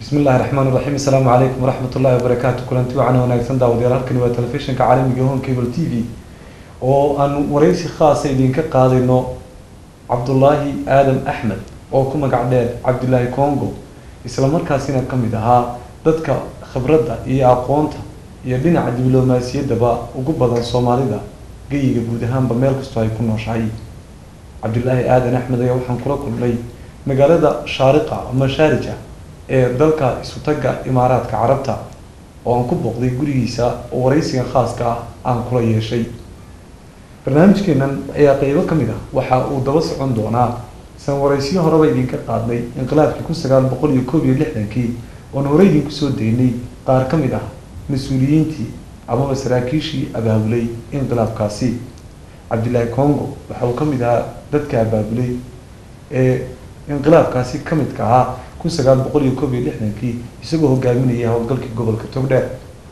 bismi illahi raxmaan raxiim asalaamu calaykum waraxmat ullahi wabarakaatu kulanti wacan wanaagsan daawadayaal halkani waa telefishinka caalamiga home cable t v oo aan wareysi khaasa idinka qaadayno cabdulaahi aadan axmed oo ku magac dheer cabdilaahi congo isla markaasina ka mid ahaa dadka khibradda iyo aqoonta iyo dhinaca diblomaasiyaddaba ugu badan soomaalida geyiga guud ahaanba meel kastoo ay ku nooshahay cabdilaahi aadan axmed ayaa waxaan kula kulmay magaalada shaariqa ama shaarija ee dalka isutaga imaaraadka carabta oo aan ku booqday gurigiisa oo wareysigan khaaska ah aan kula yeeshay barnaamijkeenan ayaa qeybo ka mid ah waxa uu daba socon doonaa san wareysiyo horeba idinka qaadnay inqilaabkii kun sagaal boqol iyo koob iyo lixdankii oon hore idinku soo daynay qaar ka mid ah mas-uuliyiintii amaba saraakiishii abaabulay inqilaabkaasi cabdilaahi congo waxa uu ka mid ahaa dadka abaabulay ee inqilaabkaasi ka midka ahaa kun sagaal boqol iyo koob iyo lixdankii isagoo hogaaminaya howlgalkii gobolka togdheer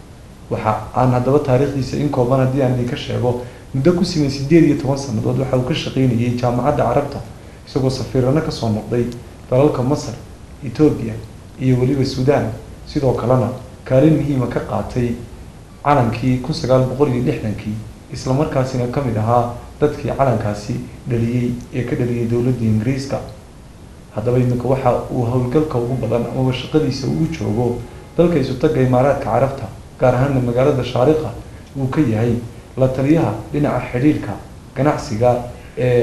waxa aan haddaba taariikhdiisa in kooban haddii aan idinka sheego muddo ku siman sideed iyo toban sanadood waxa uu ka shaqeynayay jaamacadda carabta isagoo safiirano kasoo noqday dalalka masar etoobiya iyo weliba suudaan sidoo kalena kaalin muhiima ka qaatay calankii kun sagaal boqol iyo lixdankii isla markaasina ka mid ahaa dadkii calankaasi dhaliyey ee ka dhaliyay dowladda ingiriiska haddaba iminka waxa uu howlgalka ugu badan amaba shaqadiisa uu joogo dalka isutaga imaaraadka carabta gaar ahaana magaalada shaariqa uu ka yahay la taliyaha dhinaca xidhiirka ganacsiga ee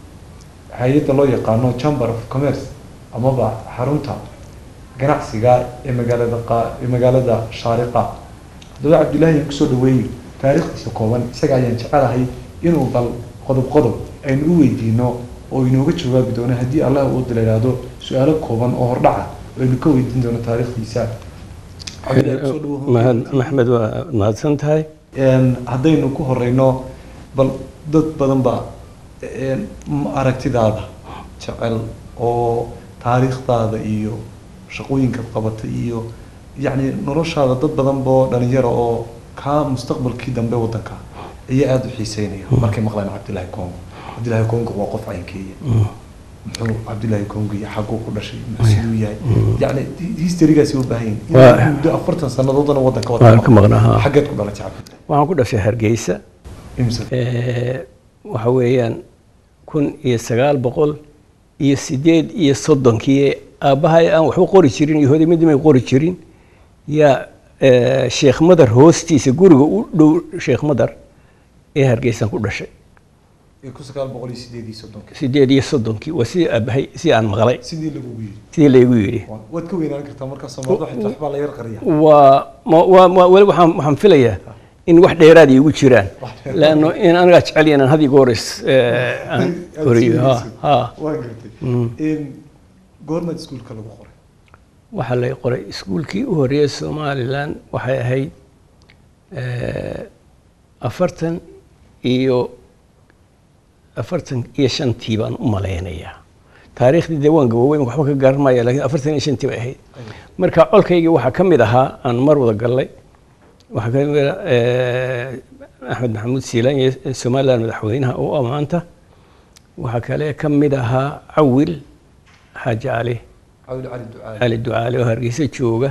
hay-adda loo yaqaano chamber of commerce amaba xarunta ganacsiga ee magaalada qa ee magaalada shaariqa haddaba cabdillaahi aan kusoo dhaweeyey taariikhdiisa kooban isaga ayaan jecelahay inuu bal qodob qodob aynu u weydiino oo inooga jawaabi doono haddii allah uu dila ihahdo su-aalo kooban oo hordhaca aynu ka weydiin doono taariikhdiisa maxmed waa mahadsan tahay haddaynu ku horeyno bal dad badan ba aragtidaada jecel oo taariikhdaada iyo shaqooyinkaad qabatay iyo yacni noloshaada dad badan boo dhalinyaro oo kaa mustaqbalkii dambe waddanka ayaa aada u xiiseynaya markay maqlaan cabdillaahi congo cabdillaahi congo waa qof caynkeeya muxuu cabdillaahi congo iyo xaguu ku dhashay muxuu siduu yahay yani historygaasi u baahan yahin muddo afartan sanadoodana waddanka waan ka maqnaa xaggeed ku dhalatay cabdillaahi waxaan ku dhashay hargeysa imse waxa weeyaan kun iyo sagaal boqol iyo sideed iyo soddonkii aabbahay aan waxba qori jirin iyo hodimidimay qori jirin yaa sheekh madar hoostiisa guriga u dhow sheekh madar ee hargeysaan ku dhashay kun sagaal boqol iyo sideed iyo soddonkii sideed iyo soddonkii waa sidii aabahay si aan maqlay sidii lagugu yidhi sidii laygu yidhi waad ka weynaan kartaa markaa soomaalida xitaa waxbaa la yar qariya waa ma waa ma weli waxaan waxaan filayaa in wax dheeraad iigu jiraan laanno in anigaa jecel inaan had iyo goor is aan koriyo ha ha waa gartay goormaad iskuulka lagu qoray waxaa lay qoray iskuulkii u horreeyay somalilan waxay ahayd afartan iyo afartan iyo shantii baan u malaynayaa taariikhdii dee waan gaboobay waxba ka garan maya lakin afartan iyo shantii bay ahayd marka colkaygii waxaa ka mid ahaa aan mar wada gallay waxaa ka mid axmed maxamuud siilaan iyo somaliland madaxweynaha u amaanta waxaa kale ka mid ahaa cawil xaaji cali cali ducaale oo hargeysa jooga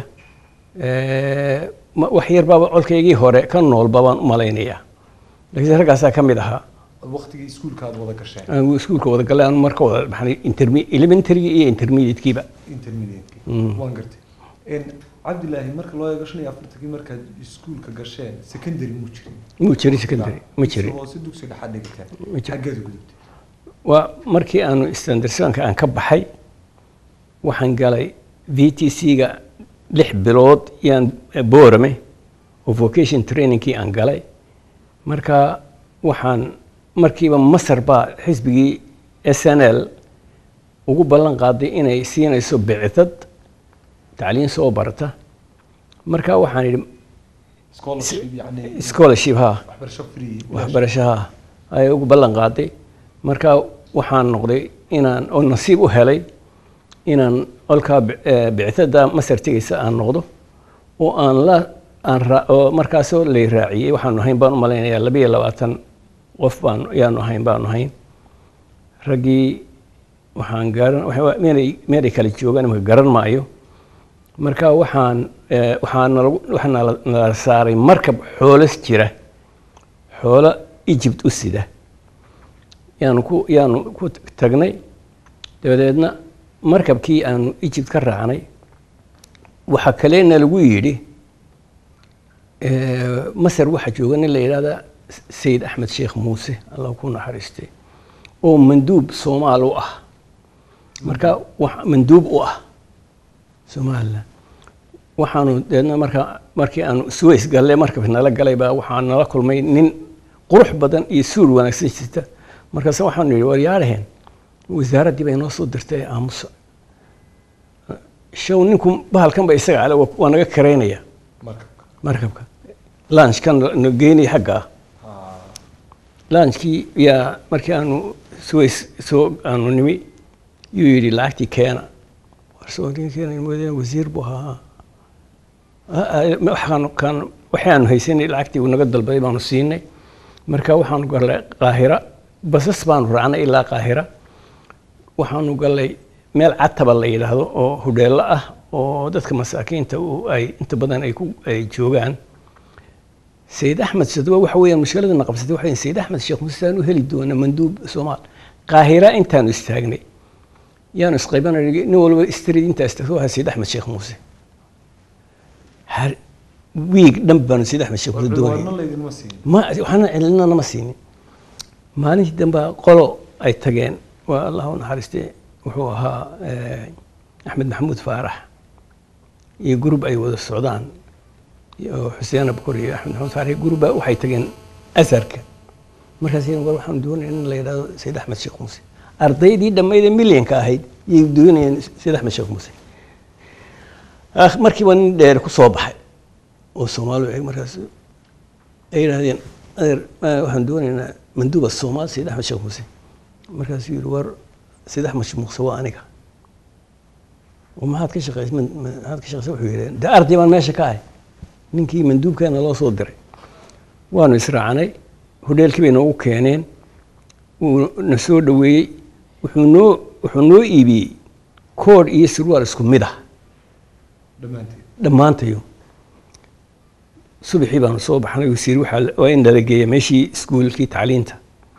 wax yar baaba colkaygii hore ka noolba baan u malaynayaa laakiin raggaasaa ka mid ahaa waqtigii iskuulka aad wada gasheen aan iskuulka wada galay aan marka wada baxnay interme elementary iyo intermediate-kiiba intermediate waan gartay cabdillaahi marka loo eego shan iyo afartankii markaad iskuulka gasheen secondary muu jirin muu jirin secondary ma jirin hoose dugsi dhexaad dhigateen Ma jirin. xaggeed gudubtay waa markii aanu standardsanka aan ka baxay waxaan galay v t c-ga lix bilood yaan boorame oo vocation trainingkii aan galay marka waxaan markiiba masar baa xisbigii s n l ugu ballan qaaday inay siinayso bicdad tacliin soo barata marka waxaan idhi scholarship yani scholarship ha waxbarasho free waxbarashaha ayay ugu ballan qaaday marka waxaan noqday inaan oo nasiib u helay inaan olkaa bictada masar tegaysa aan noqdo oo aan la aan ra oo markaasoo lay raaciyey waxaanu ahayn baan u malaynayaa laba iyo labaatan qof baan yaanu ahayn baanu ahayn raggii waxaan garan meelay meelay kala joogaan imaka garan maayo marka waxaan eh, waxaa nalagu waxaa nala- nala saaray markab xoolas jira xoolo egypt u sida yaanu ku yaanu ku tagnay dabadeedna markabkii aanu egypt ka raacnay waxaa kale nalagu yidhi eh, masar waxaa jooga nin la yidhahda sayid axmed sheekh muuse allah ku naxariistay oo manduub soomaal u ah marka wax- manduub u ah somalilan waxaanu deedna marka markii aanu suways galle markabki nala galay baa waxaa nala kulmay nin qurux badan iyo suur wanaagsan jirta markaase waxaanu yidhi war yaaraheen wasaaraddii bay noo soo dirtay aamusa show ninku bahalkan ba isaga ale waa waa naga karaynaya markabka markabka lunchkan na geynaya xagga ah Ah, lunchkii yaa markii aanu suways soo aanu nimi yuu yidhi lacagtii keena warsoo ninkeena moodeen wasiir buu ahaa Ah, ah, waxaanu kaan waxaanu haysanay lacagtii uu naga dalbaday baanu siinay marka waxaanu gallay qaahira basas baanu raacnay ilaa qaahira waxaanu gallay meel cataba la yidhaahdo oo hudheello ah oo dadka masaakiinta uu ay inta badan ay ku ay joogaan sayid axmed sadwa waxa weeyaan mushkiladana qabsatay waxa weeyaan sayid axmed sheekh muuse aan u heli doona manduub soomaal qaahira intaanu istaagnay yaanu isqaybanay nin walba istrid intaa istaagto waa sayid axmed sheekh muuse har wiig dhan baanu sayid axmed sheekh muuse doonay warna laydinma siin ma waxaana celina nama siinin maalintii dambe qolo ay tageen waa allah u naxariistay wuxuu ahaa eh, axmed maxamuud faarax iyo gurub ay wada socdaan iyo xuseen abukor iyo axmed maxamuud faarax iyo gurubba waxay tageen asarka markaas yidhi, war waxaan doonaya in la yidhahdo sayid axmed sheekh muuse ardaydii dhammayd ee milyanka ahayd yay doonayeen sayid axmed sheekh muuse Akh- markiiba nin dheer ku soo baxay oo soomaali eg markaas ay yidhaahdeen adeer ma- waxaan doonaynaa manduuba soomaal sayid axmed sheekh muuse markaasuu yidhi war sayid axmed sheekh muuse waa aniga oo maxaad ka shaqeys man- ma- maxaad ka shaqeysa wuxuu yidhi de arday baan meesha ka ahay ninkii manduubkeena loo soo diray waanu israacnay hodheelkii bay noogu keeneen wuu na soo dhoweeyey wuxuu noo wuxuu noo iibiyey koodh iyo surwaal isku mid ah dhammaanteed dhammaantayo subaxii baanu soo baxnay wasiir waxaa la- waa in nala geeya meeshii iskuulkii tacliinta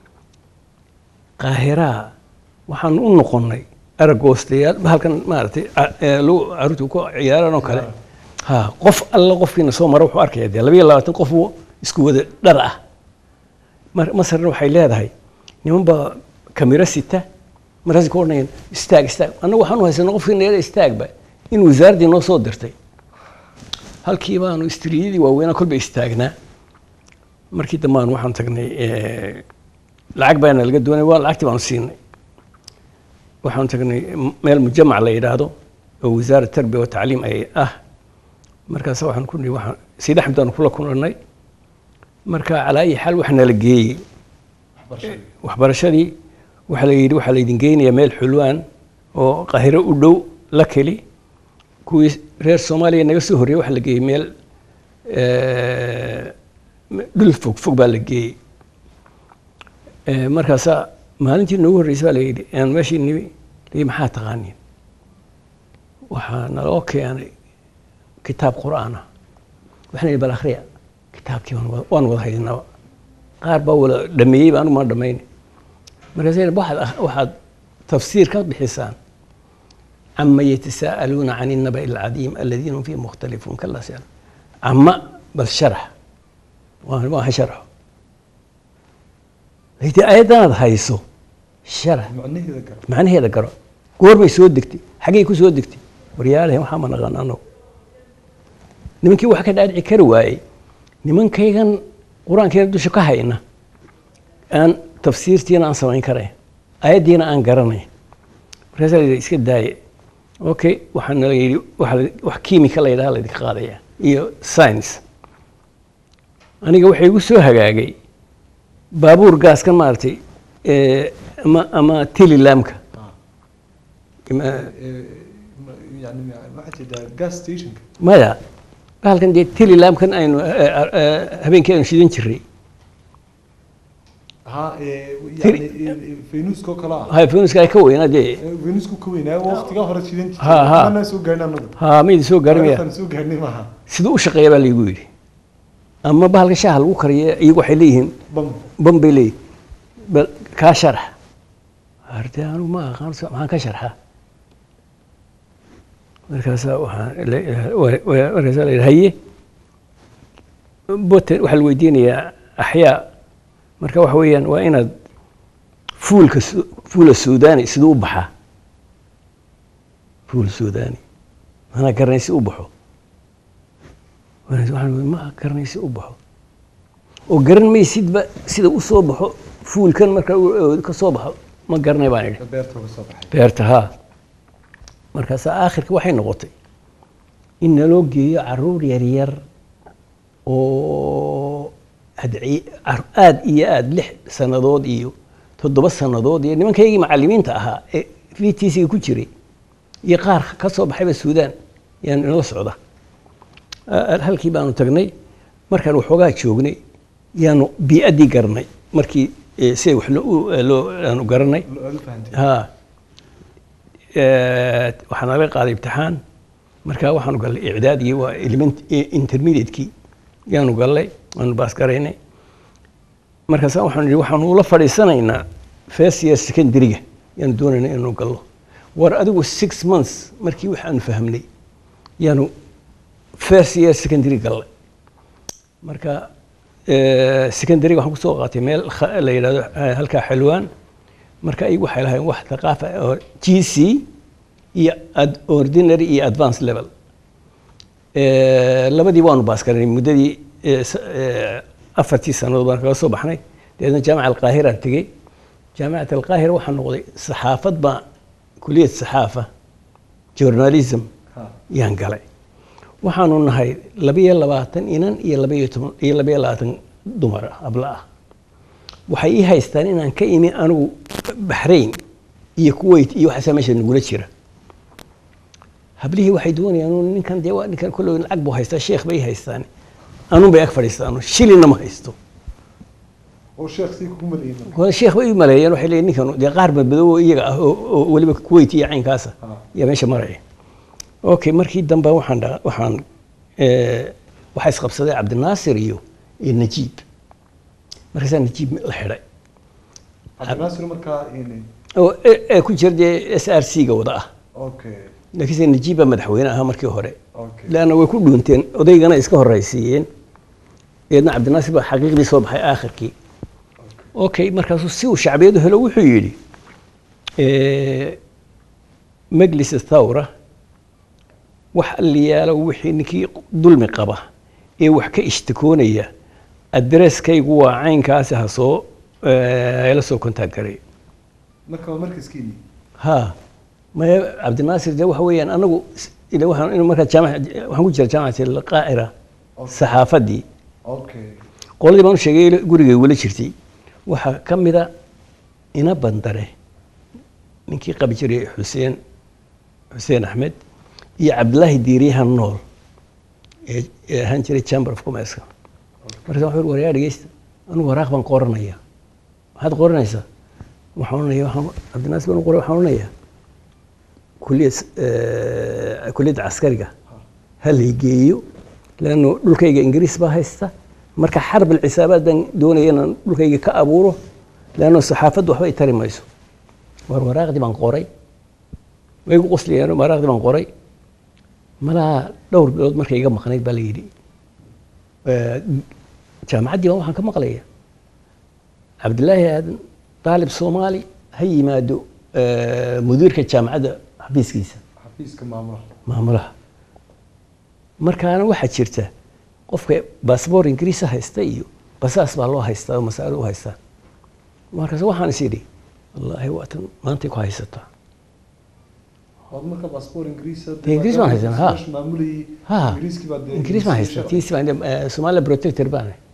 qaahiraa waxaanu u noqonnay aragoostayaal bahalkan maaragtay ca- ee lagu caruurta ku ciyaaraan oo kale ha qof alla qofkiina soo mara wuxuu arkaya dee labayo labaatan qof oo isku wada dhar ah mar masarna waxay leedahay niman baa kamiro sita markaas ka odhanayaan istaag istaag annagu waxaanu haysanaa qofkii neera istaagba in wasaaraddii noo soo dirtay halkii baanu istriiyadii waaweynaa kolba istaagnaa markii dambe aan waxaan tagnay eh, lacag baana laga doonay waa lacagtii baanu siinay waxaan tagnay m- meel mujamac la yidhaahdo oo wasaara tarbiya wa tacliim ay ah markaas waxaan ku nihi waxaan sayid axmed aanu kula kulannay marka calaa ayi xaal waxaa nala geeyey waxbarashadii waxbarashadii waxaa la yidhi waxaa laydin geynayaa meel xulwaan oo qahiro u dhow la keli kuwii reer soomaaliya naga soo horreeyey waxaa la geeyey meel eh, dhul fog fog baa la geeyey Eh, markaasaa maalintii noogu horreysay baa la yidhi aan meeshii nimi lii maxaa taqaaniin waxaa naloo keenay kitaab qur'aan ah waxaan yidhi bal akhriya kitaabkii waan wada- waan wada haydinaba qaar baa wala dhameeyey baan uma dhamayn markaasay yidhi, waxaad akh- waxaad tafsiir ka bixisaan cama yatasaa'aluuna can الnaba'i alcadiim aladiina hum fiihi mukhtalifuun kala sal cama bal sharax waan waan sharxo haydii ayaddanaad hayso sharax macnaheeda gara macnaheeda garo goorbay soo degtay xaggay ku soo degtay waryaalahan waxaa ma naqaan anagu nimankii wax ka dhaadhici kari waayey nimankaygan qur-aankeena dusha ka hayna aan tafsiirtiina aan samayn karayn ayaddiina aan garanayn markaasaa la yidhi iska daaye okay waxaa nala yidhi waxa la- wax kiimika la yidhaha laydinka qaadaya iyo science aniga waxay igu soo hagaagay baabuur gaaskan maaragtay eh, ama ama telilamka ama- yani waxaa jeedaa gas stationka maya bahalkan dee telilamkan aynu eh, eh, habeenkii aynu shidan jiray ha ee, Tiri- yani ee, faynuuska oo kale ah hay faynuuska ay ka weynaa dee Ee, faynuusku ka weynaa waqtigaa hore shidan Ha, ha. jirtay soo gaarnay anagu ha maydin soo gaarmaya Taariikhdan soo gaarnay maaha siduu u shaqeeya baa laygu yidhi ama bahalka shaaha lagu kariyo iyagu waxay leeyihiin bam ban bay leeyihin bal kaa sharax arte anigu ma aqaan so- maxaan ka sharxa markaasaa waxaan la- wa- wa- markaasaa la yidhi haye boten waxaa la weydiinayaa axyaa marka waxa weeyaan waa inaad fuulka Su- fuula suudani siduu u baxaa fuul suudani manaa garanay si u baxo Markaas waxaan wii, ma garanay si u baxo oo garan maysidba sida u soo baxo fuulkan marka uu ka soo baxo ma garanay baan idhi beerta uga soo baxay beerta haa markaasaa aakhirka waxay noqotay in naloo geeyo caruur yaryar oo adci- car- aad iyo aad lix sannadood iyo toddoba sannadood iyo nimankaygii macallimiinta ahaa ee v t c-ga ku jiray iyo qaar ka soo baxayba suudaan yaan inala socda Ah, halkii baanu tagnay markaan waxoogaa joognay yaanu bii'addii garanay markii eh, siday wax loo loo aanu garanay Lo- aad u fahantay ها آه، waxaan naga qaaday imtixaan markaa waxaanu gallay icdaadgii waa element intermediate-kii yaanu gallay waanu baas garaynay markaasa waxaanu idhi waxaanu ula fadhiisanaynaa first year secondary-ga yaanu doonaynaa inaanu gallo war adigu six months markii waxaanu fahmnay yaanu first year secondary gallay marka eh, secondary-ga waxaan kusoo qaatay meel kha- la yidhahdo eh, halkaa xelwaan marka ay waxay lahayn wax thaqaafa oo g c iyo ad- ordinary iyo advance level Eh, labadii waanu baas garanay muddadii eh, s- eh, afartii sannadood baan kaga soo baxnay dabeedna jaamaca alqaahiraan tegey jaamacat alqaahira waxaa noqday saxaafad baa kuliyad saxaafa journalism ha yaan galay waxaanu nahay labiyo labaatan inan iyo labiyo toban iyo labiyo labaatan dumar ah abla ah waxay ii haystaan inaan ka imi anigu baxrayn iyo kuwait iyo waxaasaa meesha nagula jira hablihii waxay doonayaan "Uu ninkan dee waa ninkan kolley lacag buu haystaa sheekh bay ii haystaan anun bay ag fadhiistaan shilina ma haysto oo sheekh sii kugu maleeyay marka wala sheekh bay u maleeyeen waxay leeyihin ninkan dee qaar badbadow oo iyaga ah oo oo weliba kuwait iyo caynkaasa Ha. yaa meesha maraya okay markii dambe waxaan dha- waxaan eh, waxaa isqabsaday cabdinaasir iyo iyo najiib markaasaa najiib la xidhay cabdinaasir markaa in oo ee- ee ku jira dee s r c ga wada ah okay laakiinse najiib baa madaxweyne ahaa markii hore okay leanna way ku dhuunteen odaygana iska horraysiiyeen eedna cabdinaasir baa xaqiiqdii soo baxay aakhirkii okay markaasuu si uu shacbiyadu helo wuxuu yidhi eh, majlis thawra wax alliyaalo wixii ninkii dulmi qaba ee wax ka ishtikoonaya adresskaygu waa caynkaasi ha soo eh, la soo kontaag garay marka waa markaskiini ha maya cabdinaasir de waxa weeyaan anagu s- ila waxaan inu markaa jaamac waxaan ku jira jaamacati alqaahira Okay. saxaafadii okay qoladii baan u sheegay gurigay wala jirtay waxaa ka mida ina bandare ninkii qabi jiray xuseen xuseen axmed iyo cabdilaahi diiriyahan nool ee ee ahaan jiray chamber of commerce markaas waxaan uri waryaa dhegeysta anigu waraaq baan qoranaya maxaad qoranaysaa waxaan oranaya waxaan cabdinaasir baan u qoray waxaan oranayaa kuliyad eh, kuliyadda caskariga ha laygeeyo leanno dhulkayga ingiriis baa haysta marka xarb alcisaabaad baan doonaya inaan dhulkayga ka abuuro leanno saxaafaddu waxba i tari mayso war waraaqdii baan qoray way igu qoslayeen waraaqdii baan qoray malaa dhowr bilood markay iga maqnayd baa la yidhi Eh, jaamacaddii baan waxaan ka maqlaya cabdilaahi aadan daalib soomaali ha yimaado eh, mudiirka jaamacadda xafiiskiisa xafiiska maamulaha maamulaha markaana waxaa jirta qofka baasboor ingiriisa haysta iyo basaas baa loo haystaa oo masaalo u haystaa markaas waxaan is idhi wallaahi waatan maantay ku haysataa waad marka baasboor ingiriisa Dee Ingiriis baan haysanaa, ha. maamulayay ha ingiriiskii baa dee ingiriis baan haystaa tiisi baan eh, Somaliland protector baan ahay.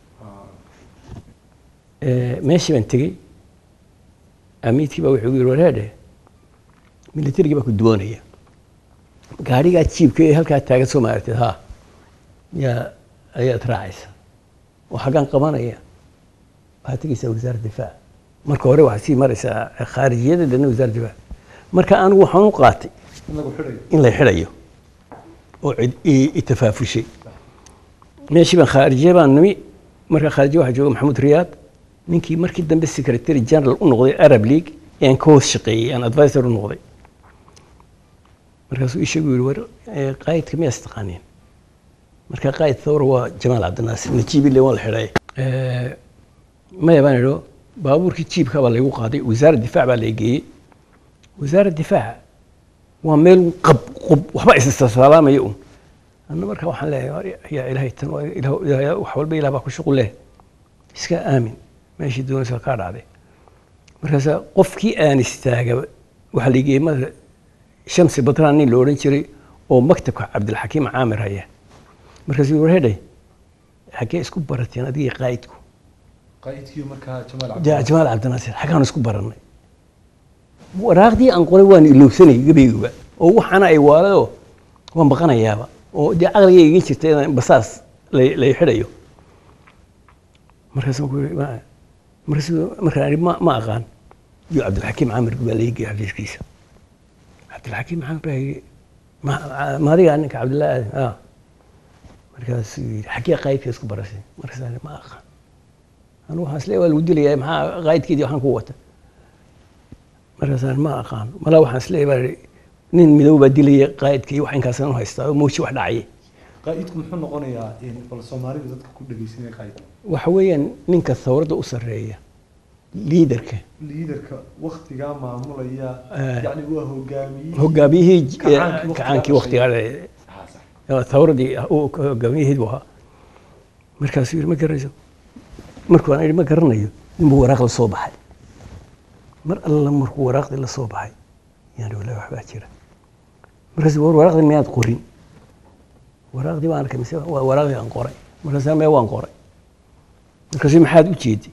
Eh, meeshii baan tegey amiidkii baa wuxuu igu yidhi wareedhe militarigii baa ku duwanaya gaadhigaa jiibka ee halkaa taagan soo maaragtid ha yaa ayaad raacaysa oo xaggaan qabanaya waxaad tegeysaa wasaaradda difaaca marka hore waxaa sii maraysaa khaarijiyada deedna wasaaradda difaaca marka anigu waxaan u qaatay in lagu xidhayo in la xidhayo oo cid i- i tafaafushay meeshii baan khaarijiye baan nimi marka khaarijiye waxaa jooga maxamuud riyaad ninkii markii dambe secretary general u noqday arab league ayaan ka hoos shaqeeyey aan advisor u noqday markaasuu ii sheegu yihi war eh, qaayidka miyaas taqaaniin marka qaayid thawr waa jamaal cabdinaasir najiib ile waan la xidhay Eh, maya baan idho baabuurkii jiibka baa laygu qaaday wasaaradda difaac baa lay geeyey wasaaradda difaaca waa meel qab qub waxba isasalaamaya un anna marka waxaan leeyahay yaa ilaahay tan waa ilaah- ilaah- wax walba ilaah baa ku shuqul leh iska aamin meeshii doonaysa kaa dhacday markaasa qofkii aan istaaga waxaa la geeyey mada shamsi badraan nin la odhan jiray oo maktabka cabdilxakiim caamir haya markaasuu war hedhay xaggee isku barateen adigii qaa'idku qaa'idkii markaa jamaal Ja- cabdi jamaal cabdinaasir xaggaan isku barannay waraaqdii aan qoray waan ilowsanay gabayguba oo waxaana ay waaladoo waan baqanayaaba oo dee caqligay iga jirta inaan basaas lay lay xidhayo markaasaan ku yidhi ma- markaasuu markaan idhi ma ma aqaan iyo cabdilxakiim caamir baa laii geeyey xafiiskiisa cabdilxakiim caamir baa yidhi ma ma adigaa ninka cabdillah aadan ah markaasuu yidhi xaggee qaydka isku barasay markaasaan idhi ma aqaan anu waxaan isleeyahay waa lagu dilayaa maxaa qaydkeedii waxaan ku wata markaasaan ma aqaan malaa waxaan isleeyahay baa idhi, nin midow baa dilaya qaydka iyo wax inkaasaan u haystaa oo mooji wax dhacaya qaa'idku muxuu noqonayaa in bal soomaalida dadka ku dhegeysanaya qaa'id waxa weeyaan ninka thawradda u sarreeya liidarka liidarka waktigaa maamulaya Eh. yacni waa hogaamiyihii hogaamiyihii Kacaankii waqtigaa kacaankii waqtigaa Ah, sax. thawraddii uu hogaamiyaheed buu ahaa markaasuu yidhi ma garanayso markuu aan idhi ma garanayo ninbuu waraaq la soo baxay mar alla markuu waraaqdii la soo baxay yaan idhi wallahi waxbaa jira markaasuu war waraaqdii miyaad qorin waraaqdii baan arkay mise waa waraaqdii aan qoray markaasuu mee waan qoray markaasuu maxaad u jeedi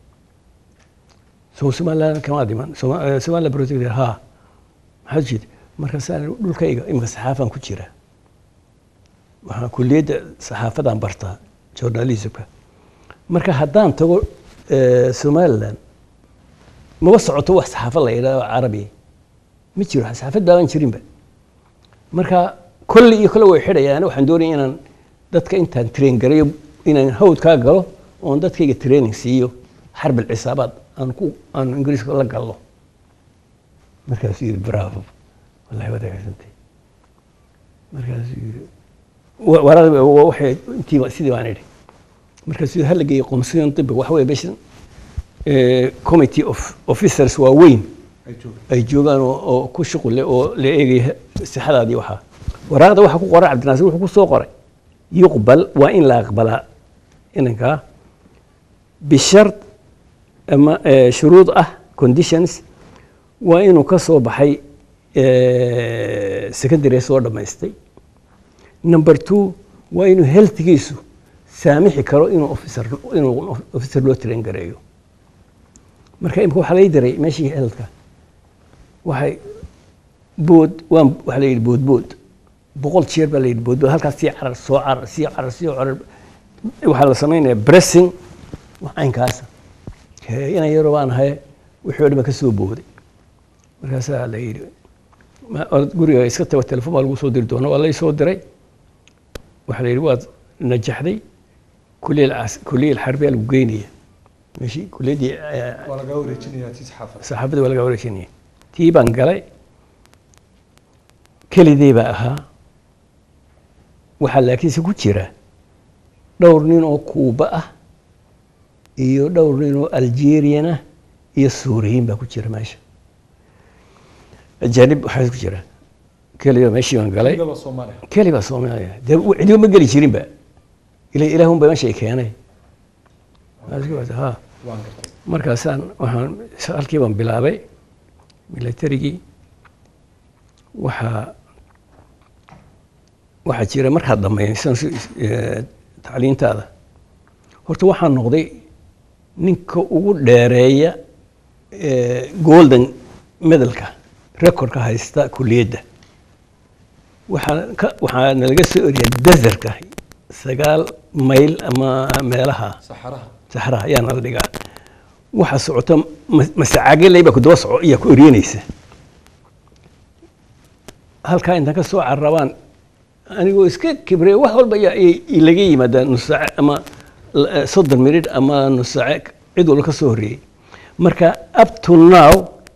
soo somaliland kama dhiman Soma- eh, somaliland project ha maxaad u jeedi markaasaan idhi, dhulkayga imika saxaafaan ku jira waxaan kulliyadda saxaafadaan bartaa journalismka marka haddaan tago eh, somaliland maba socoto wax saxaafad la yidhahdo carabi ma jiro saxaafad baaban jirinba marka kolle iyo kolle way xidhayaan waxaan doonaya inaan dadka intaan train garayo inaan hawdkaa galo oon dadkayga training siiyo xarbil cisaabaad aan ku aan ingiriiska la gallo markaasuu yidhi bravo wallahi waad hagaagsantahay markaasuu yidhi wa- waraaqdii ba- wa- waxay intii sidii baan idhi markaasuu hala geeyey qomsiyon dibiga waxa weeye meeshan eh, committee of officers waaweyn ay joogto ay joogaan oo oo ku shuqul leh oo la eegaya sixadaadii waxaa waraaqda waxaa ku qoran cabdinaasir wuxuu ku soo qoray yuqbal waa in la aqbalaa inankaa bishart ama eh, shuruud ah conditions waa inuu ka soo baxay eh, secondary soo dhammaystay number two waa inuu healthgiisu saamixi karo inuu officer inuu officer loo train gareeyo marka imika waxaa lay diray meeshii healthka waxay bood waan waxaa la yidhi boodbood boqol jeer baa la yidhi boodbood halkaas sii carar soo carar sii carar sii carar waxaa la samaynayaa bressing wax caynkaasa Hee, inan yaroo baan ahay wixii oo dhan baa ka soo booday markaasaa la yidhi ma- orod guriga iska tago telefoon baa lagu soo diri doona waa lay soo diray waxaa la yidhi waad najaxday kuliya alcas- kuliya alxarbiya lagu geynaya meeshii kuliyaddii eh, waa lagaa wareejinayaa tii saxaafad saxaabadii waa laga wareejinaya tii baan galay keligii baa ahaa waxaa laakiinse ku jira dhowr nin oo kuuba ah iyo dhowr nin oo algerian ah iyo suuriyiin baa ku jira meesha ajaanib waxaa ku jira keliga meeshii baan galay Iyagaba Soomaali ah. keli baa soomaaliya dee cidiba ma geli jirinba ila ilaahun baa meesha ay keenay ha waan gartay markaasaan waxaan halkii baan bilaabay milatarigii waxaa waxaa jira markaad dhammaysan tacliintaada horta waxaan noqday ninka ugu dheereeya eh, golden medalka recordka haysta kuliyadda waxaa ka waxaa nalaga soo eriyaa desertka sagaal mayl ama meelaha saxaraha saxraha ayaa nala dhigaa waxa socota ma- masacaageley baa ku daba soco iyaa ku eryanaysa halkaa intaan ka soo carabaan anigoo iska kibrey wax walba ayaa i- ilaga yimaada nus saace ama l- eh, soddon minidh ama nus saace cid walba ka soo horreeyey marka up to now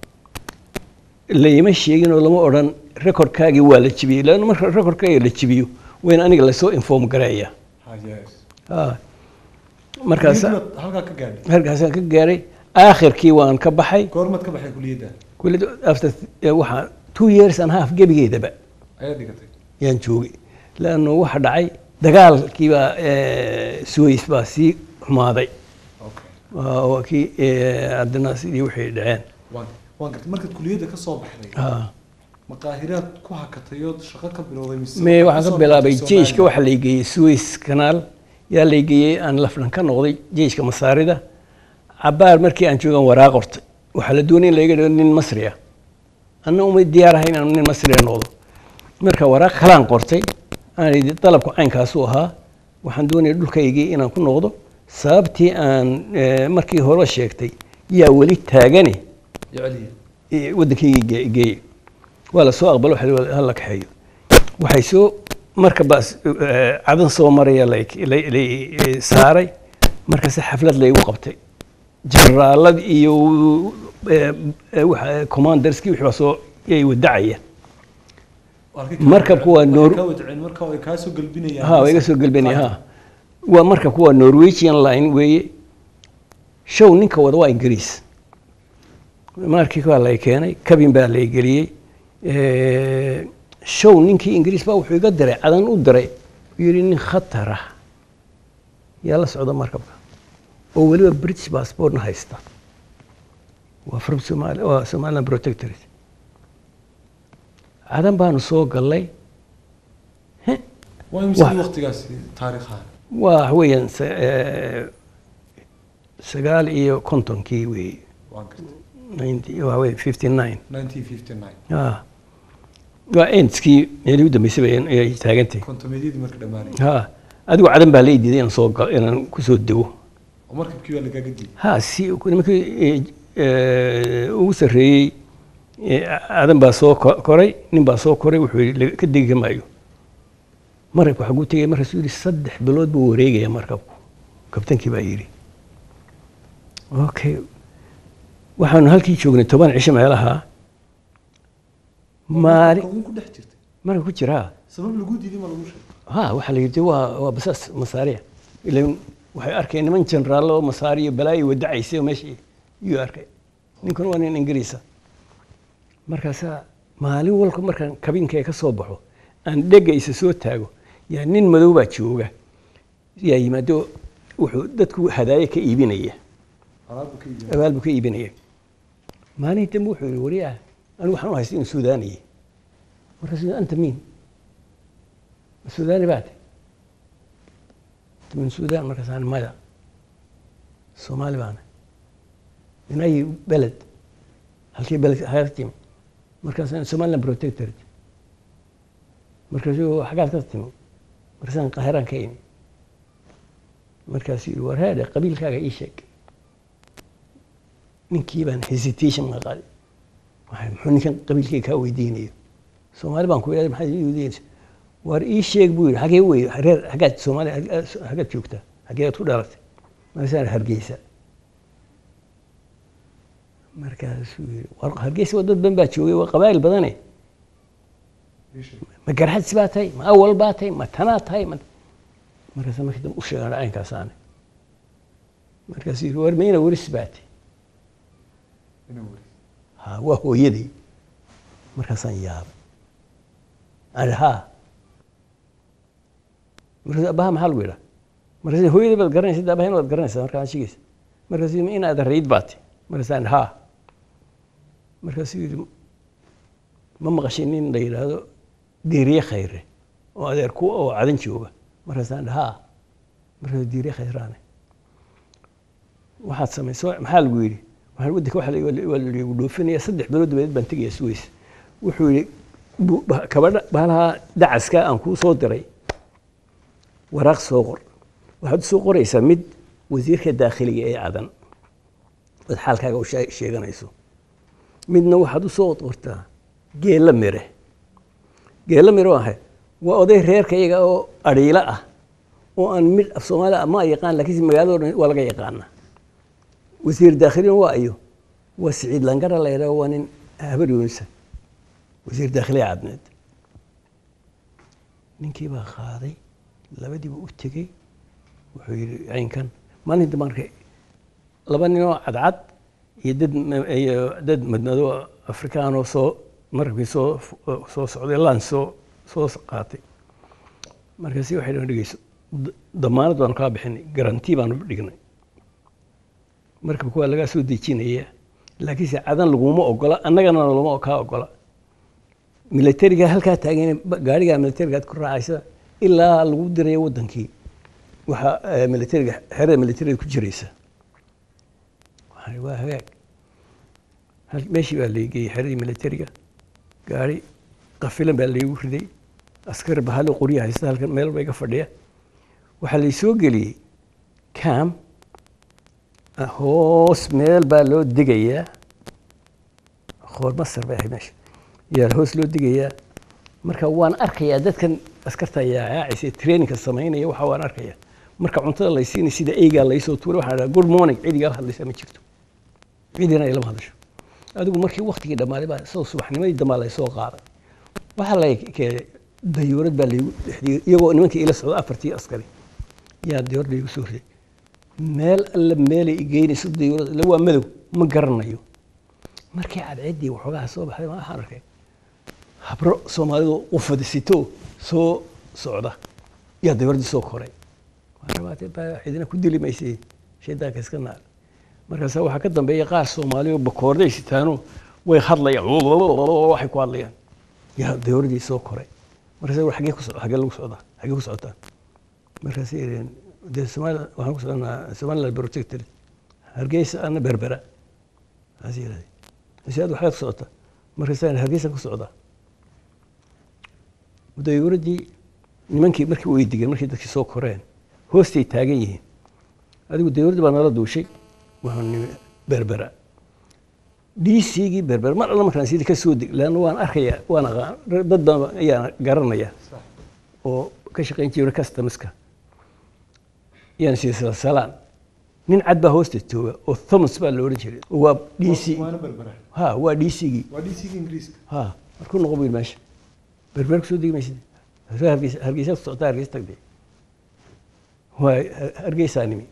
layma sheegin oo lama odhan recordkaagii waa la jibiyey leanna marka recordkaaga la jibiyo wayna aniga lasoo inform gareeya Ah. markaas Kuliyadda halkaa ka gaadhay halkaasaan ka gaaray aakhirkii waan ka baxay goormaad ka baxay kuliyadda kulli after eh, waxaa two years and half gebigeedaba ayaa dhigatay yaan joogay leanno waxa dhacay dagaalkii baa eh, suways baa sii xumaaday okay waa waa kii eh, haddana sidii waxay dhaceen waan waan gartay markaad kuliyadda ka soo baxday Ah. maqaahiraad ku hakatay oo shaqo ka bilowday mise me waxaad waxaan soo ka bilaabay baxday jeyshka Soomaaliya? waxaa laygeeyey suways kanaal yaa laygeeyey aan lafdhan ka noqday jeyshka masaarida cabaar markii aan joogan waraaq qortay waxaa la doonay in laga dhigo nin masri ah anna uma diyaar ahay inaan nin masriya noqdo marka waraaq kalaan qortay aan idhi dalabku caynkaasu ahaa waxaan doonaya dhulkaygii inaan ku noqdo sababtii aan eh, markii hore sheegtay yaa weli taagani Jeceliye. eh, waddankaygii ge- geeyey waa la soo aqbalo waxa la yidhi hala kaxeeyo waxay soo marka baas eh, cadan soo maraya lay lay- lay eh, saaray markaase xaflad laygu qabtay generaalad iyo eh, eh, waxa- commanderskii wixii baa soo yay wadacayeen Halkay ka Markabku waa wadaceen- Noor- waxay ka wadaceen marka way kaa soo galbinayaan ha waa iga soo gelbanaya ha waa marka kuwa norwegian line weeye show ninka wada waa ingiriis markii waa lay keenay cabin baa lay geliyey Eh, show ninkii ingiriis baa wuxuu iga diray cadan u diray uu yidhi nin khatar ah yaa la socda markabka oo weliba british passportna haysta waa from Somali waa somaliland protectorate cadan baanu soo gallay Heh, waa imse Wax- waqtigaasi taariikhaha waa weeyaan sa- eh, sagaal iyo kontonkii weeye waan gartay ninety waa wey fifty nine 1959 ah waa endskii meelii u dambeysay bay ayay taagantay kontomeedyadii marka dhammaanay ha adigu cadan baa la ii diiday inaan soo gal inaan kusoo dego oo markabkii baa lagaaga diiday ha si nimankii eh, eh, ugu sarreeyey eh, cadan baa soo ko- koray nin baa soo koray wuxuu yidhi "Laga- ka degi maayo markabku xaguu tegay markaasuu yidhi saddex bilood buu wareegaya markabku kabtankii baa yidhi okay waxaanu halkii joognay toban cisho meelaha maalin Markabka uun ku dhex jirtay marka ku jiraa sabab lagu diiday ma lagu sheegay ha waxaa la yidhi waa waa basaas masaariya ilan waxay arkeen niman jeneraal oo masaariyo balaayo wadacaysay oo meesha iyuu arkay ninkuna waa nin ingiriisa markaasaa maalin walba markaan kabinka ka soo baxo aan dhega isa soo taago yaa nin madow baa jooga yaa yimaado wuxuu dadku hadaaye ka iibinaya alaabbu ka yimid abaal buu ka iibinaya maalin dambe wuxuu yihi wariyaa anigu waxaan u haystay inuu suudaaniye markaasuu yidhi, anta miin ma suudaani baate min suudaan markaasaan maya soomaali baana min ayi beled halkii beled haga timi markaasaan somaliland protectorate markaasuu xagaad ka timi markaasaan qaahiraan ka imi markaasuu yidhi war heedhe qabiilkaaga ii sheeg ninkii baan hesitation ka qaaday waxay muxuu ninkan qabiilkayga kaa weydiinayo soomaali baan ku idhahday maxaad ii weydiinaysa war ii sheeg buu yidhi xagee wey reer xaggaad soomaali xaggaad joogtaa xageead ku dhalatay markaasaan hargeysa markaasuu yidhi war hargeysa waa dad badan baa joogay waa qabaa'il badane ma garxadsi baa tahay ma awal baa tahay ma tanaa tahay ma markaasa markii dambe u sheegaan caynkaasaane markaasuu yidhi war mayna weris baa tahay ha waa hooyadii markaasaan yaabay aan idhi haa markaas abaha maxaa lagu yidhaa markaas hooyadii baad garanaysa de abahina waad garanaysaa markaa shigaysa markaasuu yidhi inaad rayd baad tahay markaasaan idhi haa markaasuu yidhi ma maqashay nin la yidhaahdo diiriye khayre oo adeer ku oo cadan jooga markaasaan idhi haa markaasuu diiriye khayraane waxaad samayso maxaa lagu yidhi waxaan waddanka waxa la- waa la dhoofinaya saddex bilood dabadeed baan tegaya suways wuxuu yidhi bu- ba- kabadha baalaha dacaska aan kuu soo diray waraaq soo qor waxaad u soo qoraysaa mid wasiirka daakhiliga ee cadan ood xaalkaaga u shee- sheeganayso midna waxaad u soo qortaa geella mire geella mire waa maxay waa oday reerka iyaga oo adhiilo ah oo aan mid af soomaaliya ma yaqaan laakiinse magaalada dhan waa laga yaqaana wasiir daakhilina waa ayo waa siciid langara la yidhaho waa nin habar yuunisa wasiir daakhiliya cadneed ninkii baa qaaday labadiiba u tegey wuxuu yidhi caynkan maalinta markay laba ninoo cadcad iyo dad ma- iyo dad madmadoo afrikaanoo soo markabkii soo soo socday laan soo soo qaatay markaasi waxay dhahan dhegeyso d- damaanad baanu kaa bixinay garantii baanu dhignay markabka waa lagaa soo dejinaya laakiinse cadan laguma ogola annagana lama kaa ogola militariga halkaa taagan gaariga militarigaad ku raacaysa ilaa lagu dirayo wadankii waxaa eh, militariga xerada militariga ku jiraysa waxaan waa hagaag hal- meeshii baa lageeyey xeradii militariga gaari qafilan baa laygu riday askar bahalo qorya haysta halkan meel ba iga fadhiya waxaa laysoo geliyey cam ah, hoos meel baa loo digayaa qoor masar bay ahayd meesha yaa hoos loo digayaa marka waan arkayaa dadkan askarta yaacaysa traininka samaynaya waxa waan arkayaa marka cuntada laysiinay sida eygaa laysoo tuuray waxaan dhahaa good morning cidigaa hadlaysa ma jirto cidina ay lama hadasho adigu markii waktigii dhammaaday baa soo subaxnimadii dambaa laysoo qaaday waxaa la keenay dayuurad baa laygu dhexdiyey iyagoo nimankii ila socda afartii askari yaa dayuurad laygu soo riday meel alle meelay igeynayso dayuurad ila waa madow ma garanayo markii cadceeddii waxoogaha soo baxday ma waxaan arkay habro soomaalidu ufadisito soo socda yaa dayuuraddii soo koray rabaatee baa cidina ku dili maysay shaydaanka iska naar markaasa waxaa ka dambeeya qaar soomaaliyo bakoorday sitaano way hadlayaan waxay ku hadlayaan yaa dayuuraddii soo koray markaasa war xagee ku so xagee lagu socdaa xagee ku socotaa markaasay yidhaheen dee somalia waxaan ku soconaa somaliland protectorate hargeysa ana berbera kaas yidhahdeen mise aad waxaad ku socotaa markaasaan hargeysaan ku socdaa dayuuraddii nimankii markii way digeen markii dadkii soo koreen hoostay taagan yihiin adigu dayuuraddii baa nala duushay waxaan nimi berbera dcgii berbera mar alla markaan sidii ka soo deg leanna waan arkayaa waan aqaan dad baan ayaan garanaya oo ka shaqayn jiray customerska yaan sii salaan nin cad baa hoosta jooga oo thomas baa la odhan jiray waa dc waana berbera ha waa dcgii waa dcga ingiriiska ha markuu noqon buyidhi meesha berber kusoo degi maysid hargeysa hargeysa ku socotaa hargeysa tagdee waa hargeysaa nimi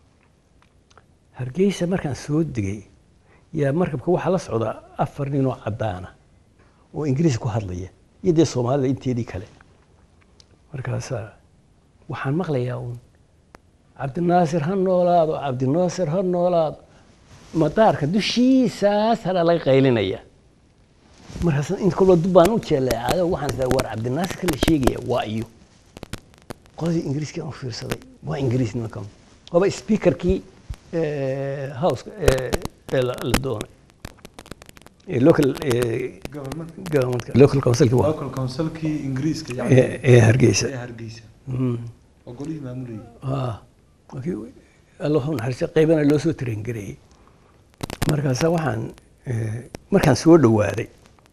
hargeysa markaan soo degay yaa markabka waxaa la socdaa afar ninoo caddaana oo ingiriis ku hadlaya iyo dee soomaalida inteedii kale markaasaa waxaan maqlayaa uun cabdinaasir ha noolaado cabdinaasir ha noolaado madaarka dushiisaas hana laga qaylinaya markaas in kolba dub baan u jeleecado waxaan isdaa war cabdinaasir ka la sheegaya waa iyo qoladii ingiriiskii aan u fiirsaday waa ingiriis nimankan waaba speakerkii houseka ee la la doonay ee local ee government governmentka local councilki waa local councilkii ingiriiska ee ee hargeysa ee hargeysa Mm. oo golihii maamulayay ah markii alla wuxuu naxariista qaybana loo soo tarengareeyey markaasa waxaan eh, markaan soo dhowaaday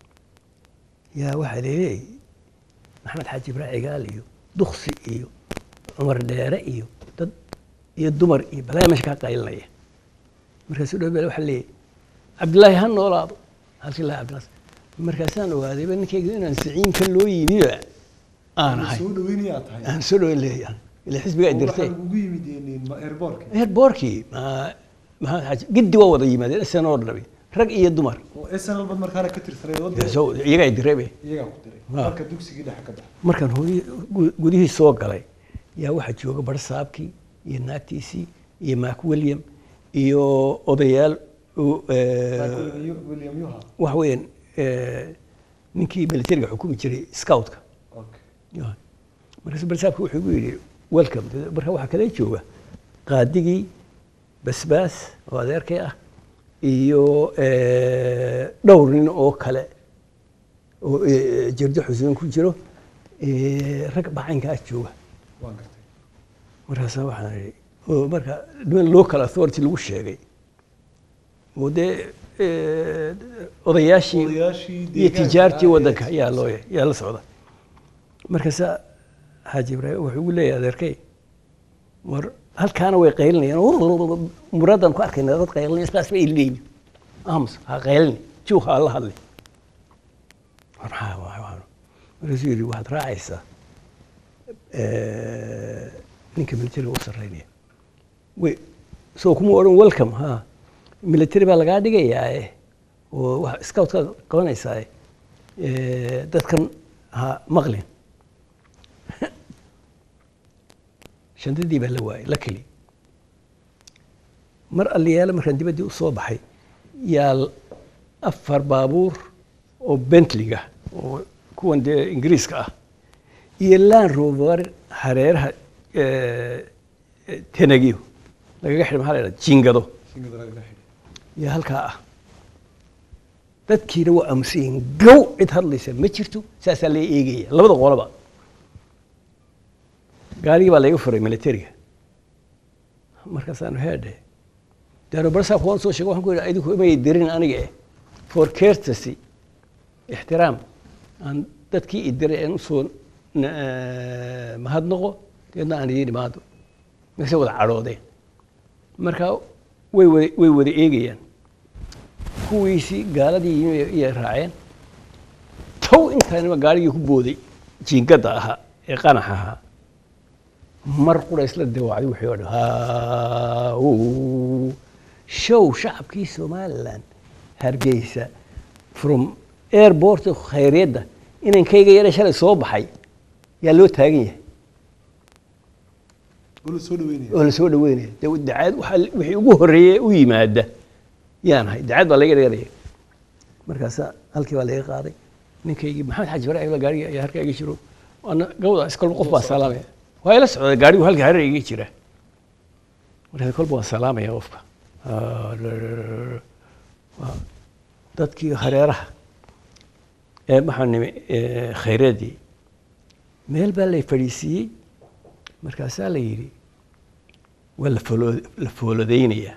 yaa waxaa leeyahay maxamed xaaji ibraahi cigaal iyo duksi iyo cumar dheere iyo dad iyo dumar iyo balaya meesha kaa qaylinaya markaasuu dhow bel waxaa leeyahay cabdillaahi ha noolaado halkii lahaa cabdillaas markaasaan ogaadayba ninkayga inaan siciinka loo yimiba aan ahay soo dhaweynayaa tahay aan soo dhaweyn leeyahay ila xisbiga ay dirtay waxaa ugu yimid airbortka airbortkii maxamed xaaji giddi waa wada yimaadeen isana oo dhabi rag iyo dumar oo snl bad markaana ka tirsaneed wadda So, iyagaa direbe iyagaa ku diray Ah. marka dugsigii dhexe ka baxa markaan hooyi gu- gudihii soo galay yaa waxaa jooga barsaabkii iyo naagtiisii iyo mac william iyo odayaal oo, eh, william yuha waxa weeyaan eh, ninkii militariga xukumi jiray scoutka okay Ya. markaasu barsaabka wuxuu igu yidhi welcome marka waxaa kale jooga qaadigii basbaas oo adeerkay ah iyo eh, dhowr nin oo kale oo eh, jirdo xuseen ku jiro eh, rag bacaynkaa jooga waan gartay markaasa waxaan idhi oo marka niman local authority lagu sheegay oo dee eh, odayaashii odayaashii iyo deegaanka tijaartii ah ee waddanka yaa soo- loo yaa la socda markaasa xaaji ibraahim wuxuu ugu leeyahay adeerkay war halkaana way qaylinayaan muraadaan ku arkayna dad qaylinaya isbaas bay leeyihin aamus ha qaylini juuq ha la hadli war maxaa waa- waa- markaasuu yidhi waxaad raacaysaa eh, ninka militariga u sarreynaya way soo kuma odhan welcome ha military baa lagaa dhigayaa eh oo wax scoutkaad qabanaysaa eh, dadkan ha maqlin shandadii baa la waayay la keli mar alliyaale markaan dibaddii u soo baxay yaa l- afar baabuur oo bentliga oo kuwan dee ingiriiska ah iyo land rover hareeraha eh, eh, tenagiyo lagaga xidhay maxaa la yidhaha jingado Singada laga xidhay. yaa halkaa ah dadkiina waa aamusayiin gow cid hadlaysa ma jirto saasaa lee eegaya labada qoloba gaarigii baa layga furay militariga markaasaanu heedhe daano barsaa kuwan soo sheego waxaan ku yidhi idinku imay dirin aniga eh for courtesy ixtiraam aan dadkii i diray aan usoo na- eh, mahadnaqo deedna aan idiin imaado markase wada cadhoodeen marka way wada way wada eegayaan kuwiisii gaaladii yimi iyay raaceen tow intaanima gaarigii ku booday jiingadda ahaa ee qanax ahaa mar qura isla dawaacday wixii oo dhan Haa, show shacabkii somaliland hargeysa from airport khayryadda inankayga yara shalay soo baxay yaa loo taagan yahay oo la soo dhaweynaya oo la soo dhaweynaya de dacaad waxa wixii ugu horreeyey u yimaada yaan ahay dacaad baa laga dheeraya markaasa halkii baa laga qaaday ninkaygii maxamed xaaji ibraahim la gaariga ayaa harka iga jiro waana gawda iskolba qof baa salaamaya waa ila socda gaarigu halka hareer iga jira markaas kolba waa salaamaya qofka Ah, waa dadkii hareeraha ee maxaa nimi eh, khayradii meel baa lay fadhiisiiyey markaasaa la yidhi waa la foolo- la foolodaynayaa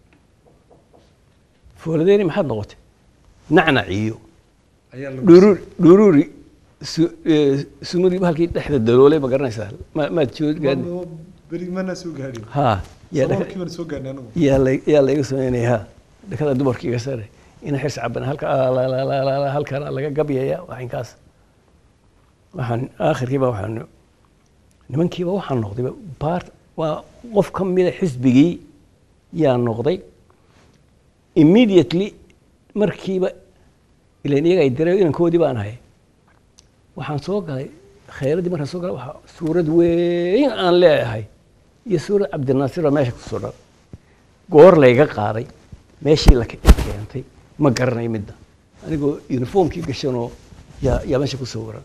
foolodayna maxaad noqotay nacnaciyo ayaa lagu dhuruuri dhuruuri su- eh, sumudii halkii dhexda daloolay ma garanaysaa ma- maad joog Ma- beri mana soo gaadhin ha yaa dhex- sababkii baan soo gaadhnay anigu yaa la yaa layga sameynaya ha dhakada dumarkii iga sare ina xirs caban halka ah, la- la- la- la- la- halkana laga gabyaya waxinkaas waxaan aakhirkiiba waxaan nimankiiba waxaan noqdayba baart waa qof ka mida xisbigii yaa noqday immediately markiiba ilan iyaga ay direen inankoodii baan ahay waxaan soo galay khayradii markaan soo galay waxaa suurad weyn aan leeyahay iyo suurad cabdinaasir oo meesha ku suran goor layga qaaday meeshii la ke- keentay ma garanayo midda anigoo uniformkii gashanoo yaa yaa meesha ku sawiran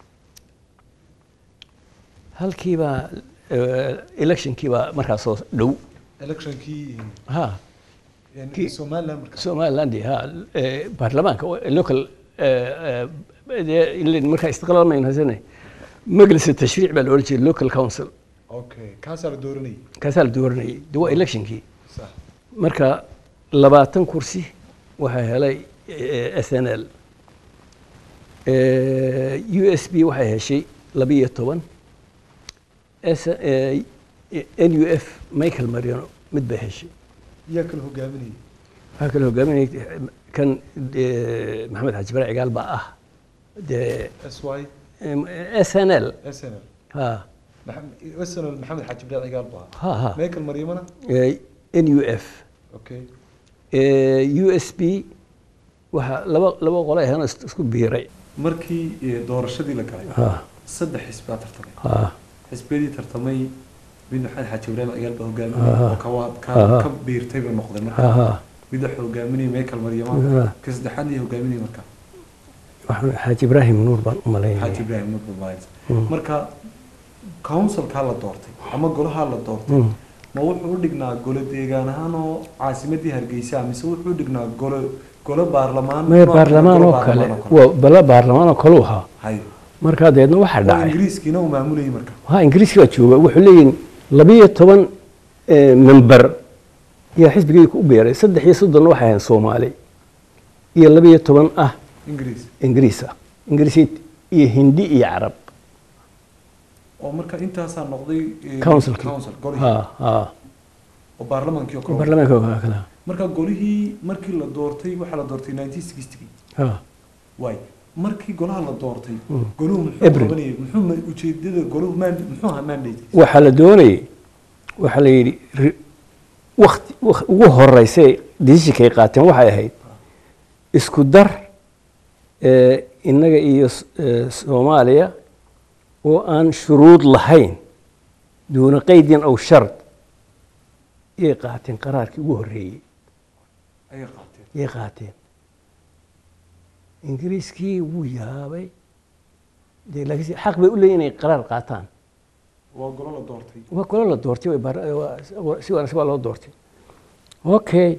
halkiibaa electionkiibaa markaas soo dhow electionkii ha yani Kii- somaliland marka somaliland ha eh, baarlamaanka oo local eh, eh, dee ilaa markaa istiqlaal maynu haysane majlis tashriic baa la odhan jiray local council okay kaasaa la dooranayay kaasaa la dooranayay de waa electionkii sax marka labaatan kursi waxaa helay s n l u s b waxay heshay labiyo toban n u f michael mariano mid bay heshay yaa kala hogaaminayay waxaa kale hogaaminay kan eh, maxamed xaaji bare cigaal baa ah dee s y s n l s n l ha Maxamed- s n l maxamed xaaji ibraahim cigaal baa ha ha michael maryamana n u f okay u s b waxaa laba laba qolo ahana isku biiray markii eh, doorashadii la galay ha saddex xisbaa tartamay ha xisbiyadii tartamay mid maxamed xaaji ibraahim cigaal baa Aha. hogaaminay oo kawa- ka Aha. ka biirtay buu noqday ha marka ha mid waxa hogaaminayay michael maryamana Aha. ka saddexaadna iyo hogaaminayay marka waxaan xaaji ibraahim nuur baan u xaaji malaynaya ibraahim nuur bamaayt Mm. marka councilkaa la doortay ama golahaa la doortay Mm. ma wuxuu u dhignaa golo deegaan ahaan oo caasimadii hargeysa mise wuxuu u dhignaa golo golo baarlamaan maya nooc baarlamaan golo oo kale baarlamaan oo waa bala baarlamaan oo kaleu ahaa hay markaa deedna waxaa oo dhacay ingiriiskiina uu maamulayay marka ha ingiriiska baa jooga wuxuu leeyihin labiyo toban eh, member yaa xisbigii ku beeray saddex iyo soddon waxay ahayn soomaali iyo laba iyo toban ah ingiriis ingiriis ah ingiriisiid iyo hindi iyo carab oo marka intaasaa noqday eh, councilkii council golihii ha ha oo baarlamaankii oo kale baarlamaanka waa kala marka golihii markii la doortay waxaa la doortay 1960 ha waay markii golaha la doortay Mm. goluhu muxuu April. qabanayay muxuu ma- ujeedada goluhu maan- muxuu ahaa mandate waxaa la doonayay waxaa la yidhi ri- wakti wak- ugu horeysay decisionkay qaateen waxay ahayd isku dar eh, innaga iyo s- eh, soomaaliya oo aan shuruud lahayn duuna qaydin aw shard yay qaateen qaraarkii ugu horreeyey ayay qaateen yay qaateen ingiriiskii wuu yaabay dee laakiinse xaq bay u leeyihin inay qaraar qaataan waa golo la doortay waa kolo la doortay way baar- waa- waa- si wanaagsan waa loo doortay okay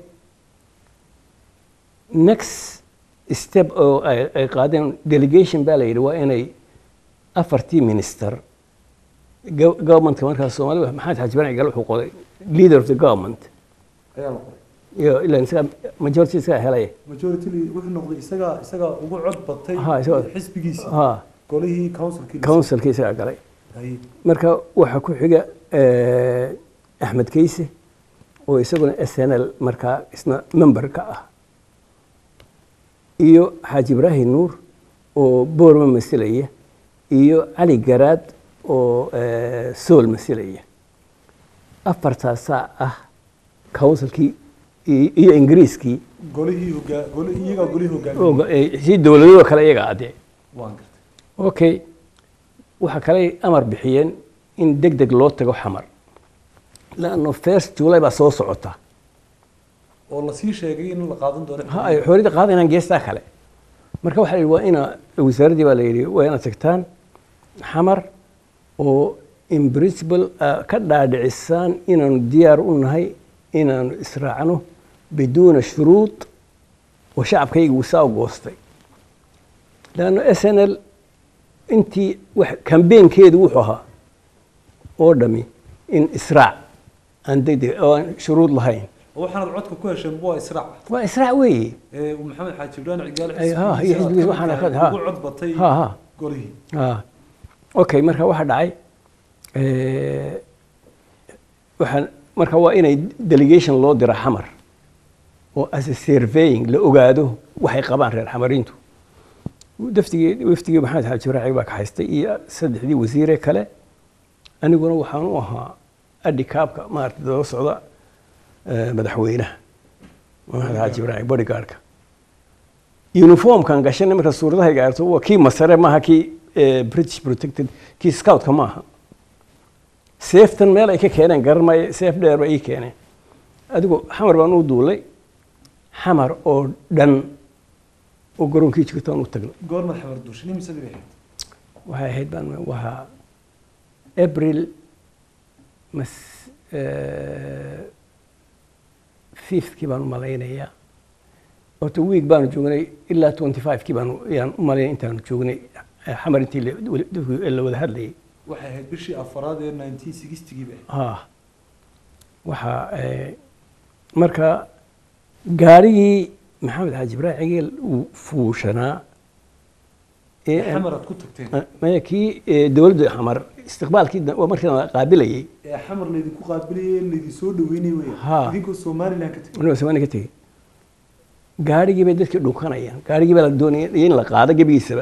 next step oo ay ay qaadeen delegation baa la yidhi waa inay afartii minister go- governmentka markaas soomaalida maxamed xaaji bani gal wuxuu qoday leader of the government ayaa la qoray iyo ilaa isaga majority isaga helay majority leader wuxuu noqday isagaa isagaa ugu cod batay Ha, isagaa- xisbigiisa ha golihii councilkii councilkii isaga galay Haye. marka waxaa ku xiga eh, axmed keyse oo isaguna s n l markaa isna member ka ah iyo xaaji ibraahim nuur oo boorma masilaya iyo cali garaad oo eh, sool masilaya afartaasaa ah councilkii iyo iyo ingiriiskii golihii hogaa goli iyagaa golihii oo hogaamiyey go- eh, si dowladoo kale iyaga adee waan gartay okay waxaa kale amar bixiyeen in deg deg loo tago xamar laanno first july baa soo socota oo lasii sheegay in la qaadan doono ha ay xorriyadda qaadanayaan geestaa kale marka waxaa la yidhi waa ina wasaaraddii baa la yidhi waa inaad tagtaan xamar oo in principle ah, ka dhaadhicisaan inaanu diyaar u nahay inaanu israacno biduuna shuruud oo shacabkayga uu saa u goostay leanno s n l intii wax kambeenkeedu wuxuu ahaa oo dhami in israac aan degdeg oo aan shuruud lahayn oo waxaanad codka ku hesheen waa israac waa israac weeye ee maxamed xaaji ibrahim cigaal Ay, ha, iyo xisbigiisa waxaana ka- ha. ugu cod batay ha ha golihii ah okay marka waxaa dhacay eh, waxaan marka waa inay delegation loo dira xamar oo as a surveying la ogaado waxay qabaan reer xamarintu daftigii wafdigii maxamed xaaji raaci baa ka haystay iyo saddexdii wasiire kale aniguna waxaan u ahaa adhikaabka maarata daba socda eh, madaxweynaha maxamed xaaji raaci bodyguardka uniformkan gashanay marka suuradaha gaarto waa kii masare maaha kii eh, british protected kii scoutka maaha seeftan meel ay ka keeneen garan maayo seef dheer ba ii keeneen adigu xamar baan u duulay xamar oo dhan oo garoonkii jirtaan u tagnay goorma xamar duushin imisadii bay ahayd waxay ahayd baan waa april mas fifthkii baan u malaynayaa horta week baanu joognay ilaa twenty fivekii baanu yaan u malaynay intaanu joognay eh, xamar intii la- wala- dadku la wada hadlayay waxay ahayd bishii afaraad ee 1960gii bay ahayd ha waxaa eh, marka gaarigii maxamed xaaji ibraahim cigeel uu fuushanaa ee aan- xamar aad ku tagteen maya kii eh, dowladda xamar istiqbaalkii da- waa markii la qaabilayay ee xamar laydinku qaabiliyay laydin soo dhaweynay Ha. wey idinkoo somaliland ka tegay anigoo samaani ka tegey gaarigii bay dadkii dhunkanayaan gaarigii baa la doonaya in la qaado gebigiisaba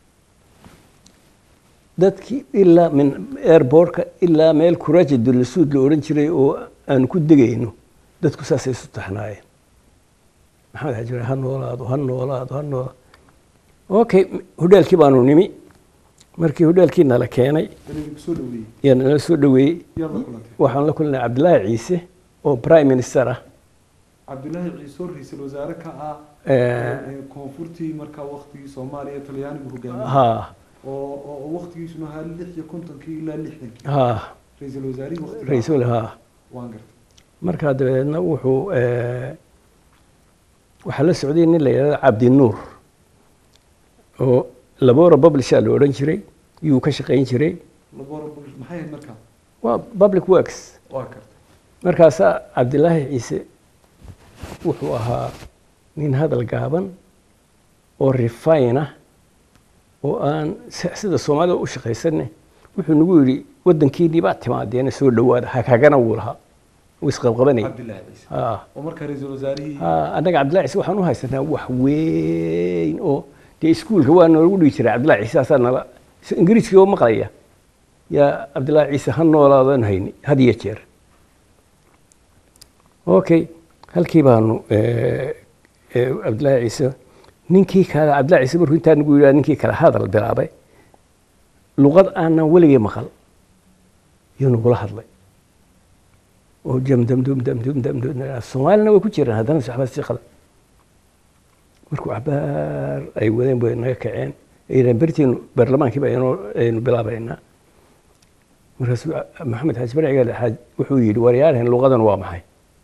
dadkii ilaa min airbortka ilaa meel kuraaja dullasuud la odhan jiray oo aan ku degayno dadku saasay isu taxnaayeen maxamed xaji ibraahim, ha noolaado ha noolaado ha noolaado okay hodheelkii baanu nimi markii hodheelkii nala keenay ee laydinku soo dhaweeyey yaa nala soo dhaweeyey yaad la kulantay waxaan la kulnay cabdilaahi ciise oo prime minister ah cabdilaahi ciise oo ra-iisul wasaare ka ah Eh, ee koonfurtii markaa waktigii soomaaliya talyaanigu hogaamiyey ha oo oo oo waktigiisuna ahaa lix iyo kontonkii ilaa lixdankii ha ra-iisul wasaarihii waktigaa ra-iisul ha waan gartay markaa dabeedna wuxuu eh, waxaa la socday nin la yidhahdo cabdinuur oo labora publisha la odhan jiray yuu ka shaqayn jiray labora bul maxay ahayd markaa waa public works waa gartay markaasaa cabdilaahi ciise wuxuu ahaa nin hadal gaaban oo refine ah oo aan si- sida soomaalida u shaqaysanne wuxuu nagu yidhi waddankiinii baa timaadeena soo dhowaada hakagana wuu lahaa wuu isqabqabanayay cabdillahi ciise Ah. oo marka ra-iisul wasaarihii Ah, annaga cabdillahi ciise waxaan u haysanaa wax weyn oo dee iskuulka waa noogu dhigi jiray cabdillahi ciise asaa nala is- ingiriiskii oo maqlaya yaa cabdillahi ciise ha noolaadan hayni had iyo jeer okay halkii baanu eh, eh, cabdillahi ciise ninkii kale cabdillahi ciise markuu intaa nagu yidhaha ninkii kale hadal bilaabay luqad aanan weligay maqal yuu nagula hadlay oo jamdamdumdamdumdamdum soomaalina way ku jiraan haddana waxbaa si qadan markuu cabaar ay wadeen bay naga kaceen ayidhahan bertiinu baarlamaankii baa inoo aynu bilaabaynaa markaasuu maxamed xaaji barciga xaaj wuxuu yidhi waryaalahan luqadan waa maxay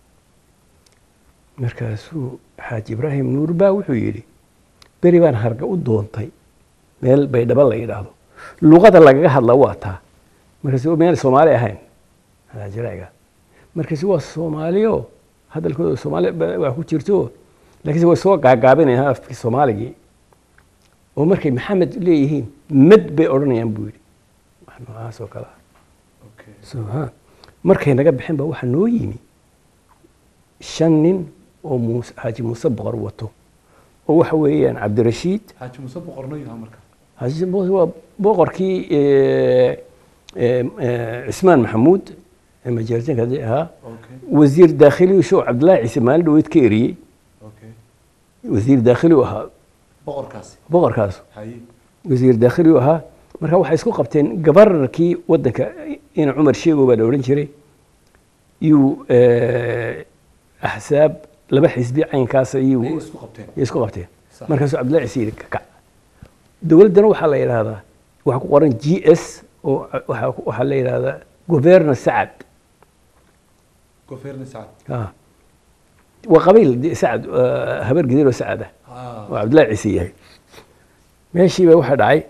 markaasuu xaaji ibraahim nuur baa wuxuu yidhi beri baan harga u doontay meel baydhabo la yidhaahdo luqada lagaga hadla waa taa markaasu meel soomaali ahayn xaaji barciga markaasi waa soomaaliyo hadalkooda soomaali ba- waa ku jirto laakiinse way soo gaagaabinayaan afkii soomaaligii oo markay maxamed leeyihiin mad bay odhanayaan buu yidhi wax noocaas oo kale ah Okay. So, ha. markay naga bixin ba waxaa noo yimi shan nin oo muuse xaaji muuse boqor wato oo waxa weeyaan cabdirashiid xaaji muuse boqorno yaha marka xaaji muuse waa boqorkii eh, eh, eh, cismaan maxamuud ee majeertanka haddii ahaa okay wasiir daakhili show cabdillaahi ciise maalin dhaweyd ka eriyey okay wasiir daakhili u ahaa boqorkaasi boqorkaas haye wasiir daakhili u ahaa marka waxay isku qabteen gabararkii waddanka ina cumar sheego baa la odhan jiray yuu eh, axsaab laba xisbi caynkaas ayuu ayay isku qabteen yay isku qabteen Sax. markaasuu cabdillahi ciise yidhi kakac dowladdana waxaa la yidhaahdaa waxaa ku qoran g s oo waxaa ku- waxaa la yidhaahdaa governor sacad goferne sacad Ah. waa qabiil de- sacad eh, habar gidir oo sacad ah Ah, oo cabdillahi ciise yahay meeshiiba waxaa dhacay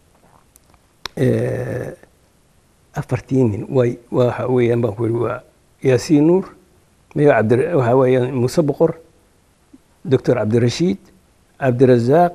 eh, afartii nin way waxa weeyaan baan ku yidhi waa yaasiin nuur mayo cabdi waxa weeyaan muuse boqor doctor cabdirashiid cabdirazaaq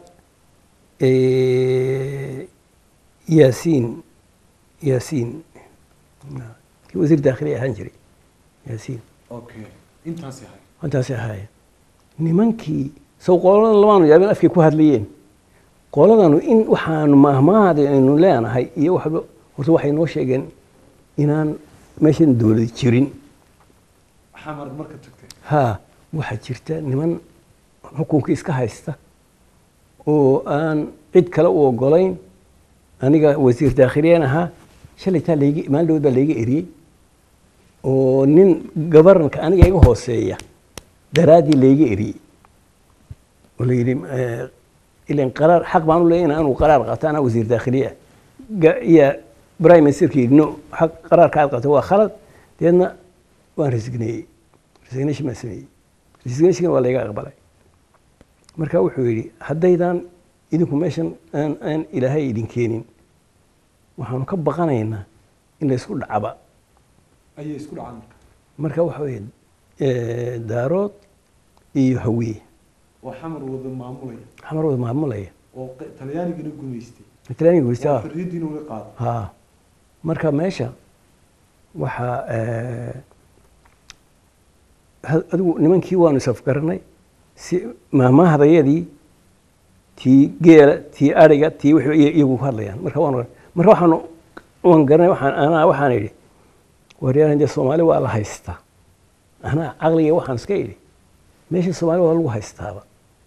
eh, yaasiin yaasiin kii wasiir daakhili ahaan jiray yaasiin okay intaas yahay intaasay ahaayeen nimankii sow qoladan lamaanu yaabeen afkay ku hadlayeen qoladanu in waxaanu mahmaahada aynu leenahay iyo waxba horta waxay noo sheegeen inaan meeshan dowlad jirin xamar marka tagtay haa waxaa jirta niman xukunka iska haysta oo aan cid kale u ogolayn aniga wasiir daakhiliyeen ahaa shalaytaa layga maalin dhawood baa layga eriyey oo nin gabarnka aniga iga hooseeya daraaddii layga eriyey oo la yidhi eh, ilan qaraar xaq baan u leeyahay inaan qaraar qaato anaa wasiir daakhiliye ah Ga- iyo prime ministerka yidhi no xaq qaraarka aad qabto waa khalad deedna waan resigneeyey resignation baan sameeyey resignation waa layga aqbalay marka wuxuu yidhi haddaydan idinku meeshan aan aan ilaahay idin keenin waxaanu ka baqanaynaa in la isku dhacaba ayay isku dhacaan marka marka waxa weeye eh, daarood iyo hawiye oo xamar wada maamulaya xamar wada maamulaya oo q- talyaanigana gumaystay talyaaniga weysta oo xorriyaddiina uga qaado ha marka meesha waxaa eh, ha- adigu nimankii waanu isafgaranay si maahmaahdayadii tii geela tii ariga tii wixii iy- iyagu ku hadlayaan marka waanu marka waxaanu waan garanay waxaan anaa waxaan idhi waryahan dee soomaali waa la haystaa anaa caqliga waxaan iska idhi meesha soomaali waa lagu haystaaba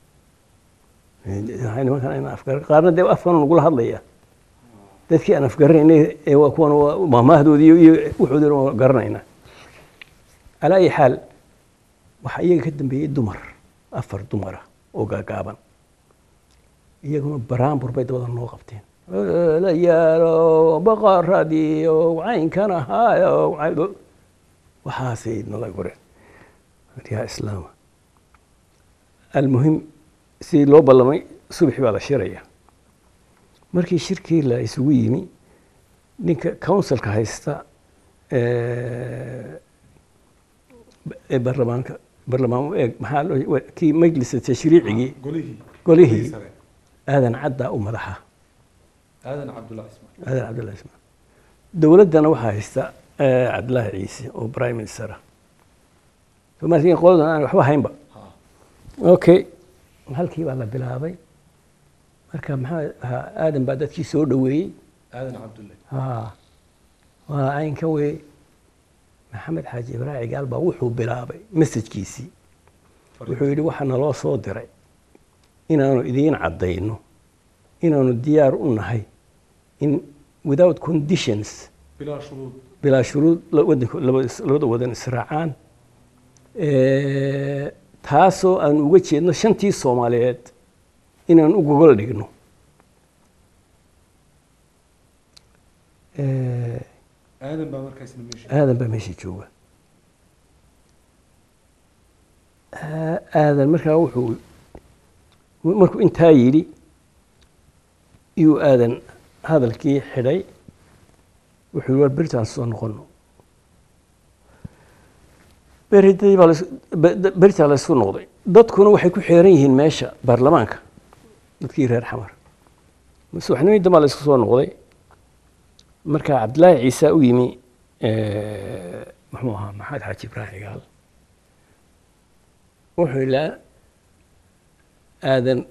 Eh, nimankan ayna afgaran qaarna dee afkan nagula hadlaya dadkii aan afgaranaynay ee waa kuwan waa maahmaahdoodii iyo- iyo wuxoodina waa garanaynaa calaa ayi xaal waxaa iyaga ka dambeeyey dumar afar dumara oo gaagaaban iyaguna baraambur bay dabada noo qabteen la yaalo boqoradii oo caynkan ahaayo cayn- waxaasay nala goreen yaa islaama almuhim sidii loo ballamay subaxi baa la shiraya markii shirkii la isugu yimi ninka councilka haysta ee ee baarlamaanka barlamaan u eeg maxaa loo wa- kii majlisa tashriicigii golihii golihii sare aadan caddaa u madaxa aadan cabdullahi ismaan aadan cabdullahi ismaan dowladdana waxaa haysta eh, cabdillaahi ciise oo prime minister ah soomaalkiin qoladan aan waxba haynba ha okay halkii baa la bilaabay marka maxaa ahaa aadan baa dadkii soo dhoweeyey aadan cabdullahi haa waa caynka wey maxamed xaaji ibraahi cigaal baa wuxuu bilaabay masajkiisii wuxuu yidhi waxaa naloo soo diray inaanu idiin caddayno inaanu diyaar u nahay in without conditions bilaa shuruud bilaa shuruud la- wadanka- laba- labada wadan israacaan Eh, taasoo aan uga jeedno shantii soomaaliyeed inaan u gogol dhigno Eh, aadan baa markaasna meesha aadan baa meesha jooga Aa- aadan markaa wuxuu markuu intaa yidhi iyuu aadan hadalkii xidhay wuxuu yihi war beritaan soo noqono beridii baa lais- be- de- beritaa la isku noqday dadkuna waxay ku xeeran yihiin meesha baarlamaanka dadkii reer xamar subaxnimadii dambaa la isku soo noqday marka cabdillaahi ciise u yimi eh, muxuu ahaa maxamed xaaji ibraahim cigaal wuxuu ilaa aadan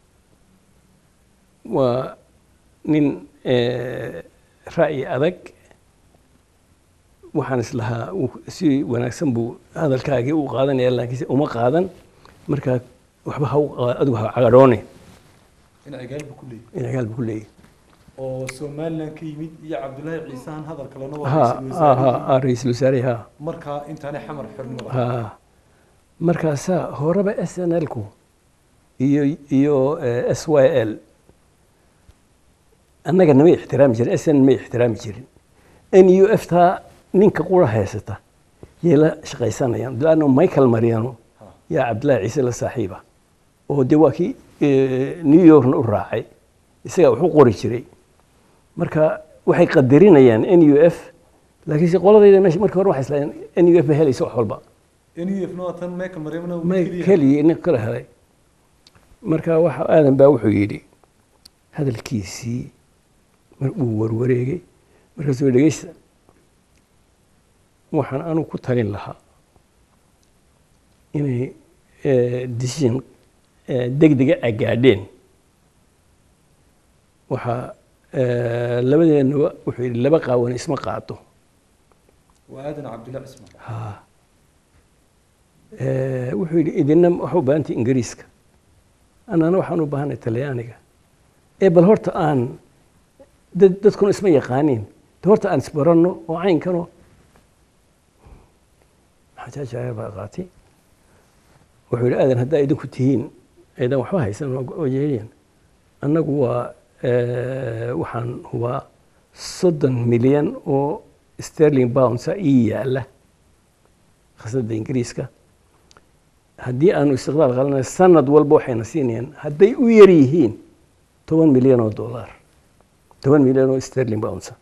waa nin eh, ra'yi adag waxaan islahaa uu- si wanaagsan buu hadalkaagii u qaadanaya laakiinse uma qaadan marka waxba ha u qa- adigu ha cagadhoone in agaalba ku leeyahy in cigaal buu ku leeyahy oo somaliland ka yimid iyo cabdullaahi ciisahan hadal kalena waa ha ra'iisul ha ha wasaarihii. ha ra-iisul wasaarihi ha markaa intaanay xamar xornimada ha markaasaa horeba s n l ku iyo iyo s y l annaga namay ixtiraami jirin s n may ixtiraami jirin n u f taa ninka qura haysata yay la shaqaysanayaan laanno michael mariano Ha. yaa cabdillaahi ciise la saaxiiba oo dee waa kii eh, new yorkna u raacay isagaa wax u qori jiray marka waxay qadarinayaan n u f laakiinse qoladayda meesha markii hore waxay islaayeen n u f ba helaysa wax walba nuf na waa tan meeka maryamna uu may keliya. keligii nin kala helay marka waxa aadan baa wuxuu yidhi hadalkiisii mar uu warwareegay markaasuu yidhi, dhegeysta waxaan anigu ku talin lahaa inay eh, decision eh, degdega agaadheen waxaa eh, labadeenaba wuxuu yidhi laba qaawan isma qaato waa aadan cabdullahi cismaan ha Eh, wuxuu yidhi idina waxa u baahantay ingiriiska annana waxaan u baahanay talyaaniga ee bal horta aan dad dadkuna isma yaqaaniin de horta aan isbaranno oo caynkano maxaa jaajaaya baa qaatay wuxuu yidhi aadan haddaa idinku tihiin aydan waxba haysan oo yeeliyan annagu waa eh, waxaan hubaa soddon milyan oo sterling boundsa ii yaala khasnada ingiriiska haddii aanu istiqlaal qalanay sanad walba waxayna siinayaan hadday u yar yihiin toban milyan oo dollar toban milyan oo sterling boundsa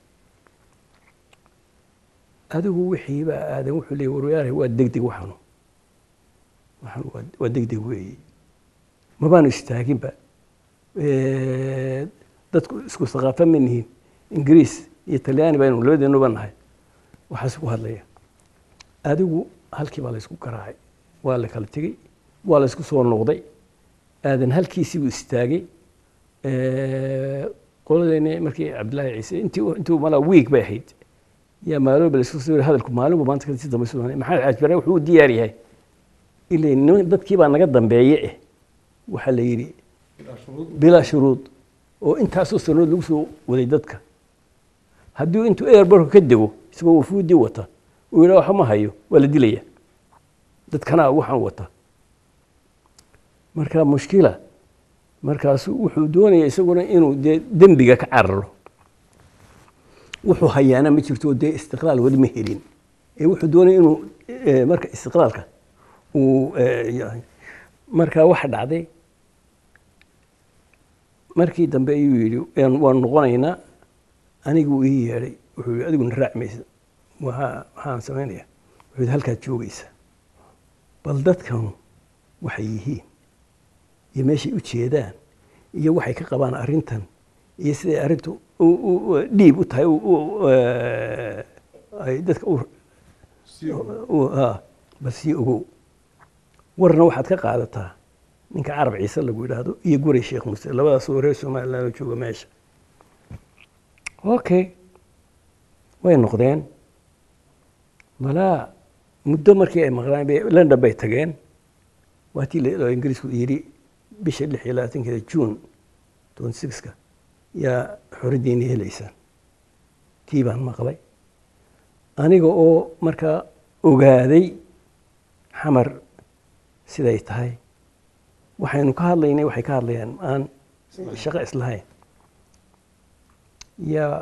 adigu wixiiba aadan wuxuu leeyay warwayaare waa degdeg waxanu waxan waa- waa degdeg weeye mabaanu istaaginba Eh, dadku isku thaqaafa ma nihiin ingiriis iyo talyaani baynu labadeenuba nahay waxaas ku hadlaya adigu halkii baa laysku garaacay waa la kala tegey waa la isku soo noqday aadan halkiisii buu istaagay Eh, qoladeeni markii cabdillaahi ciise intii intuu malaa wiig bay ahayd yaa maalooba la isku soo yiri hadalku maalinba maanta kasi dambe soo maxamed xaaj bare wuxuu u diyaar yahay ilaa niman dadkii baa naga dambeeye eh waxaa la yidhi bilaa shuruud bilaa shuruud oo intaasoo sanood lagu soo waday dadka haddii intuu airborka ka dego isagoo wafuudii wata uu yidhaa waxba ma hayo waa la dilaya dadkanaa waxaan wata marka mushkila markaasu wuxuu doonaya isaguna inuu dee dembiga ka cararo wuxuu hayaana ma jirto dee istiqlaal weli ma helin ee wuxuu doonaya inuu eh, marka istiqlaalka uu eh, yahay. marka waxa dhacday markii dambe ayuu yidhi "Waan- waan noqonaynaa aniguu ii yeedhay wuxuu yidhi adiguna raaci maysa waxaa waxaan samaynayaa wuxuu yidhi halkaad joogaysa bal dadkan waxay yihiin iyo meeshay u jeedaan iyo waxay ka qabaan arrintan iyo siday arrintu u- u- u- dhiib u tahay u- u- eh, ay dadka u u- ah, bal sii ogow warna waxaad ka qaadataa ninka carab ciise lagu yidhaahdo iyo guray sheekh muse labadaas oo reer somaliland oo jooga meesha okay way noqdeen malaa muddo markii ay maqlaan bay london bay tageen waatii la- oo ingiriisku yidhi bisha lix iyo labaatankeeda june twenty sixka yaa xorriyaddiina helaysaan tii baan maqlay aniga oo markaa ogaaday xamar siday tahay waxaynu ka hadlaynay waxay ka hadlayaan aan shaqo islahayn yaa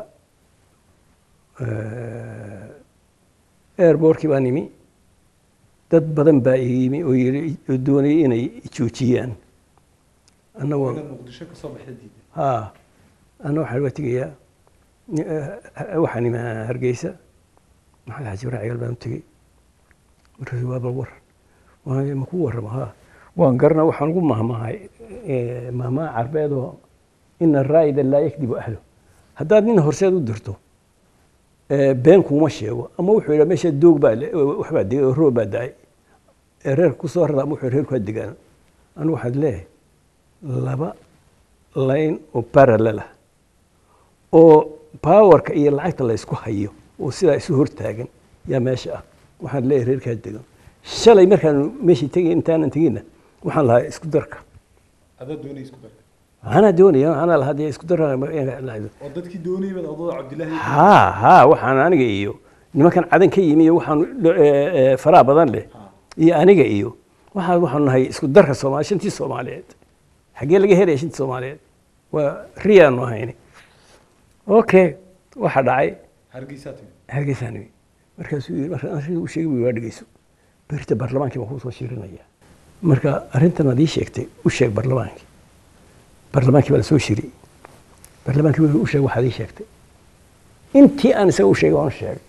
airbortkii baa nimi dad badan baa ii yimi oo yiri oo doonayay inay joojiyaan annagoo muqdisho kasoo baxda diiday ha anna waxaan uga tegayaa ni- eh, waxaan imi hargeysa maxamed xaji ibrahim cigaal baan u tegey markaasu waa bal waran waa ma ku warrama ha waan garana waxaan ugu mahmahay eh, mahmaha carbeed oo ina raa'ida laa yakdibu ahlo haddaad nin horseed u dirto eh, been kuuma sheego ama wuxuu yidhaa meesha doog baa le- waxbaa degay oo roob baa da-ay ee reer ku soo rara ama wuxuu reerku ha degaan anigu waxaad leeyahay laba layn oo parallel ah oo powerka iyo lacagta la isku hayo oo sidaa isu hortaagan yaa meesha ah waxaan leeyahay reerkaa degan shalay markaanu meeshii tegay intaanan teginna waxaan lahaa isku darka adaa doonay isku darka anaa doonaya anaa lahaa dee isku darka oo dadkii doonayay baad adoo cabdilaahi ha ha waxaan aniga iyo nimankan cadan ka yimi iyo waxaan eh, eh, faraha badan leh iyo aniga iyo waxaan waxaanu nahay isku darka soomaali shantii soomaaliyeed xaggee laga helaya shantii soomaaliyeed waa riyaanu ahayni okay waxa dhacay hargeysaa timi hargeysaan imi markaasuu yidhi markaan arrinta u sheegay buu waa dhegeyso berita barlamaankii baan kusoo shirinaya marka arrintan aad ii sheegtay u sheeg barlamaankii barlamaankii baa lasoo shiriyey barlamaankii wuxuu u sheegay waxaad ii sheegtay intii aan isaga u sheegay waan u sheegay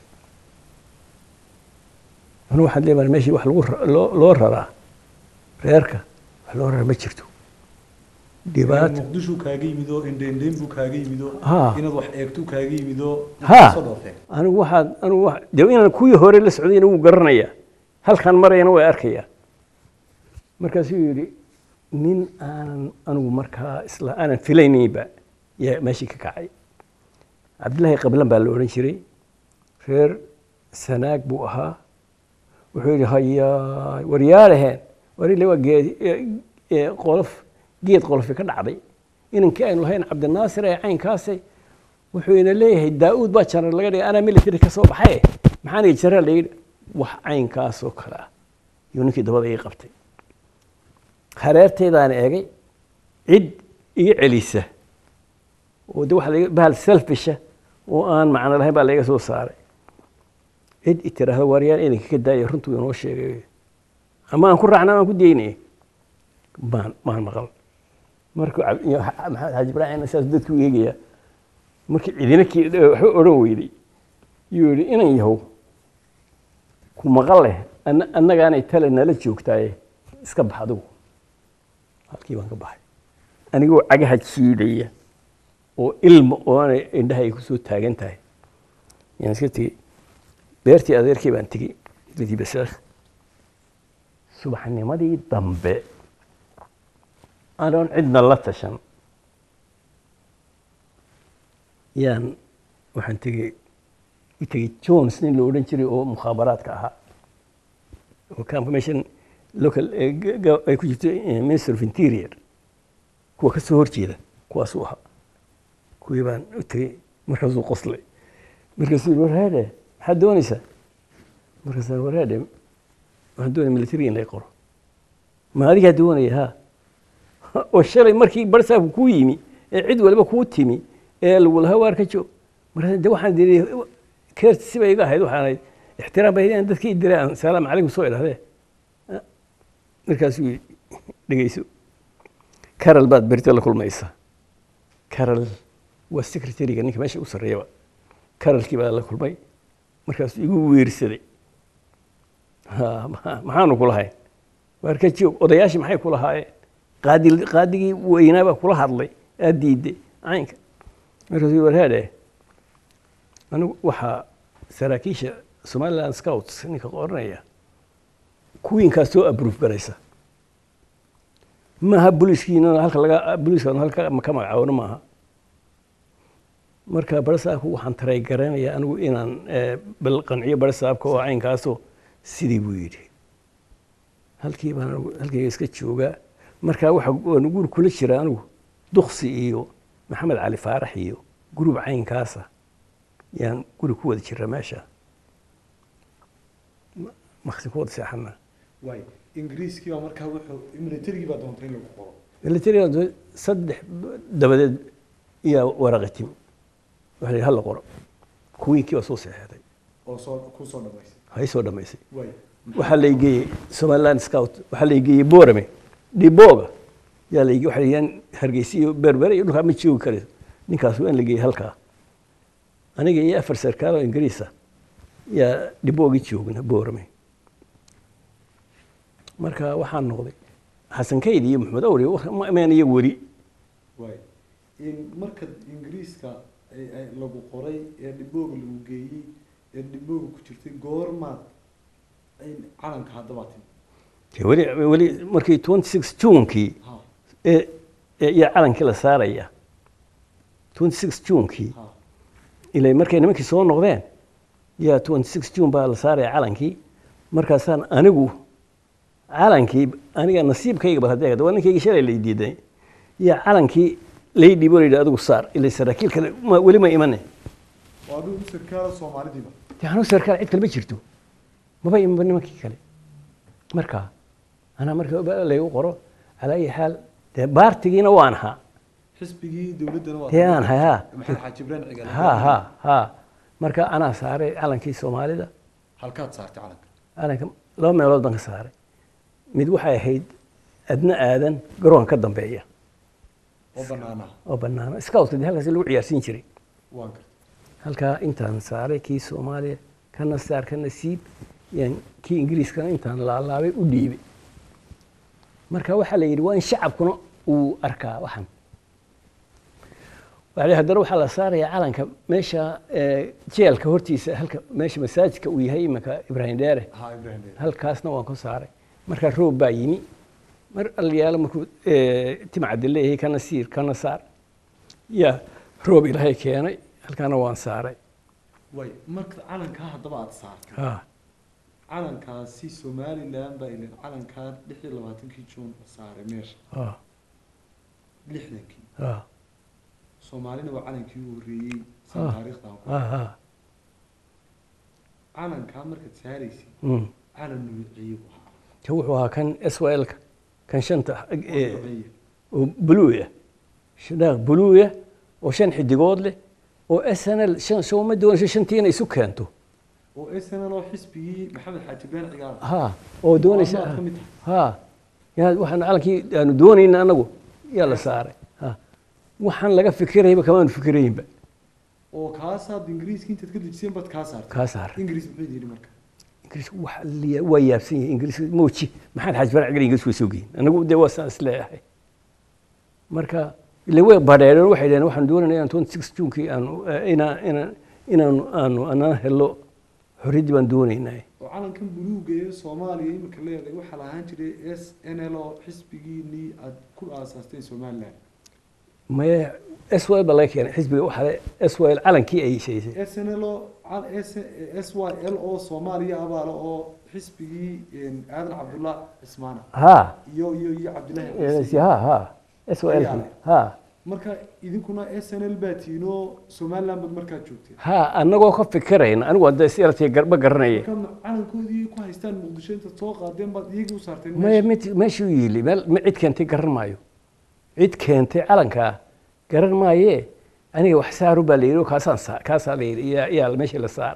anu waxaad leedahay meeshii wax lagu ra- loo loo raraa reerka wax loo raraa ma jirto dhibaata muqdishu kaaga yimid oo indheindheyn buu kaaga yimid oo Ha. inaad wax eegtu kaaga yimid oo Ha. soo dhoofeen anigu waxaad anigu wa dee inaan kuwii hore la socdayna wuu garanayaa halkaan marayana way arkayaa markaasuu yidhi nin aanan anigu markaa isla aanan filaynaynba yaa meeshii ka kacay cabdillaahi qablan baa la odhan jiray reer sanaag buu ahaa wuxuu yidhi hayaa waryaalaheen warile waa geed ee qolof geed qolofi ka dhacday inankii aynu lahayn cabdinaasir ee caynkaasay wuxuu ina leeyahay daa-uud baa janar laga dhigay anaa military ka soo baxay maxaana jarar la yidhi wax caynkaasoo kale ah yuu ninkii dabada ii qabtay hareerteydaan eegay cid iga celisa oo de waxa laga bahal selfisha oo aan macno lahayn baa laga soo saaray cid i tiraahdo waaryaal inanka ka daaya runtuu inoo sheegay ama aan ku raacna aan ku daynaya maan maan maqal markuu cab- iyo xa- maxamed xaaji ibraahim saas dadku u eegaya markii cidina kii waxba odhan weyday yuu yidhi inan yahow ku maqal leh anna- annagaanay tale nala joogtaaye iska bax adigu halkii baan ka baxay anigoo cagaha jiidaya oo ilma oonay indhaha ay ku soo taagan tahay yaan iska tegey beertii adeerkii baan tegey dadii basaakh subaxnimadii dambe anoon cidna la tashan yaan waxaan tegey u tegey jones nin la odhan jiray oo mukhaabaraadka ahaa oo confirmation local eh, ga- ga- ay ku jirto eh, minister of interior kuwa ka soo horjeeda kuwaasuu ahaa kuwii baan u tegey markaasuu qoslay markaasuu yidhi warhaadhe maxaad doonaysaa markaasaan warhaadhe waxaan doonaya military in lay qoro ma adigaa doonaya ha oo shalay markii barsaabku kuu yimi ee cid waliba kuu timi ee lagu lahaa waar ka joog markaas de waxaan diri keerti siba iga ahayd waxaan ahayd ixtiraam bay aan dadkii diray aan salaam calaykum soo idhahdee markaasuu yidhi dhegeyso caral baad berito la kulmaysaa caral waa secretariga ninka meesha u sarreeyaba caralkii baa la kulmay markaasuu igu weersaday ha ma- maxaanu ku lahayn waar ka joog odayaashii maxay ku lahaayeen qaadi qaadigii weynaabaa kula hadlay aad diiday caynka markaasuu warhaadhe anigu waxaa saraakiisha somaliland scouts ninka qoranaya kuwiinkaa soo abruuf garaysa maaha booliiskiina halka laga booliiska halka ka magacaabano maaha marka barasaabku waxaan taray garanayaa anigu inaan bal qanciyo barasaabka oo caynkaasoo sidii buu yidhi halkii baan anigu halkayga iska joogaa marka waxa waan guri kula jira anigu duksi iyo maxamed cali faarax iyo gurub caynkaasa yaan guri ku wada jira meesha maksin ku wada seexana waay ingiriiskii baa markaa wuxuu militarigii baa doontay in lagu qoro militariga saddex dabadeed iyaa waraqa timi waxa la yidhi hala qoro kuwiinkii baa soo seexeeday oo soo ku soo dhamaysay hay soo dhammaysay waay waxaa la geeyey somaliland scout waxaa la geeyey boorame dhibooga yaa la waxaa la yidhi hargeysa iyo berbere iyo dhulkaa ma joogi karayso ninkaas waa in la geeyey halkaa aniga iyo afar sarkaal oo ingiriisa yaa dhiboogii joogna boorame marka waxaan noqday xasan kayd iyo maxamed awri meen iyagu weli waay in marka ingiriiska ay- ay lagu qoray ee dhibooga lagu geeyey ee dhibooga ku jirtay goormaad ay calanka haddabaa timi dee weli weli markii twenty six junkii ha ee ee iyo calankii la saaraya twenty six junkii ha ilaa markay nimankii soo noqdeen yaa twenty six june baa la saaraya calankii markaasaan anigu calankii aniga nasiibkayga bal haddii waa ninkayga shalay lay diiday yaa calankii lay dhibo la yidhi adigu saar ilaa saraakiil kale ma- weli ma imane oo adigu sarkaala soomaalidiiba dee anuu sarkaal cid kale ma jirto maba imanba nimankii kale marka anaa marka ba- laygu qoro calaa ayi xaal dee baartigiina waan ahaa xisbigii dowladdana waa dee aan ahay ha maxamed xaaji ibraahim cigaal ha ha ha marka anaa saaray calankii soomaalida halkaad saartay calanka calanka laba meelood baan ka saaray mid waxay ahayd adna aadan garoonka ka dambeeya oo banaanaha oo banaana scoutka dee halkaas lagu ciyaarsiin jiray waan gartay halkaa intaan saaray kii soomaaliya kana saar kana siib yaan kii ingiriiskana intaan laalaabay u dhiibay marka waxaa la yidhi waa in shacabkuna uu arkaa waxan waxaa la yidhi haddana waxaa la saarayaa calanka meesha eh, jeelka hortiisa halka meesha masaajidka uu yahay iminka ibraahim dheere ha ibraahim dheer halkaasna waan ku saaray markaa roob baa yimi mar alyaalo markuu eh, timcadde leeyahay kana siir kana saar yaa roob ilaahay keenay halkaana waan saaray way marka calankaa haddaba aada saartay ha calankaasi somaliland baa ilan calankaa lix iyo labaatankii juun la saaray meesha ha lixdankii ha soomaalina waa calankii ugu horreeyey Ah. san taariikhdan ku ha ha calankaa markaad saaraysay Mm. calan nuuciye buu ahaa ka wuxuu ahaa kan swlka kan shanta oo eh, nuuciye. oo buluuya shadaaq buluuya oo shan xidigood leh oo snl shan soo ma doonayso shantii inay isu keento oo snl oo xisbigii maxamed xaaji ibraahim cigaal ha oo doonaysa Maalmaha ka mid tahay. ha yaa waxaan calankii aanu doonayna anagu yaa la saaray ha waxaan laga fikirayba kamaanu fikiraynba oo kaasaad ingiriiska intaad ka dejiseen baad kaa saartay kaa saaray ingiriis muxuu yidhi marka ingiriis wax liya- waa yaabsan yahay ingiriis mooji maxamed xaaji farc gal ingiriis way soo geyin anagu dee waa saan isleeyahay marka ile way badheereen waxay dhaheen waxaan doonayna inaan twenty six junkii aanu eh, inaan inaan inaanu aanu anana helo xorriyaddii baan doonaynaa oo calankan buluuga ee soomaaliya imika leedahay waxaa la ahaan jiray s n l oo xisbigiinii aad ku aasaasteen somaliland maye s y ba laga keenay xisbiga waxaa le s y calankii ay sheysay s n l oo cal- S- s y l oo soomaaliya abaale oo xisbigii aadan cabdullah cismaana ha iyo iyo iyo cabdillahi eh, ciise. ha ha s y Ayaa leh. ha marka idinkuna s n l baa tiinoo somaliland baad markaa joogteen ha annagoo ka fikirayna anigu hadda siyaartay garba garanaya marka calankoodii ku haystaan muqdisho intaad soo qaadeen baad iyagii u saarteen maya meesha. mid meeshuu yiili meel ma cid keentay garan maayo cid keentay calankaa garan maayee aniga wax saaru baa la yidhi oo kaasaan saa kaasaa la yidhi iyaa iyaa meesha la saar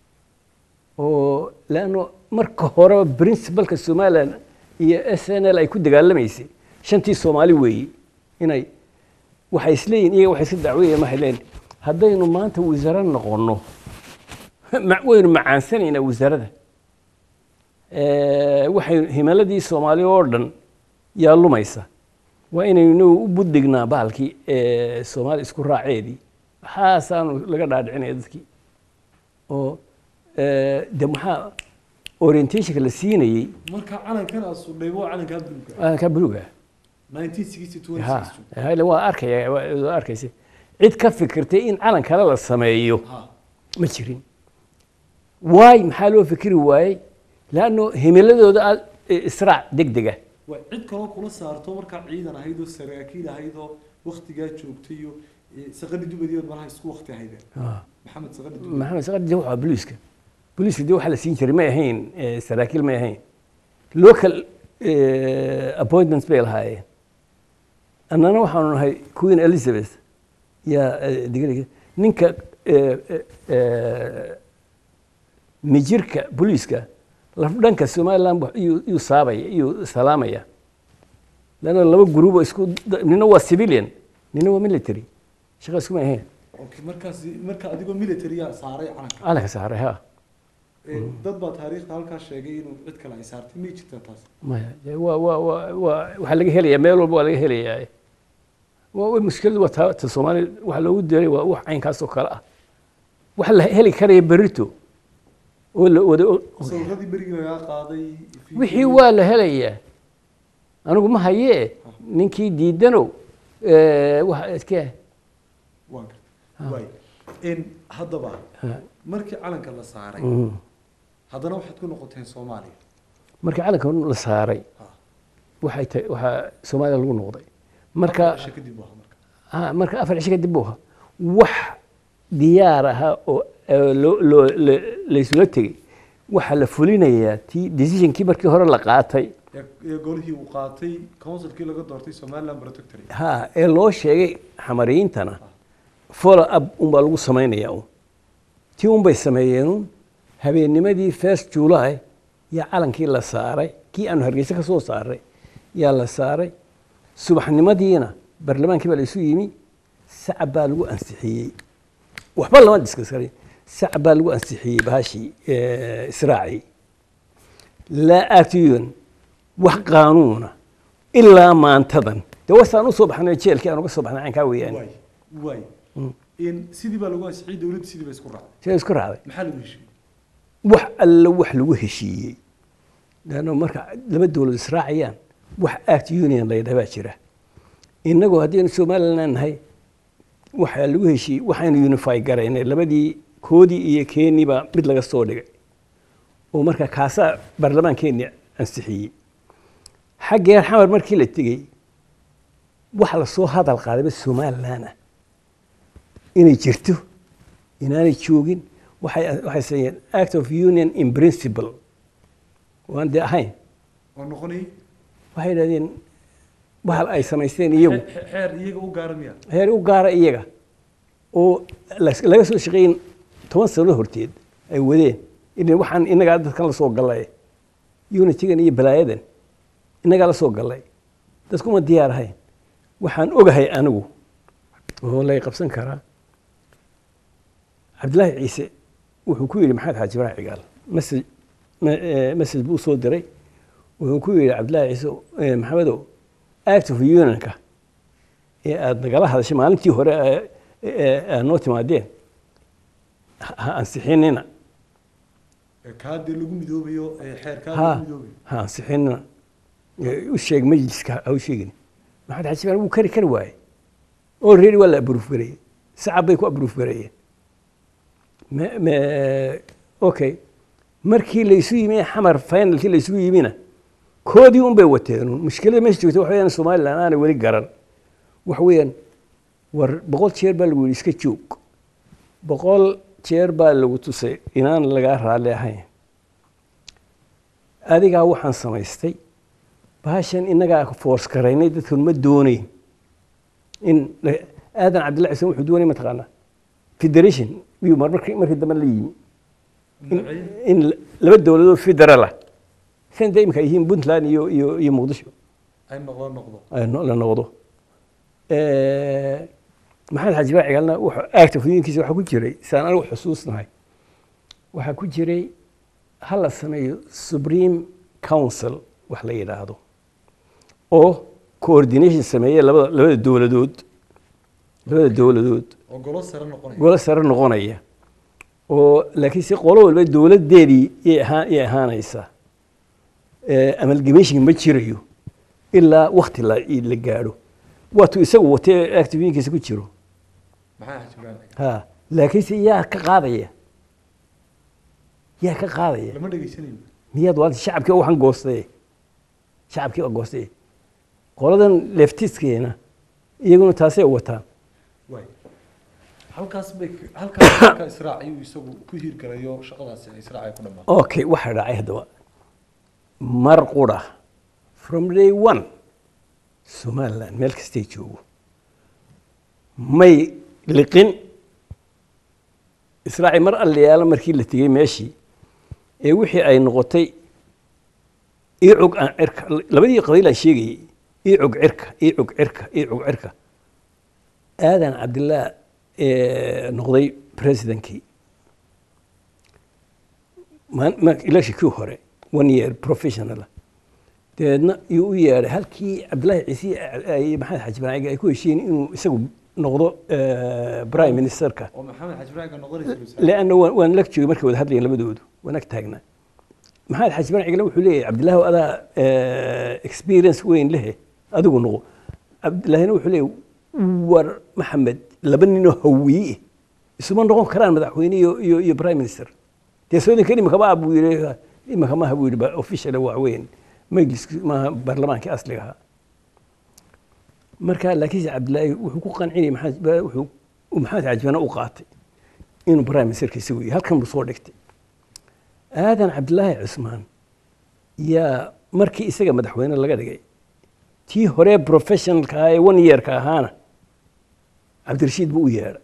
oo leanno marka hore principalka somaliland iyo s n l ay ku dagaalamaysay shantii soomaali weeye inay waxay isleeyihin iyaga waxay iska dacweeyeen waxay leeyihin haddaynu maanta wasaare noqonno ma- waynu macaansanaynaa wasaarada Eh, waxay himiladii soomaali oo dhan yaa lumaysa waa inaynu u buddignaa bahalkii eh, soomaali isku raaceedii waxaasaanu laga dhaadhicinaya dadkii oo eh, de maxaa orientationka la siinayey marka calankan aad sudhay waa calankaa buluuga calankaa buluuga 1962 ha ha, waa arkaya waa waa arkaysa cid ka fikirtay in calan kale la sameeyo ha ma jirin waay maxaa loo fikri waayey leanno himiladooda aad israac degdega waa cid kaloo kula saarto markaa ciidan ahayd oo saraakiil ahayd oo waktigaa joogtay iyo eh, saqani dubadiyood malaha isku wakti ahaydeen maxamed saqani dubadi maxamed saqadi de waxaa booliiska booliiska de waxaa la siin jiray may ahayn eh, saraakiil may ahayn local eh, appointments bay lahaayeen annana waxaanu nahay queen elizabeth yaa eh, digriga ninka eh, eh, eh, mijirka booliiska lafdhanka somaliland bu- iyuu iyuu saabaya iyuu salaamaya leanna laba gruubo isku da- nina waa civilian nina waa military shaqa iskuma ahayn okay markaas marka adigoo military-a saaray calanka calanka saaray ha Eh, dad baa taariikhda halkaa sheegay inuu cid kale ay saartay may jirtaa taas maya dee waa waa waa waa waxaa laga helayaa meel walba waa laga helayaa waa waa mushkiladu waa ta ta soomaaliya waxa loogu diray waa wax caynkaas oo kale ah waxa la heli karaya berito oo la wada og- sawiradii berigii lagaa qaaday wixii waa la helayaa anigu ma hayee ninkii diidanow eh, waxa iskee waan gartay waay in haddaba markii calanka la saaray haddana waxaad ku noqoteen soomaaliya marka calanka la saaray Ha. waxay tahay waxaa soomaaliya lagu noqday marka Afar cisho kadib waa marka ah, marka afar cisho kadib buu ahaa wax diyaar ahaa oo eh, loo loo la- laysula tegey waxaa la fulinayaa tii decisionkii markii hore la qaatay ee ee golihii uu qaatay councilkii laga doortay somaliland protectorate ha ee loo sheegay xamariyiintana follow up unbaa lagu samaynayaa un tii unbay sameeyeen un habeennimadii first july yaa calankii la saaray kii aanu hargeysa ka soo saaray yaa la saaray subaxnimadiina barlamaankii baa laysu yimi sacab baa lagu ansixiyey waxba lama diskaskarin sacab baa lagu ansixiyey bahashii eh, israacii laa aatiyun wax qaanuuna ilaa maantadan dee wasaan usoo baxnay jeelkii aan uga soo baxnay caynkaa weeyaan waay waay in sidii baa lagu ansixiyey dowladda sidii ba isku raacday see isku raacday maxaa lagu heshiiyey wax alla wax lagu heshiiyey leanno marka laba dowlad israacayaan wax act union la yidhaha baa jira innagoo haddaynu somaliland nahay waxaa lagu heshiiyey waxaynu unify garaynay labadii koodii iyo keeniiba mid laga soo dhigay oo marka kaasaa barlamaankeenni ansixiyey xaggeer xamar markii la tegey waxa lasoo hadal qaadayba somaliland ah inay jirto inaanay joogin waxay waxay sameeyeen act of union in principle waan dee ahayn oo noqonay waxay yidhahdeen bahal ay samaysteen iyagu xe- xeer iyaga u gaara miya heer u gaara iyaga oo las- laga soo shaqeyn toban sano horteed ay wadeen in waxaan innagaa dadkan la soo gallay unitigan iyo balaayadan innagaa la soo gallay dadkuma diyaar ahayn waxaan ogahay anigu oo lay qabsan karaa cabdilaahi ciise wuxuu ku yidhi maxamed xaaji ibrahim cigaal message me- eh, message buu soo diray wuxuu ku yidhi cabdilaahi ciise eh, maxamedow act of unionka ee aada nagala hadashay maalintii hore ee- ee aad noo timaadeen ha ha ansixinina Ee kaa dee lagu midoobayo ee xeer kaa ha lagu midoobayo ha ansixinina Ee, u sheeg majliska ha u sheegin maxamed xaaji ibrahim wuu kari kari waaye oo reeri waa la abruuf gareeyey sacab bay ku abruuf gareeyeen me- me- okay markii laysu yimi xamar finalkii laysugu yimina koodii un bay wateen un mushkilada meesha joogta waxa weeyaan somaliland aanay weli garan waxa weeyaan war boqol jeer baa lagu yidhi iska joog boqol jeer baa lagu tusay inaan lagaa raalli ahayn adigaa waxaan samaystay bahashan innagaa force garaynay dadkan ma doonayn in la- aadan cabdillahi xuseen wuxuu doonay mataqaanaa federation iyuu mar markii markii dambe la yimi in- Magacyo? in la- laba dowladood federaal ah san dee imika ay yihiin puntland iyo iyo iyo muqdisho ay noqdo noqdo ay no- la noqdo Eh, maxamed xaaji baa cigaalna wuxuu aagta fudinkiisa waxaa ku jiray saan anigu xusuusnahay waxaa ku jiray ha la sameeyo supreme council wax la yidhaahdo oo coordination sameeya labada labada dowladood labada dowladood oo golo sare noqonaya golo sare noqonaya oo laakiin si qolo walba dowladdeedii yay ahaan yay ahaanaysaa amalgamation ma jirayo ilaa wakti la la gaadho waatuu isagu watee activiinkiisa ku jiro maxaa xajibaan ha laakiinse yaa ka qaadaya yaa ka qaadaya lama dhegaysanayo miyaad waa shacabkii waxaan goostay shacabkii waa goostay qoladan leftiskeena iyaguna taasay wataan waay halkaas bay halkaas marka israac ayuu isagu ku hirgalayo shaqadaasi ay israac ay ku dhamaato okay waxaa dhacay haddaba mar qura from day one somaliland meel kastay joogo may liqin israaci mar allayaalo markii la tegey meeshii ee wixii ay noqotay iicog aan cirka labadii qabiil aan sheegayey iicog cirka iicog cirka iicog cirka aadan cabdillaah ee noqday presidentkii electionkii hore one year professional dabeedna yuu u yeedhay halkii cabdillaahi ciise ay maxamed xaji banaaciga ay ku heshiin inuu isagu noqdo prime ministerka oo maxamed xajibaaga noqonaysa leanna waan waan lag joogay markay wada hadlayeen labadoodu waan ag taagnaa maxamed xaji banacigale wuxuu leeyahay cabdillaahi adaa experience weyn lehe adigu noqo cabdillaahina wuxuu leeyahay war maxamed laba ninoo hawiye isuma noqon karaan madaxweyne iyo iyo iyo prime minister dee soodinkan imika ma buu yidhi imika maaha buu yidhi official waa weyn majliski maaha baarlamaankii asliga ahaa marka laakiinse cabdillaahi wuxuu ku qancinayay maxamed wuxuu maxamed xajibana u qaatay inuu prime ministerka isagu yahay halkan buu soo dhigtay aadan cabdillaahi cusmaan yaa markii isaga madaxweyne laga dhigay tii hore professionalka ahaa ee one yearka ahaana cabdirashiid buu u yeedhay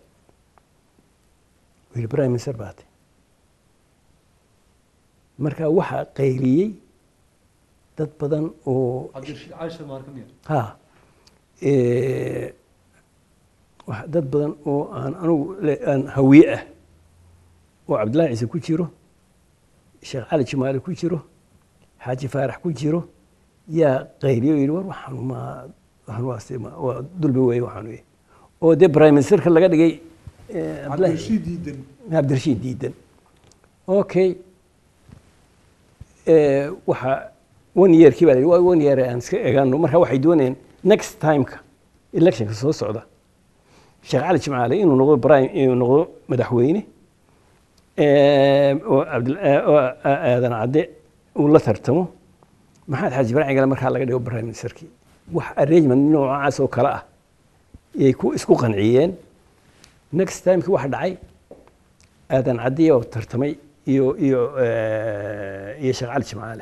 wiili prime minister baatay marka waxaa qayliyey dad badan oo cabdirashiid cali sharmaan ka mid ha wax dad badan oo aan anugu le- aan hawiye ah oo cabdillahi ciise ku jiro sheekh cali jimaale ku jiro xaaji faarax ku jiro yaa qayliyo yidhi war waxaan ma waxaan waa si ma waa dulbi weeye waxaan weye oo dee prime ministerka laga dhigay eh, Cabdillahi- cabdirashiid diidan cabdirashiid diidan okay Eh, waxa one yearkii baa la yidhi, waa one year aan iska egaano marka waxay doonayeen next timeka electionka soo socda sheekh cali jimcaale inuu noqdo prime inuu noqdo madaxweyne eh, oo cabdil- eh, oo aadan cadde uu la tartamo maxamed xaaji ibraahim gale markaa laga dhigo prime ministerkii wax arrangement noocaas oo kale ah yay ku isku qanciyeen next timekii waxa dhacay aadan caddiya oo tartamay iyo iyo eh, iyo sheekh cali jimcaale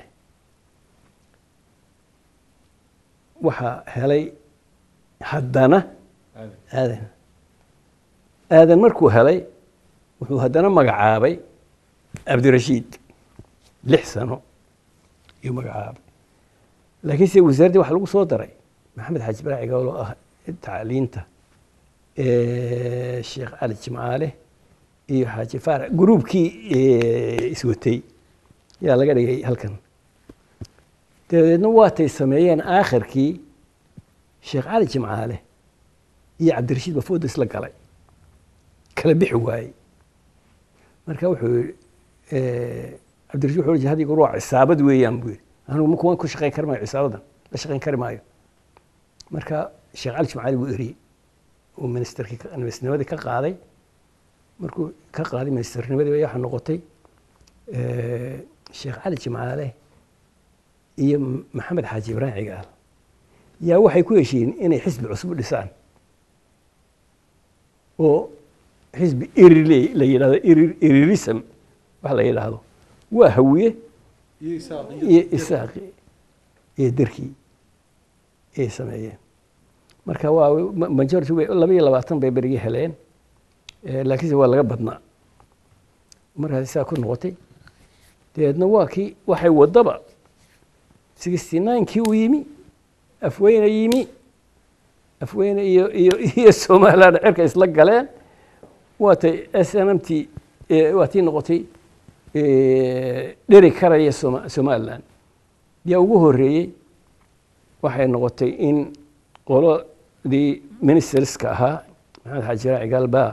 waxaa helay haddana aadan aadan aadan markuu helay wuxuu haddana magacaabay cabdirashiid lix sano iyuu magacaabay laakiinse wasaaraddii waxaa lagu soo daray maxamed xaaji ibraahim gawl oo ah tacliinta eh, sheekh cali jimcaale iyo xaaji faarax gruubkii eh, iswatay yaa laga dhigay halkan dabadeedna waatay sameeyeen aakhirkii sheekh cali jimcaale iyo cabdirashiid baa fooda isla galay kala bixi waayey marka wuxuu yihi cabdirashiid wuxuu yihi hadiga waa cisaabad weeyaan buu yidhi anigu ma kuwan ku shaqayn kari maayo cisaabadan la shaqayn kari maayo marka sheekh cali jimcaali buu eriyey uu ministerkii ka- ministernimadii ka qaaday markuu ka qaaday ministernimadii bay waxaa noqotay eh, sheekh cali jimcaale iyo maxamed xaaji ibraahim cigaal yaa waxay ku heshiiyeen inay xisbi cusub dhisaan oo xisbi irile la yidhahdo irir- irirism wax la yidhaahdo waa hawiye iyo isaaq iyo isaaqi iyo derkii ay sameeyeen marka waa ma- majority way laba iyo labaatan bay berigi heleen Eh, laakiinse waa laga badnaa markaas saa ku noqotay dabeedna waa kii waxay wadaba sixty ninekii uu yimi afweyne yimi afweyne iyo iyo iyo somaliland cirka isla galeen waatay s n m t waa tii noqotay eh, dheri karaya Soma- somalilan yaa ugu horreeyey waxay noqotay in qoladii ministerska ahaa maxamed xaaji raaci galbaa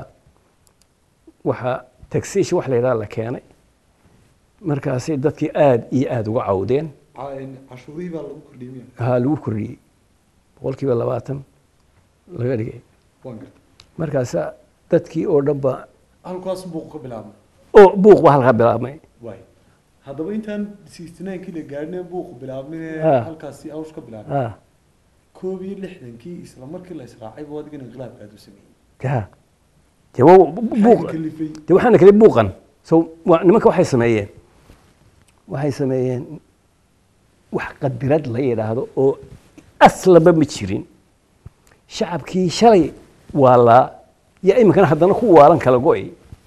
waxaa taxation wax la yidhaha la keenay markaasay dadkii aada iyo aada uga cawdeen cashuurihii baa lagu kordhiyey miya haa lagu kordhiyey boqolkiiba labaatan laga dhigay waan gartay markaasa dadkii oo dhan ba halkaas buuq ka bilaabmay oo buuq ba halkaa bilaabmay waay haddaba intaan sixty ninekii la gaadhin buuqu bilaabmin Ah. halkaasi awsh ka bilaabmay ha koob iyo lixdankii isla markii la israacay buu adigan inqilaabka aad u sameeyey ha dee waa buuq Maxaa kalifay dee waxaana kale buuqan so waa nimanka waxay sameeyeen waxay sameeyeen wax qadirad la yidhaahdo oo aslaba ma jirin shacabkii shalay waalaa yaa iminkana haddana ku waalan kala go'ay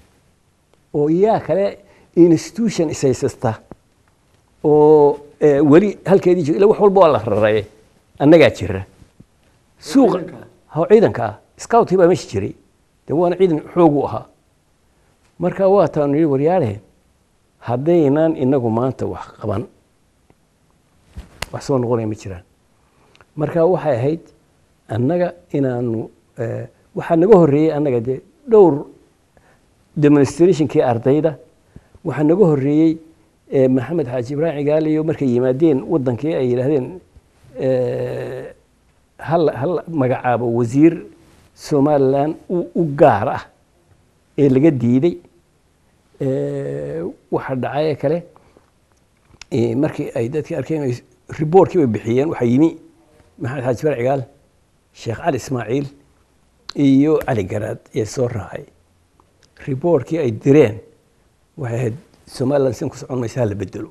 oo yaa kale institution ishaysasta oo eh, weli halkeedii jiro ila wax walba waa la raraye annagaa jira suuqa ciidanka ah? ha ciidanka ah scoutkii baa meesha jiray dee waana ciidan xoogu ahaa marka waa taanu yidhi waryaale haddaynan inagu maanta wax qaban wax soo noqonaya ma jiraan marka waxay ahayd annaga inaanu eh, waxaa naga horreeyey annaga dee dhowr demonstrationkii ardayda waxaa naga horreeyey eh, maxamed xaaji ibraahim cigaaliyo markay yimaadeen waddankii ay yidhaahdeen eh, hal hal magacaabo wasiir somalilan u u gaar ah ee laga diiday Eh, waxaa dhacay kale eh, markii ay dadkii arkeen ay riboortkii bay bixiyeen waxaa yimi maxamed xaaji bar cigaal sheekh cali ismaaciil iyo cali garaad ee soo raacay riboortkii ay direen waxay ahayd somaliland sin ku socon maysa hala bedelo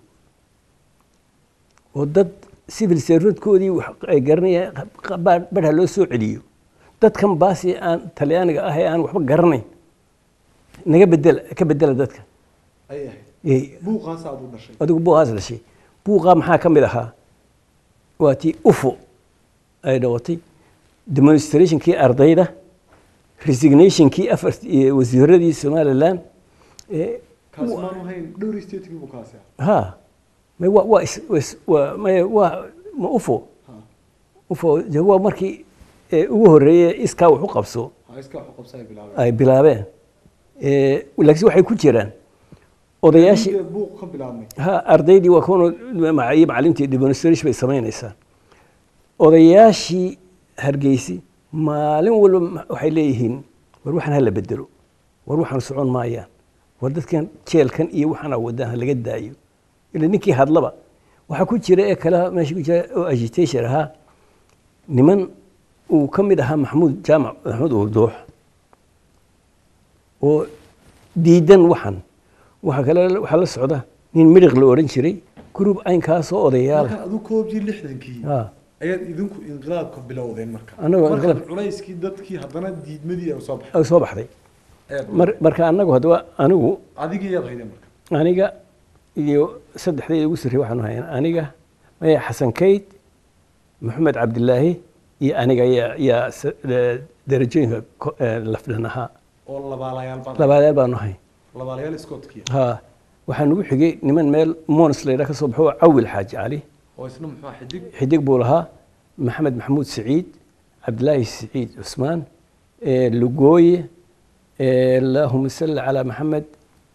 oo dad civil servantkoodii wax ay garanayaan badha loo soo celiyo dadkan baasi aan talyaaniga ah ee aan waxba garanayn naga bedela ka bedela dadka ay ahayd Eh, buuqaas aad u dhashay adigu buuqaas dhashay buuqaa maxaa ka mid ahaa waa tii ufo ay dhawatay demonstrationkii ardayda resignationkii afar iyo wasiiradii somaliland eh, kaasi maanu hayn dhowr statekii buu kaasi ah ha may waa waa is- is- waa may waa ma ufo ha ufo de waa markii eh, ugu horreeyey iskaa wax u qabso ha iska wax u qabsa ay bilaabeen ay bilaabeen Eh, laakiin waxay ku jiraan odayaashii Inta buuq ka bilaabmay ha ardaydii waa kuwan iyo macallintii demonstration bay samaynaysaa odayaashii hargeysi maalin walba ma- waxay leeyihiin war waxaan hala bedelo war waxaan socon maayaan war dadkan jeelkan iyo waxaana wadaan ha laga daayo ila ninkii hadlaba waxaa ku jira ee kale meesha ku jira oo agitation ahaa niman uu ka mid ahaa maxamuud jaamac maxamuud urduux oo diidan waxan waxaa kale waxaa la socda nin midhiq la odhan jiray group aynkaasoo odayaal marka adu koob iyo lixdankii ah ayaad idinku inqilaabka bilowdeen marka Annagoo marka inqilaab- culayskii dadkii haddana diidmadii ay soo baxay ay soo baxday ayaad mar- marka annagu haddaba anigu adigii yaad haydeen marka aniga iyo saddexdayda ugu sarrey waxaanu hayn aniga maya xasan kayd maxamed cabdilaahi iyo aniga yaa yaa sa- eh, darajooyinka ko- eh, lafdhan ahaa oo labaalayaal badan labaadaal baanu hayn labaalayaal scottkiya ha waxaa nagu xigay niman meel mons layidhaha ka soo baxo oo cawil xaaji cali oo isna muxuu ahaa xidig xidig buu lahaa maxamed maxamuud siciid cabdilaahi siciid cusmaan eh, lugooye eh, allahuma salli calaa maxamed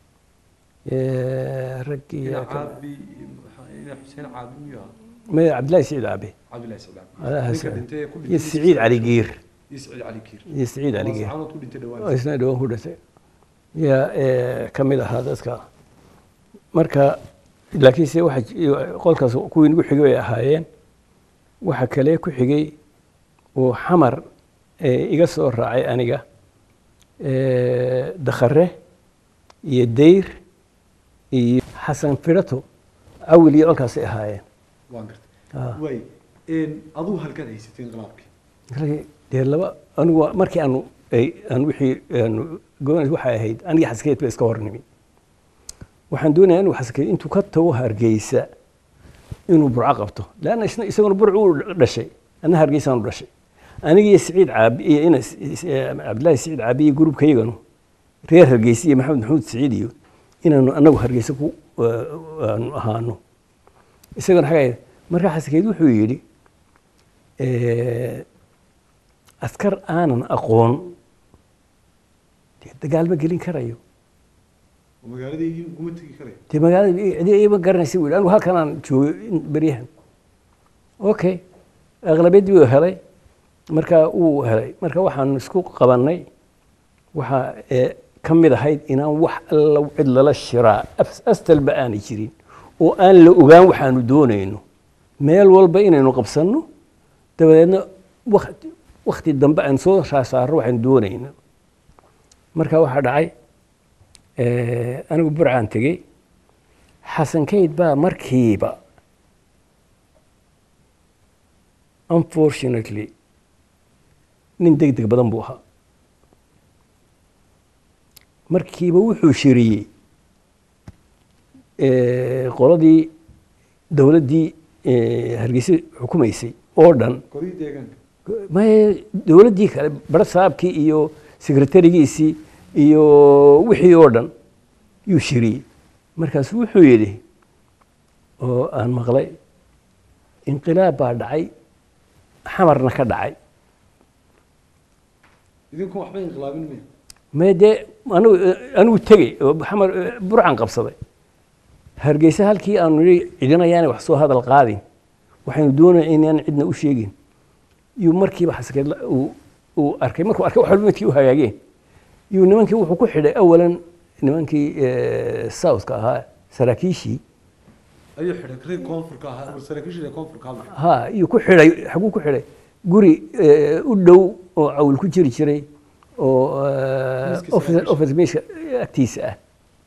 eh, raggii ina yaa ka- caabi ina xuseen caabi miyuu ahaa maya cabdilaahi siciid aabe cabdillahi sicdaab Alaha ninka sa- dhintay ee ku iyo dhintay siciid cali giir iyo siciid cali kiir iyo siciid cali giir caanood ku dhintay oo dhawaan isna dhawaan ku dhintay yaa eh, ka mid ahaa dadka marka laakiinse waxa j- qolkaas kuwii nagu xigay bay ahaayeen waxa kale ku xigay oo xamar eh, iga soo raacay aniga eh, dakhare iyo dayr iyo xasan firato cawil iyo colkaasay ahaayeen waan gartay Ah. waay een aduu halkaad haysatay inqilaabkii Markii dee laba anigu waa- markii aanu ay- aan wixii aanu gobonays waxay ahayd aniga xaskeed ba iska hornimi waxaan doonayaa inuu xaskeed intuu ka tago hargeysa inuu burco qabto leanna isna isaguna burcu uu dhashay anna hargeysaanu dhashay aniga iyo siciid caabi iyo inas cabdillaahi siciid caabi iyo gruubkayganu reer hargeysa iyo maxamed maxamuud siciid iyo inaanu anagu hargeysa ku aanu ahaano isagana xagga markaa xasankeyd wuxuu yidhi askar aanan aqoon dee dagaal ma gelin karayo magaaladii kuma tegi karaya dee magaalada cidi ima garanaysa buu yidhi anigu halkan aan joogo in- beryahan okay aqlabiyaddii wuu helay marka wuu helay marka waxaan isku qabannay waxaa ee, ka mid ahayd inaan wax alla cid lala shiraa as- astalba aanay jirin oo aan la ogaan waxaanu doonayno meel walba inaynu qabsanno dabadeedna wakti wakti dambe aan soo raasaarro waxaanu doonayno marka waxaa dhacay eh, anigu burcaan tegey xasan kayd baa markiiba unfortunately nin deg deg badan buu ahaa markiiba wuxuu shiriyey eh, qoladii dowladdii eh, hargeysa xukumaysay oo dhan qorii deegaanka maye dowladdii kale bara saabkii iyo sekretarigiisii iyo wixii oo dhan yuu shiriyey markaasu wuxuu yidhi oo aan maqlay inqilaab baa dhacay xamarna ka dhacay idinku waxba inqilaabin maya mee dee anigu anigu tegey oo xamar burcan qabsaday hargeysa halkii aanu nidhi cidinayaanay wax soo hadal qaadin waxaynu doonaya inaan cidna u sheegin yuu markiiba xasankeed la- uu uu arkay markuu arkay wax walba midkii u hagaageen yuu nimankii wuxuu ku xidhay awalan nimankii eh, southka ahaa saraakiishii ayuu xidhay kare koonfurka ahaa saraakiishii koonfurka hadla ha yuu ku xidhay xaguu ku xidhay guri eh, u dhow oo cawl ku jiri jiray oo eh, Miiska office saraakiisha. office meesha agtiisa ah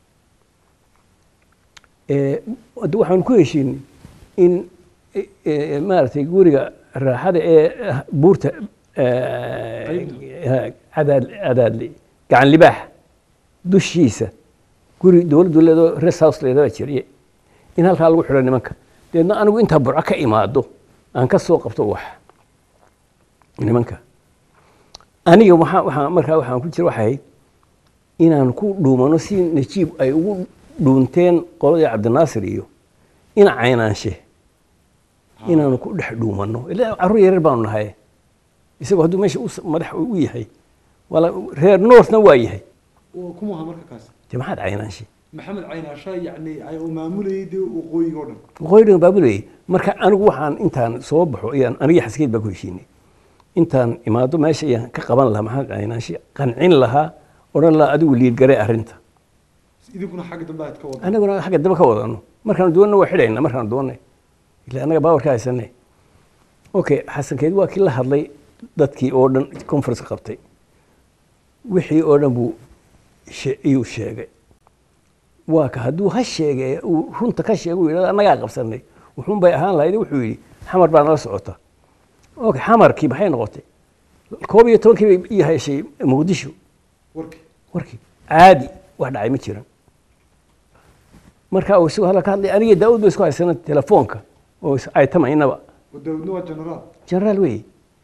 Eh, hadda waxaanu ku heshiinay in eh, eh, maaragtay guriga raaxada ee ah, buurta eh, Qaybta. ha, cadaad cadaadli gacan libaax dushiisa guri dowladdu leedo rest house leedaba jiriye in halkaa lagu xidho nimanka deedna anigu intaa burco ka imaado aan ka soo qabto wax nimanka aniga waxaa waxaa markaa waxaan ku jira waxay ahayd inaan ku dhuumano si najiib ay ugu dhuunteen qoladii cabdinaasir iyo ina caynaanshe inaanu ku dhex dhuumanno ilaa carruur yareer baanu nahay isagoo hadduu meesha u s- madax u yahay wala reer northna waa yahay kumuha marka kaas dee maxaad caynaanshe maxamed caynaasha yacni ay uu maamulayay dee waqooyiga oo dhan waqooyigan baabulayay marka anigu waxaan intaan soo baxo ayaan anigii xaskeed baa ku heshiinay intaan imaado meesha ayaan ka qaban lahaa maxamed caynaanshe qancin lahaa odhan lahaa adigu liidgare arrinta idinkuna xagga dambe aad ka wada anaguna xagga dambe ka wadano markaanu doonno waa xidhayna markaanu doonnay ila annaga baawarka haysanay okay xasankeed waa kii la hadlay dadkii oo dhan conference qabtay wixii oo dhan buu she- iyuu sheegay waa ka hadduu ha sheegay uu runta ka sheegay uu yidhahdo annagaa qabsanay wuxuun bay ahaan lahayd wuxuu yidhi xamar baa nala socota okay xamarkii maxay noqotay koob iyo tobankii bay ii heshay muqdisho warkii warkii caadi wax dhacay ma jiran marka uu isagoo hadal ka hadlay aniga daawud ba isku haysana telefoonka oo is- ay tamaynaba daawudna waa generaal generaal wey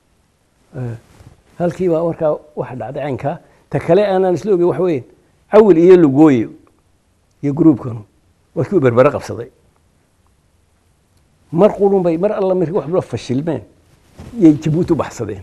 halkii baa warkaa waxa dhacday caynkaa ta kale aanaan isla ogey waxa weeye cawil iyo lugooye iyo gruubkanu waa kii u berbere qabsaday mar qurun bay mar alla markii waxba fashilmeen yay jabuuti u baxsadeen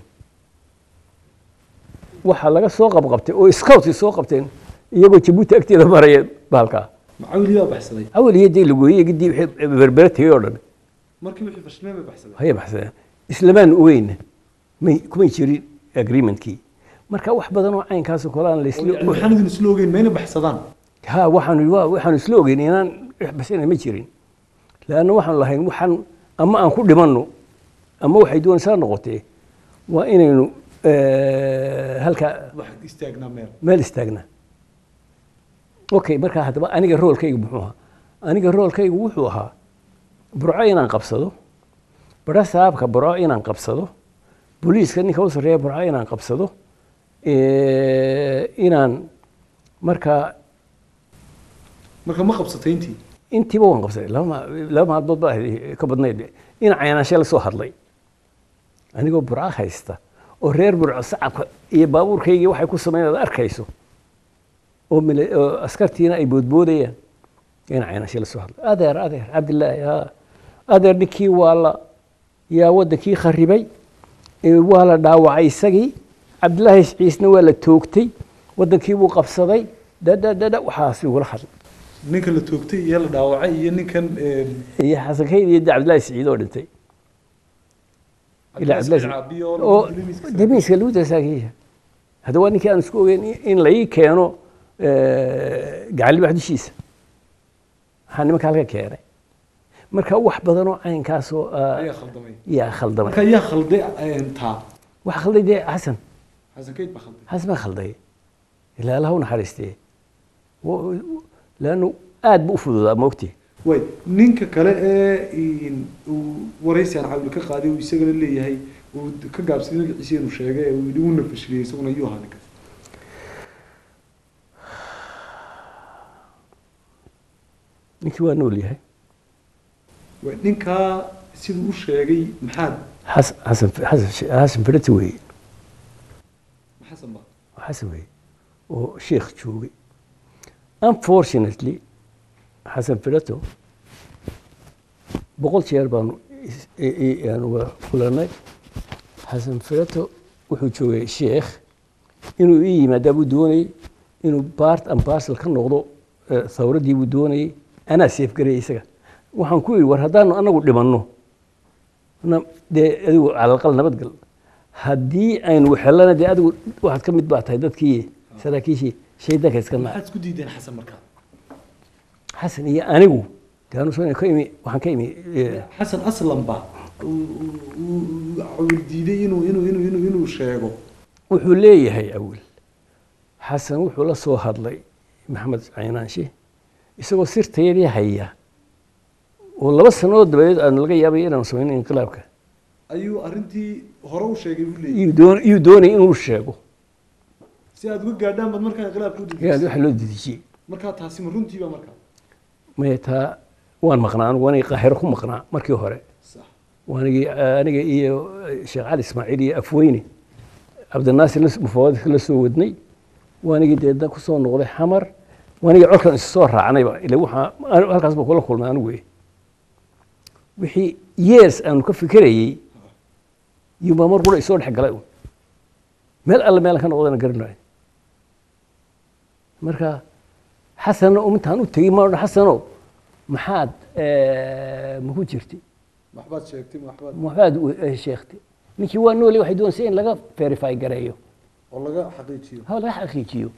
waxaa laga soo qabqabtay oo scouts soo qabteen iyagoo jabuuti agteeda maraya bahalkaa macawili baa baxsaday awal iyo dee lugooye gidii wixii berbere tegey oo dhan markii wixii fashilmeen bay baxsaday hayay baxsadeen islamaan ogeyna may kumay jirin agreementkii marka wax badan oo caynkaasoo kale aan laisla waxaan idin isla ogeyn mayna baxsadaan ha waxaanu waa waxaanu isla ogeyn inaan waxbasina ma jirin leanna waxaanu lahayn waxaan ama aan ku dhimanno ama waxay doonaysaa noqotee waa inaynu eh, halkaa wax istaagnaa meel meel istaagnaa okay markaa haddaba aniga roolkaygu muxuu ahaa aniga roolkaygu wuxuu ahaa burco inaan qabsado bara saabka burco inaan qabsado booliiska ninka u sarreeya burco inaan qabsado eh, inaan markaa marka ma qabsatay intii intiiba waan qabsaday laba ma- laba maalmood baa ahayd, ka badnayd in caynaanshe la soo hadlay anigoo burco haysta oo reer burco sacabka iyo baabuurkaygii waxay ku sameyn aad arkayso oo mila- oo askartiina ay boodboodayaan in caynashe la soo hadlay adeer adeer cabdilaahi ha adeer ninkii waa la yaa waddankii kharibay ee waa la dhaawacay isagii cabdilaahi ciisna waa la toogtay waddankii buu qabsaday dadadada waxaas igula hadlay ninka la toogtay iyo la dhaawacay iyo ninkan een, iyo xasan kayd iyo cabdilaahi siciid oo dhintay ilaa Cabdillahi cabdilaahi Caabi oo oo lagu dilay miiska damiiska lagu dasaakiya hadda waa ninkii aan isku ogeyn in la ii keeno eh, gacan libax dushiisa waxaa nimanka halka keenay marka wax badan oo caynkaasoo ah, ayaa khaldamay yaa khaldamay marka yaa khalday een, taa waxa khalday dee xasan xasan kayd baa khalday xasan baa khalday ilaa allaha u naxariistee laannu aad bu u fududaa moogtii way ninka kale ee in, uu waraysi aan cawil ka qaaday uu isagana leeyahay uu ka gaabsaday magaciisa inuu sheegay ee uu yidhi uuna fashiliyey isaguna yuu ahaa ninkaas ninkii waa nool yahay way ninkaa siduu u sheegay maxaad xas- xasan xasan xasan firati weeye xasan ba xasan weeye oo sheekh joogay unfortunately xasan firato boqol jeer baanu is- i- i- aanu wada kulanay xasan firato wuxuu joogay sheekh inuu ii yimaadaa buu doonayey inuu part and parcel ka noqdo eh, thawraddii buu doonayey anaa seefgarayay isaga waxaan ku yidhi war haddaanu anagu dhimanno na dee adigu calalaqal nabadgal haddii aynu waxelana dee adigu waxaad ka mid baa tahay dadkii saraakiishii shaydaanka iska naa maxaad isku diideen xasan markaa xasan iyo anigu dee anu soo ka imi waxaan ka imi eh, xasan aslan ba uu- uu- uu cawil diiday inuu inuu inuu inuu inuu sheego wuxuu leeyahay awil xasan wuxuu la soo hadlay maxamed caynaanshe isagoo sirtayadii haya oo laba sannadood dabadeed aanu laga yaabay inaanu samayno inqilaabka ayuu arrintii hore u sheegay buu leeyahay iyuu doon- iyuu doonayay inuu sheego si aad uga gaadhaan baad markaa inqilaabka u yaa dejisay waxa loo dedejiyey markaa taasi ma runtiiba markaa maya taa waan maqnaa anigu waanigi qaahiro ku maqnaa markii hore sax waanigi aniga iyo sheekh cali ismaaciil iyo afweyne cabdinaasir la- mufawadka la soo wadnay waanigii deedna ku soo noqday xamar waanigii colkan isu soo raacnayba ila waxaa anigu halkaas baa kula kulmay anigu wey wixii years aanu ka fikerayey yubaa mar qura isoo dhex galay un meel alle meelan ka noqdana garanayo marka xasanna intaan u tegey ma odhan xasano maxaad eh, maku jirtay waxbaad sheegtay waxbaad waxbaad u- eh, sheegtay ninkii waa noole waxay doonaysa in laga verify gareeyo oo laga xaqiijiyo ha laga xaqiijiyo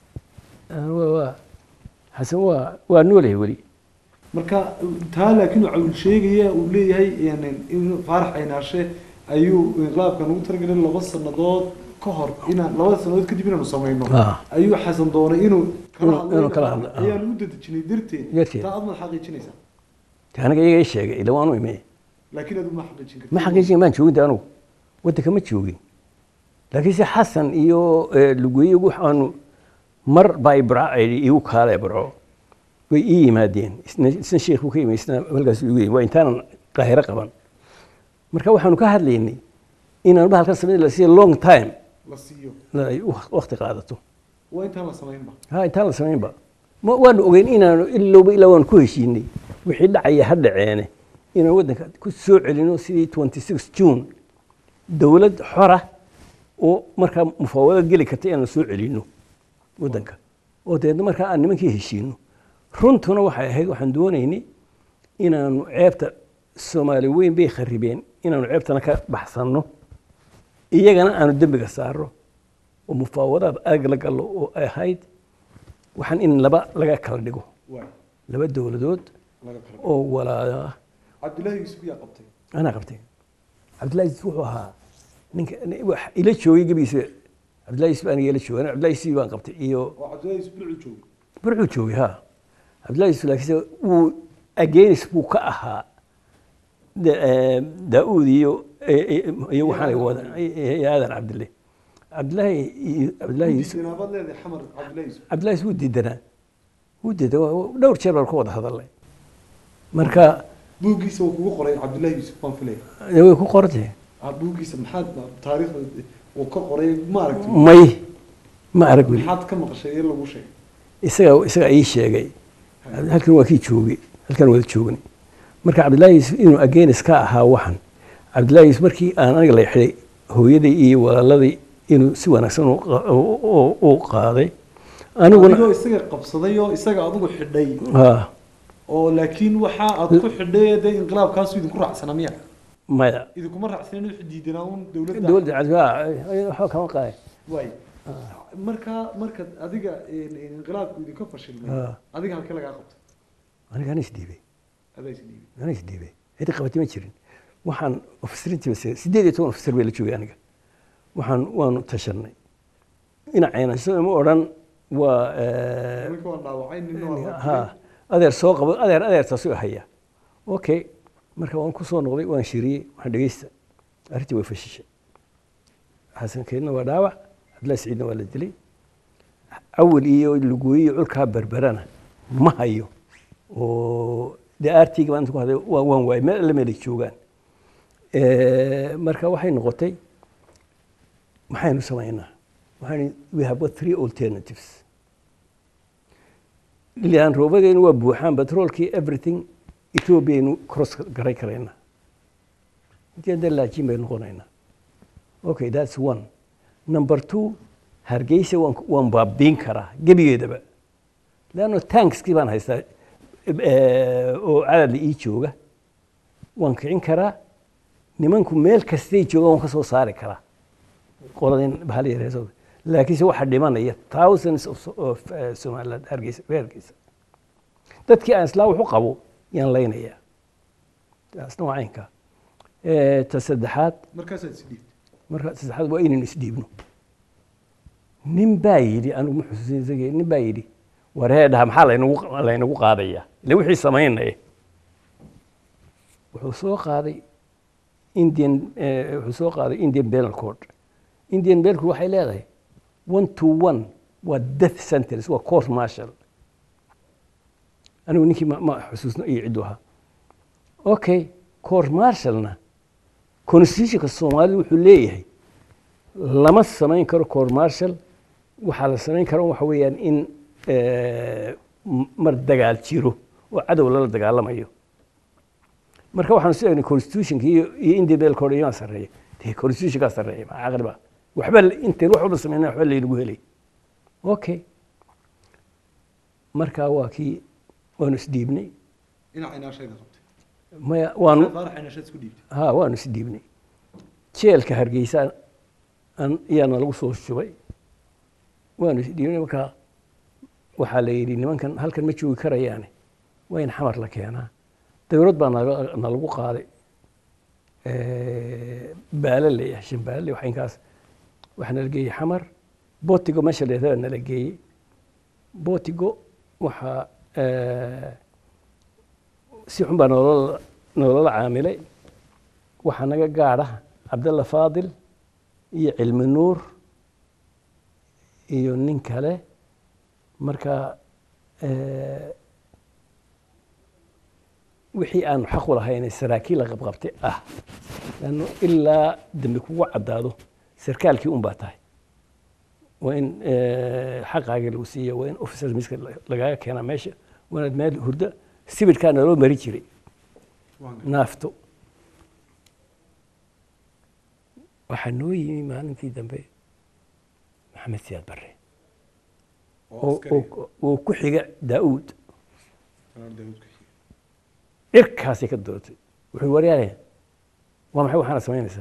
Ah, waa- waa xasan waa waa noolyahay weli marka taa laakiin uu cawil sheegaya uu leeyahay yani inuu faarax aynaashe ayuu inqilaabkan ugu talagalay laba sannadood ka hor inaan laba sannadood kadib inaanu samayno Ah. ayuu xasan doonay inuu kala Inuu- inuu kala hadlo, ah. ayaanu u dadejinay darteed Darteed. taa aad ma xaqiijinaysaa de aniga iyaga ii sheegay ila waanu ime laakiin aad ma xaqiijin kartid ma xaqiijin maan joogin de anugu waddanka ma joogin laakiinse xasan iyo eh, lugeeye waxaanu mar baa ibra igu kaale barco way ii yimaadeen isna isna sheekh buu ka yimi isna halkaas igu yimi waa intaanan qaahiro qaban marka waxaanu ka hadlaynay inaan bahalkan samayn la siiya long time la siiyo la ay waq- waqti qaadato waa intaan la samaynba ha intaan la samaynba ma waanu ogeyn inaanu ilowba ilaa waanu ku heshiinay wixii dhacaya ha dhaceene inaan waddanka ku soo celino sidii 26 june dowlad xora oo markaa mufaawado geli karta inaanu soo celino waddanka oo deedna markaa aan nimankii heshiino runtuna waxay ahayd waxaan doonaynay inaanu ceebta soomaali weyn bay kharibeen inaanu ceebtana ka baxsanno iyagana aanu dembiga saarno oo mufaawadaad aag la gallo oo ay ahayd waxaan in laba laga kala dhigo waay laba dowladood laga kala oo walaala ah cabdullaahi yuusuf yaa qabtay anaa qabtay cabdillahi yusuf wuxuu ahaa ninka ni- wax ila joogay gebigiisa cabdillahi yusuf aniga ila joogay Aniga cabdillahi yusuf baan qabtay iyo oo cabdullaahi yuusuf bilcuu joogay burcuu joogay ha cabdillahi yusuf laakiinse wuu against buu ka ahaa da- eh, daa'uud iyo eh, eh, iyo waxaan wada iyo aadan cabdille cabdillahi iyo- cabdillahi yusuf dinaabaad leedahay xamar cabdullaahi yuusuf cabdillahi yusuf wuu diidanaa wuu diidan waa- waa- dhowr jeer baan ka wada hadalnay marka buuggiisa uu kugu qoray cabdullaahi yuusuf baan filaya eh, way ku qortay ah buuggiisa maxaad taariikhda uu ka qoray ma aragtay may ma arag weli maxaad ka maqashay ee lagu sheegay isaga isaga ii sheegay halkan waa kii joogay halkan wada joognay marka cabdillaahi yuusuf inuu ageenis ka ahaa waxan cabdillaahi yuusuf markii aan aniga la xidhay hooyadii iyo walaaladii inuu si wanaagsan u qa- u- u- u qaaday aniguna adigoo isaga qabsaday oo isaga adigu xidhay ha oo laakiin waxa aad ku xidhay dee inqilaabkaasu idinku raacsana miya maya idinkuma raacsanin wixii diidanaa un dowladda dowladda cabdi waxba kama qaaday waay marka marka adiga inqilaabku idinka fashilmay Ah. adiga halkee lagaa qabtay aniga ana isdhiibay adaa isdhiibay ana isdhiibay cidi qabatay ma jirin waxaan ofisrintii bas sideed iyo toban ofisar bay la joogay aniga waxaan waanu tashanay dhinacayna soo ima odhan waa eh, ninka waan dhaawacay ninna waa ha adeer soo qabo adeer adeertaasu haya okay marka waan ku soo noqday waan shiriyey waxaan dhegeysta arrintii way fashishay xasan keedna waa dhaawac cabdillahi saciidna waa la dilay awal iyo lugooyi iyo culkaa berberana ma hayo oo dee aartiga baan inta ku haday waa- waan waayay meel alle meelay joogaan Eh, marka waxay noqotay maxaynu samaynaa waxaan we have got three alternatives ilaan roobadeenu waa buuxaan batroolkii everything ethoobiaynu cross garay karaynaa inteeda laajiin baynu noqonaynaa okay that's one number two hargeysa waan waan baabiin karaa gebigeedaba leanno tankskii baan haystaa eh, oo cadadla ii jooga waan kicin karaa nimanku meel kastay joogaan waan ka soo saari karaa qoladin bahal yareeso laakiinse waxaa dhimanaya thousands of, of uh, somaliland hargeysa reer hargeysa dadkii aan islaa wax u qabo yaan laynayaa taasna waa caynka Eh, ta saddexaad markaasaad isdhiibtay marka saddexaad waa inaynu isdhiibno nin baa yidhi anigu ma xusuusin isagii nin baa yidhi wareedhaha maxaa laynagu laynagu qaadayaa ile wixii samaynaya wuxuu soo qaaday indian eh, wuxuu soo qaaday indian penal code indian penal code waxay leedahay one to one waa death sentence waa court martial anigu ninkii ma, ma xusuusno iyo ciddu ahaa okay court martialna constitutionka soomaalida wuxuu leeyahay lama samayn karo court martial waxaa la samayn karo waxa weeyaan in eh, m- mar dagaal jiro oo cadow lala dagaalamayo marka waxaanu soo egnay constitutionka iyo iyo indian penal code iyaa sarreeya dee constitutionkaa sarreeya maa caqliba waxba intayn wax walba sameynaa waxba laynagu helay okay marka waa kii waanu isdhiibnay dhinaca inaashayda qabtay maya waanu faarax inaashaad isku dhiibtay ha waanu isdhiibnay jeelka hargeysa an iyaana lagu soo shubay waanu isdhiibnay markaa waxaa la yidhi nimankan halkan ma joogi karayaane waa in xamar la keenaa dawlad baa naga- nalagu qaaday baale leeyahay shan baale wax inkaas waxaa nala geeyey xamar botigo meesha leedaha nala geeyey botigo waxaa eh, si xun baa nolola nolola caamilay waxaa naga gaadha cabdalla faadil iyo cilmi nuur iyo nin kale marka eh, wixii aanu xaq u lahayn saraakiil la qabqabtay ah lanno ilaa dambi kugu caddaado sarkaalkii un baa tahay waa in eh, xaqaagii lagu siiya waa in officers miska lagaaga keenaa meesha waa inaad meel hurda sibidhkaa naloo mari jiray naafto waxaa noo yimi maalintii dambe maxamed siyaad barre oo- oo- oo ku xiga daa'uud dhirkaasay ka doortay wuxuu waryaale waa maxay waxaana samaynaysaa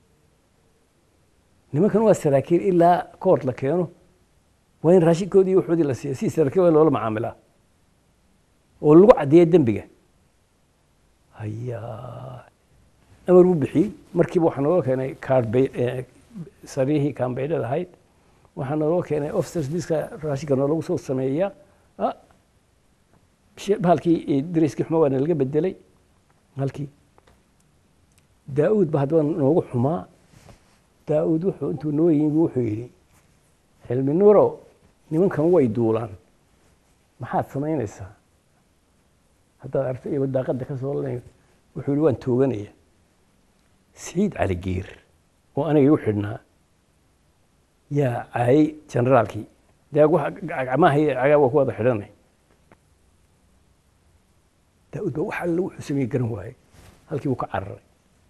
nimankan waa saraakiil ilaa koort la keeno waa in raashinkoodii iyo waxoodii la siiya si saraakiil waa loola macaamilaa oo lagu caddeeya dembiga hayaa amar buu bixiyey markiiba waxaa naloo keenay kaarbay sariihii kaambeydhada ahayd waxaa naloo keenay officers miska raashinka noolagu soo sameeya ah, shi- bahalkii eh, dariskii xuma waa nalaga bedelay halkii daa'uud ba haddaba noogu xumaa daa'uud wuxuu intuu noo yimi wuxuu yidhi xilmi nuuro nimankan way duulaan maxaad samaynaysaa haddaad aragto iyagoo daaqadda ka soo lanayo wuxuu yihi waan tooganaya siciid cali giir oo aniga igu xidhnaa yaa caayay generaalkii dee wax gacmaha iyo cagaa waa ku wada xidhanay daa'uud baa wax alle wuxuu sameeye garan waayey halkii buu ka cararay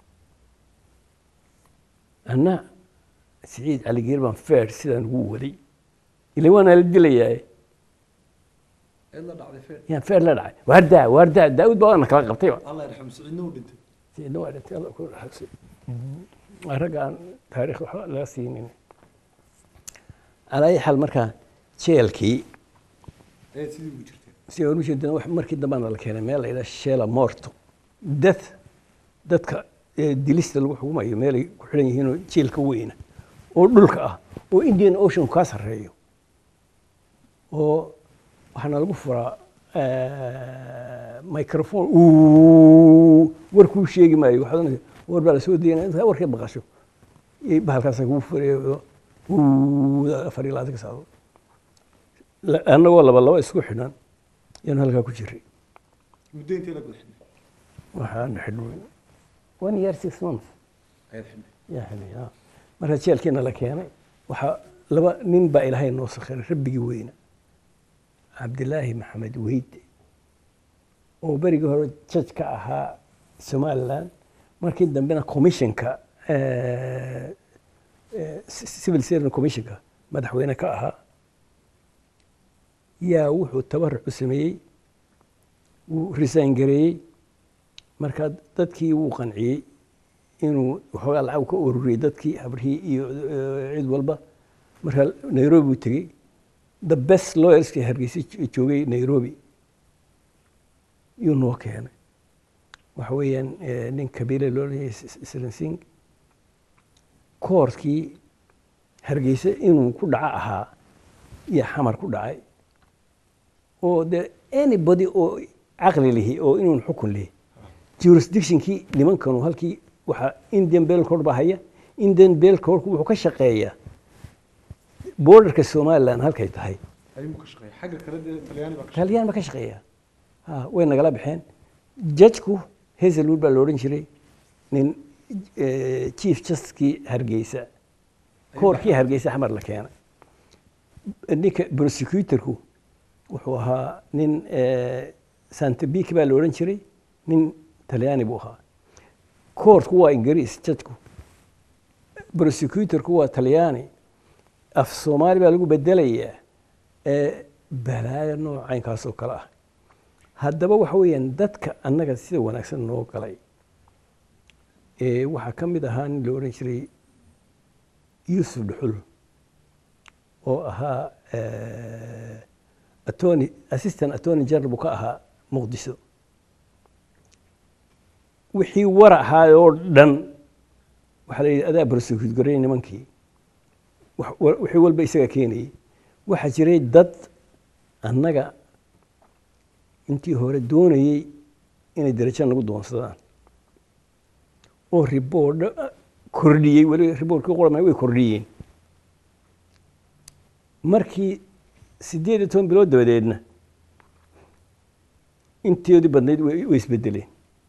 anna siciid cali geer baan feer sidaan ugu waday ila waana la dilayaaye eed la dhacday feer yaan feer la dhacay waardaa waardaa daa'uud baa waana kala qabtayba allah yarxam siciidna uu dhintay سيدنا وعدت الله كل حسن رجع تاريخ وحق لا سنين على أي حال مركا شيلكي eed sidii ugu jirtay سيقولوا وش عندنا واحد مركي دمان ولا كان ميل إلى الشيلة مورتو دث دتك ديليست الحكومة ميل كحلين هنا شيلك وين ودلك آه وإنديان أوشن كاسر ريو و waxaana lagu furaa microphone warkuu sheegi maayo waxaad oranaysaa war baa lasoo daynaya intaa warkay maqasho iyo bahalkaasa kugu furayo afar iyo labaatan ka saacadood La- annagoo laba laba isku xidhan yaanu halkaa ku jiray muddo intee la guda xidhnay waxaanu xidhnay one year six months ayaad xidhnay yaa xidhnay ah. marka jeelkiina la keenay waxaa laba nin baa ilaahay noo sakhiray rabbigii weyna cabdilaahi maxamed weyde oo berigii hore jaj ka ahaa somaliland markii dambena commissionka eh, eh, civil servant commissionka madaxweyne ka ahaa yaa wuxuu tabaruc u sameeyey wuu resign gareeyey marka dadkii wuu qanciyey inuu waxoogaa lacag ka ururiyey dadkii habrihii iyo eh, cid walba marka nairobi buu tegey the best lawyerskii hargeysa jo- joogay nairobi yuu noo keenay waxa weeyaan eh, nin kabiile loo leeyahay srinsing koorkii hargeysa inuu ku dhaco ahaa iyo xamar ku dhacay oo de anybody oo caqli lihi oo inuun xukun lihi jurisdictionkii nimankanu halkii waxaa indian bell court baa haya indian bell courtku wuxuu ka shaqeeyaa borderka somaliland halkay tahay ayuu ka shaqeeya xagga kale dee talyaani baa ka taliyaan ba ka shaqeeya ha way nagala baxeen jajku hazelwood baa la odhan jiray nin eh, chief justkii hargeysa koorkii hargeysa xamar la keenay ninka prosecutorku wuxuu ahaa nin eh, santebik baa la odhan jiray nin talyaani buu ahaa koortku waa ingiriis jajku prosecutorku waa talyaani af soomaali baa lagu bedelayaa ee balaayo noocaynkaasoo kale ah haddaba waxa weeyaan dadka annaga sida wanaagsan noo galay ee waxaa ka mid ahaa nin la odhan jiray yuusuf dhuxul oo ahaa eh, attorney assistant attorney general buu ka ahaa muqdisho wixii war ahaa oo dhan waxaa la yidhi adaa prosecute gareey nimankii wax- wa- wixii walba isaga keenayay waxaa jiray dad annaga intii hore doonayey inay darajo nagu doonsadaan oo riboordha kordhiyey weli riboortkii qorama way kordhiyeen markii siddeed iyo toban bilood dabadeedna intoodii badnayd way way isbedeleen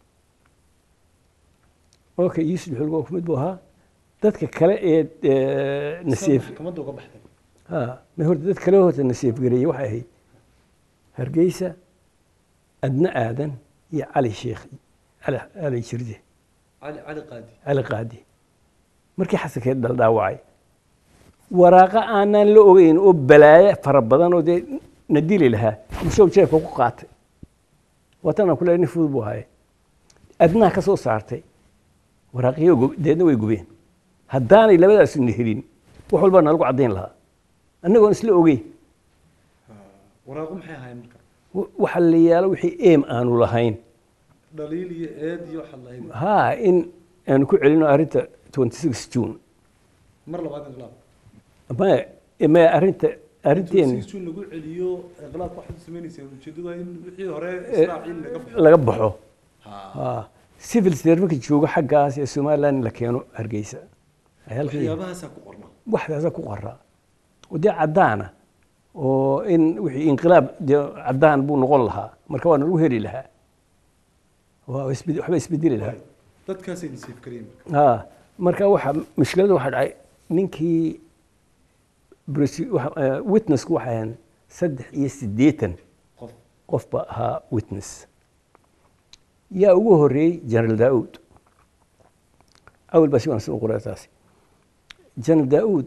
okay yuusuf xulgo waa ku mid buu ahaa dadka kale ee eh, nasiif maxkamadda uga baxday ha ma horta dad kale horta nasiif gareeyey waxay ahayd hargeysa adna aadan iyo cali sheekh cali cali jirde cali cali qaadi cali qaadi markii xasankeed dhaldhaawacay waraaqa aanaan la ogeyn oo balaaye fara badan oo dee na dili lahaa mushow jeebka ku qaatay waatanaan ku leeyahay nin fudud buu ahaye adnaha ka soo saartay waraaqiyo gu- deedna way gubeen haddaanay labadaasu na helin wax walbaa nalagu caddayn lahaa annagoon isla ogeyn waraaqu maxay ahaayeen marka wa- waxa la yaalo wixii eem aanu lahayn dhaliil iyo eed iyo waxaad lahayd haa in aanu ku celino arrinta 26 june mar labaad inqilaab maya maya arrinta arrinteen si lagu celiyo inqilaabka waxaad samaynayseen ujeedadu waa in wixii hore israaciil laga baxo laga baxo Ha. haa civil servantka joogo xaggaas ee somaliland in la keeno hargeysa Ay halkan yihiin. waxyaabahaasaa ku qorna waxdaasa ku qoraa oo dee caddaana oo in wixii inqilaab dee caddaan buu noqon lahaa marka waa nalagu heli lahaa waa isbed- waxba isbedeli lahaa dadkaasay nasiif kareen marka ها marka waxa mushkilada waxa dhacay ninkii Prosi- waxa- eh, witnessku waxay ahayn saddex iyo siddeetan qof qof baa ahaa witness yaa ugu horreeyey general daauud awal baa si wanaagsan u qoray taasi general daauud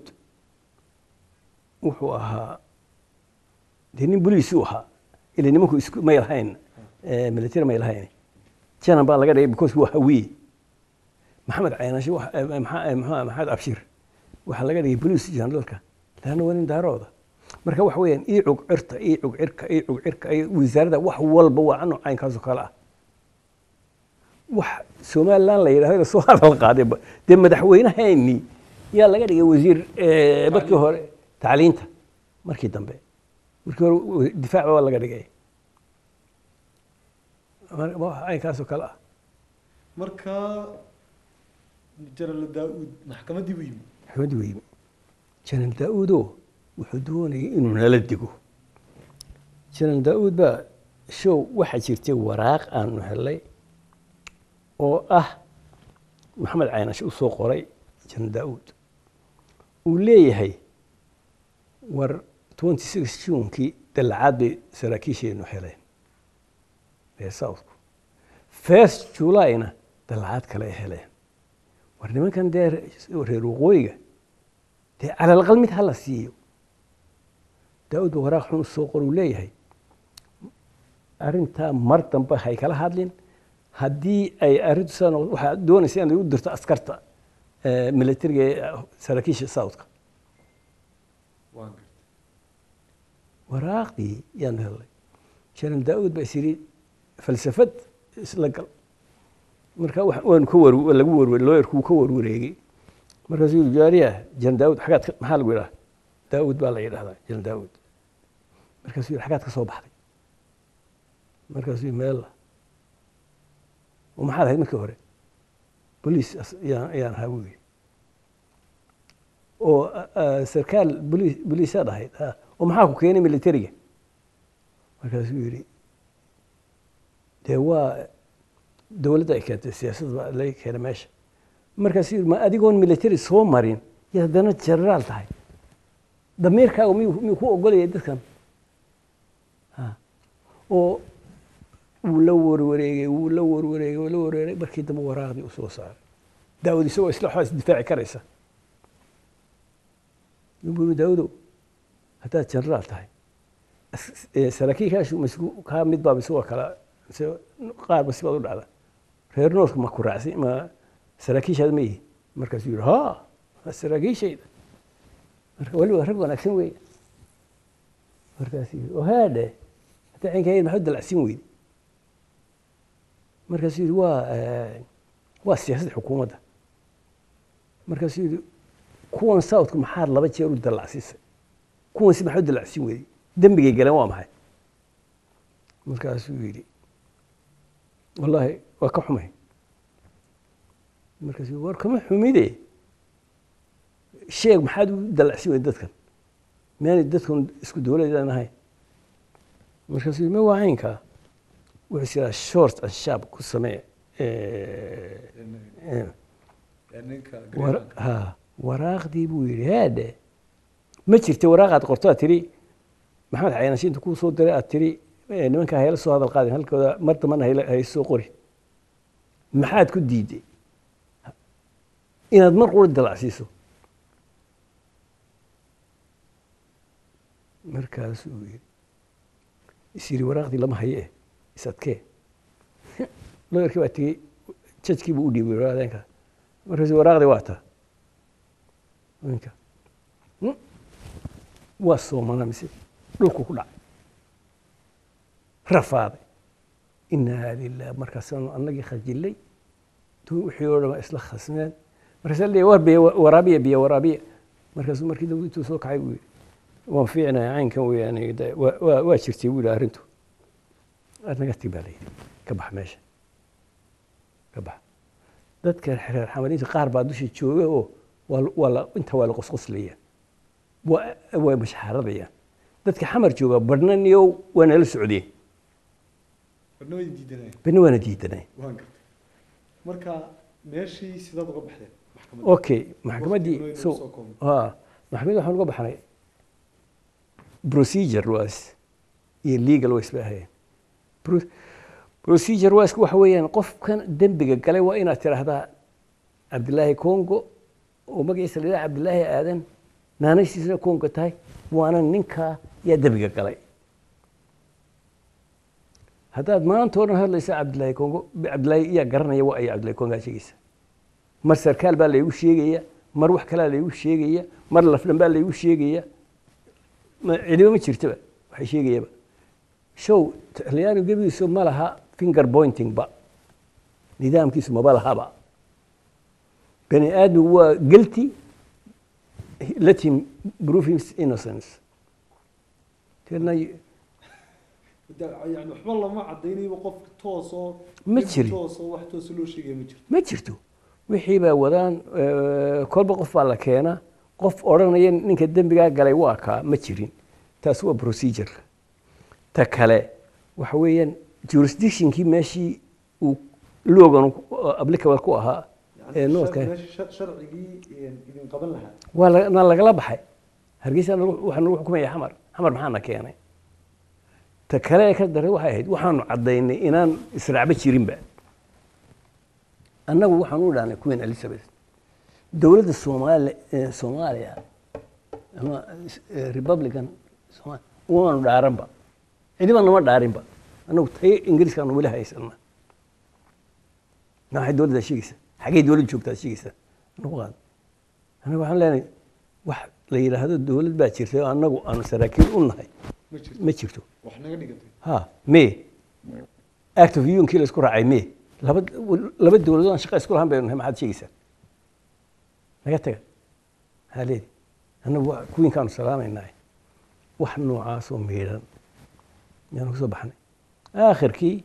wuxuu ahaa dee nin boliisu ahaa ila nimanku isku may lahayn eh, military may lahayn janan baa laga dhigay because waa hawiye maxamed caynaashi waxa- eh, maxa- eh, maxaa- maxamed abshir waxaa laga dhigay boliis generalka laanna waa nin daarooda marka waxa weeyaan ii cug cirta ii cug cirka ii cug cirka ii wasaaradda wax walba waa ano caynkaasoo kale ah wax somaliland la yidhahdo soo hadal qaaday ba- dee madaxweynaheenii yaa laga dhigay wasiir eh, markii hore tacliinta markii dambe markii hore wa- difaac baa laga dhigay Mar- wax caynkaasoo kale ah marka general daa-uud maxkamaddii buu yimi maxamed weyme janan daa-uudo wuxuu doonayay inuu nala digo janan daa-uud baa show waxaa jirtay waraaq aanu helay oo ah maxamed caynash u soo qoray janan daa-uud uu leeyahay war 26 juunkii dallacaad bay saraakiisheenu heleen reer southku first julyna dallacaad kale ay heleen war nimankan dee reer waqooyiga dee calalaqal mid hala siiyo daa-uud ba waraaq xun u soo qor uu leeyahay arrintaa mar dambe hay kala hadlin haddii ay arrintu saa noqoto waxaa doonaysa inaad u dirto askarta eh, militariga ee saraakiisha southka waan gartay waraaqdii yaan helnay janan daa-uud baa is yidhi falsafad isla gal marka wax- waanu ka war lagu warwar looyarku wuu ka warwareegay markaasuu yidhi jaariya janan daa-uud xagaad ka- maxaa lagu yidhaha daa-uud baa la yidhahdaa janan daa-uud markaasuu yidhi xagaad ka soo baxday markaasuu yidhi meella oo maxaad ahayd markii hore boliis as- yaan yaan ahaa buu yidhi oo ah, ah, sarkaal boliis boliisaad ahayd ah, oo maxaa ku keenay militariga markaasuu yidhi dee waa dowladda ay keentay siyaasadda baa laga keenay meesha markaasuu yidhi ma adigoon military soo marin iyo haddana generaal tahay damiirkaagu miyuu miyuu ku ogolayay dadkan Ha. oo wuu la warwareegay wuu la warwareegay wuu la warwareegay markii dambe waraaqdii u soo saaray daawad isagoo isla waxbaa isdifaaci karaysa yuu daawudow haddaad generaal tahay as- ee, saraakiilkaashu masku kaa mid baa mise waa kala mise qaar ba sibaad u dhacda reer noorka ma ku raacsi ma saraakiishaada ma yihi markaasuu yidhi ha waa saraakiishayda marka waliba rag wanaagsan weeye markaasuu yidhi ohaadhe hadda cinkayad maxaad dalacsin weyde markaasuu yidhi waa eh, waa siyaasadda xukuumadda markaasuu yidhi kuwan southka maxaad laba jeer u dallacsiisay kuwan si maxaad u dallacsin weyday dembigay galeen waa maxay markaasuu yidhi wallaahi waa ka xumay markaasuu yidhi war kama xumide sheeg maxaad u dallacsin weyday dadkan miyaanay dadkan isku dowladaan ahayn markaasuu yidhi ma waa caynkaa wuxuu sidaa short and sharp ku samee eh, eh, ninka war- ha waraaqdii buu yidhi haadhe ma jirta waraaqaad qorto aad tiri maxamed caynaashi inta kuu soo diray aad tiri eh, nimankaa hayla soo hadal qaadin halkooda mar dambana hayla- hay soo qori maxaad ku diiday inaad mar qura dalacsiiso markaasuu yidhi is yidhi waraaqdii lama haye eh isadkee looyarkii baa tegey jajkii buu u dhiibay waraadeenka markaasuu waraaqdii waa taa ninka "Hmm, waa soomana mise dhulku ku dhacay rafaaday inaa lilah markaasaanu annagii khajilay tu wixii oo dhan waa isla khasmeen markaasaa leeyahay war biyo waraabiya biyo waraabiya markaasuu markii dambe intuu soo kacay buu yidhi waan fiicnaya caynkan weeyaan de waa- waa waa jirtay buu yidhi arrintu aad naga tag baa la yidhi ka bax meesha ka bax dadka reer xamadiinta qaar baa dusha jooga oo waa la- waa la- inta waa la qosqoslayaan waa waa mashxaaradayaan dadka xamar jooga badhna niyow waa nala socdeen barna way diidanayeen badhna waana diidanay waan gartay marka meeshii sidaad uga baxdeen maxkamadda okay maxkamaddii Waqti inoo so soo koobnay. ha maxkamaddii waxaan uga baxnay procedure was iyo legal was bay ahayeen Pro- procedure was waxa weeyaan qofkan dembiga galay waa inaad tidhaahdaa cabdilaahi congo oo magaciisa la yidhaha cabdilaahi aadan naanaysiisana congo tahay waana ninkaa yaa dembiga galay haddaad maanta oo dhan hadlaysa cabdilaahi congo cabdilaahi yaa garanaya waa aya cabdilaahi congo aad sheegaysa mar sarkaal baa laygu sheegaya mar wax kalaa laygu sheegaya mar lafdhan baa laygu sheegaya ma- cidiba ma jirtaba waxay sheegayaba show talyaani gebigiisu ma laha finger pointing ba nidaamkiisu maba lahaba bani aadmigu waa guilty let him prove his innocence Tirna- yani waxba lama cadaynayba qofka toosoo Ma jirin. toosoo wax toosa loo sheegaya ma jirto ma jirto wixii baa wadaan eh, kolba qof baa la keenaa qof odhanaya ninka dembigaa galay waa kaa ma jirin taas waa procedure ta kale waxa weeyaan jurisdictionkii meeshii uu logan applicable ku ahaa ee noodka meesha sharcigii idin qaban lahaa waa la- na lagala baxay hargeysa nagu- waxaa nagu xukumaya xamar xamar maxaana keenay ta kale ee ka daray waxay ahayd waxaanu caddaynay inaan israacba jirinba annagu waxaan u dhahnay queen elizabeth dowladda soomaali eh, soomaaliya ama eh, republican Soomaali- waanu dhaaranba cidiba nama dhaarinba annagu tayo ingiriiskaanu weli haysana maxay dowladda sheegaysa xaggay dowladda joogtaa sheegaysa nagu qaad anagu waxaan leenahay wax la yidhaahdo dowlad baa jirta oo annagu aanu saraakiil u nahay ma jirto ma jirto wax naga dhigatay ha me act of unionkii la isku raacay me laba laba dowladood aan shaqa isku lahaan baynu nahay maxaad sheegaysaa naga taga maxaa leedi annagu waa kuwiinkaanu salaamaynahay wax noocaasoo miidhan yaanu ka soo baxnay aakhirkii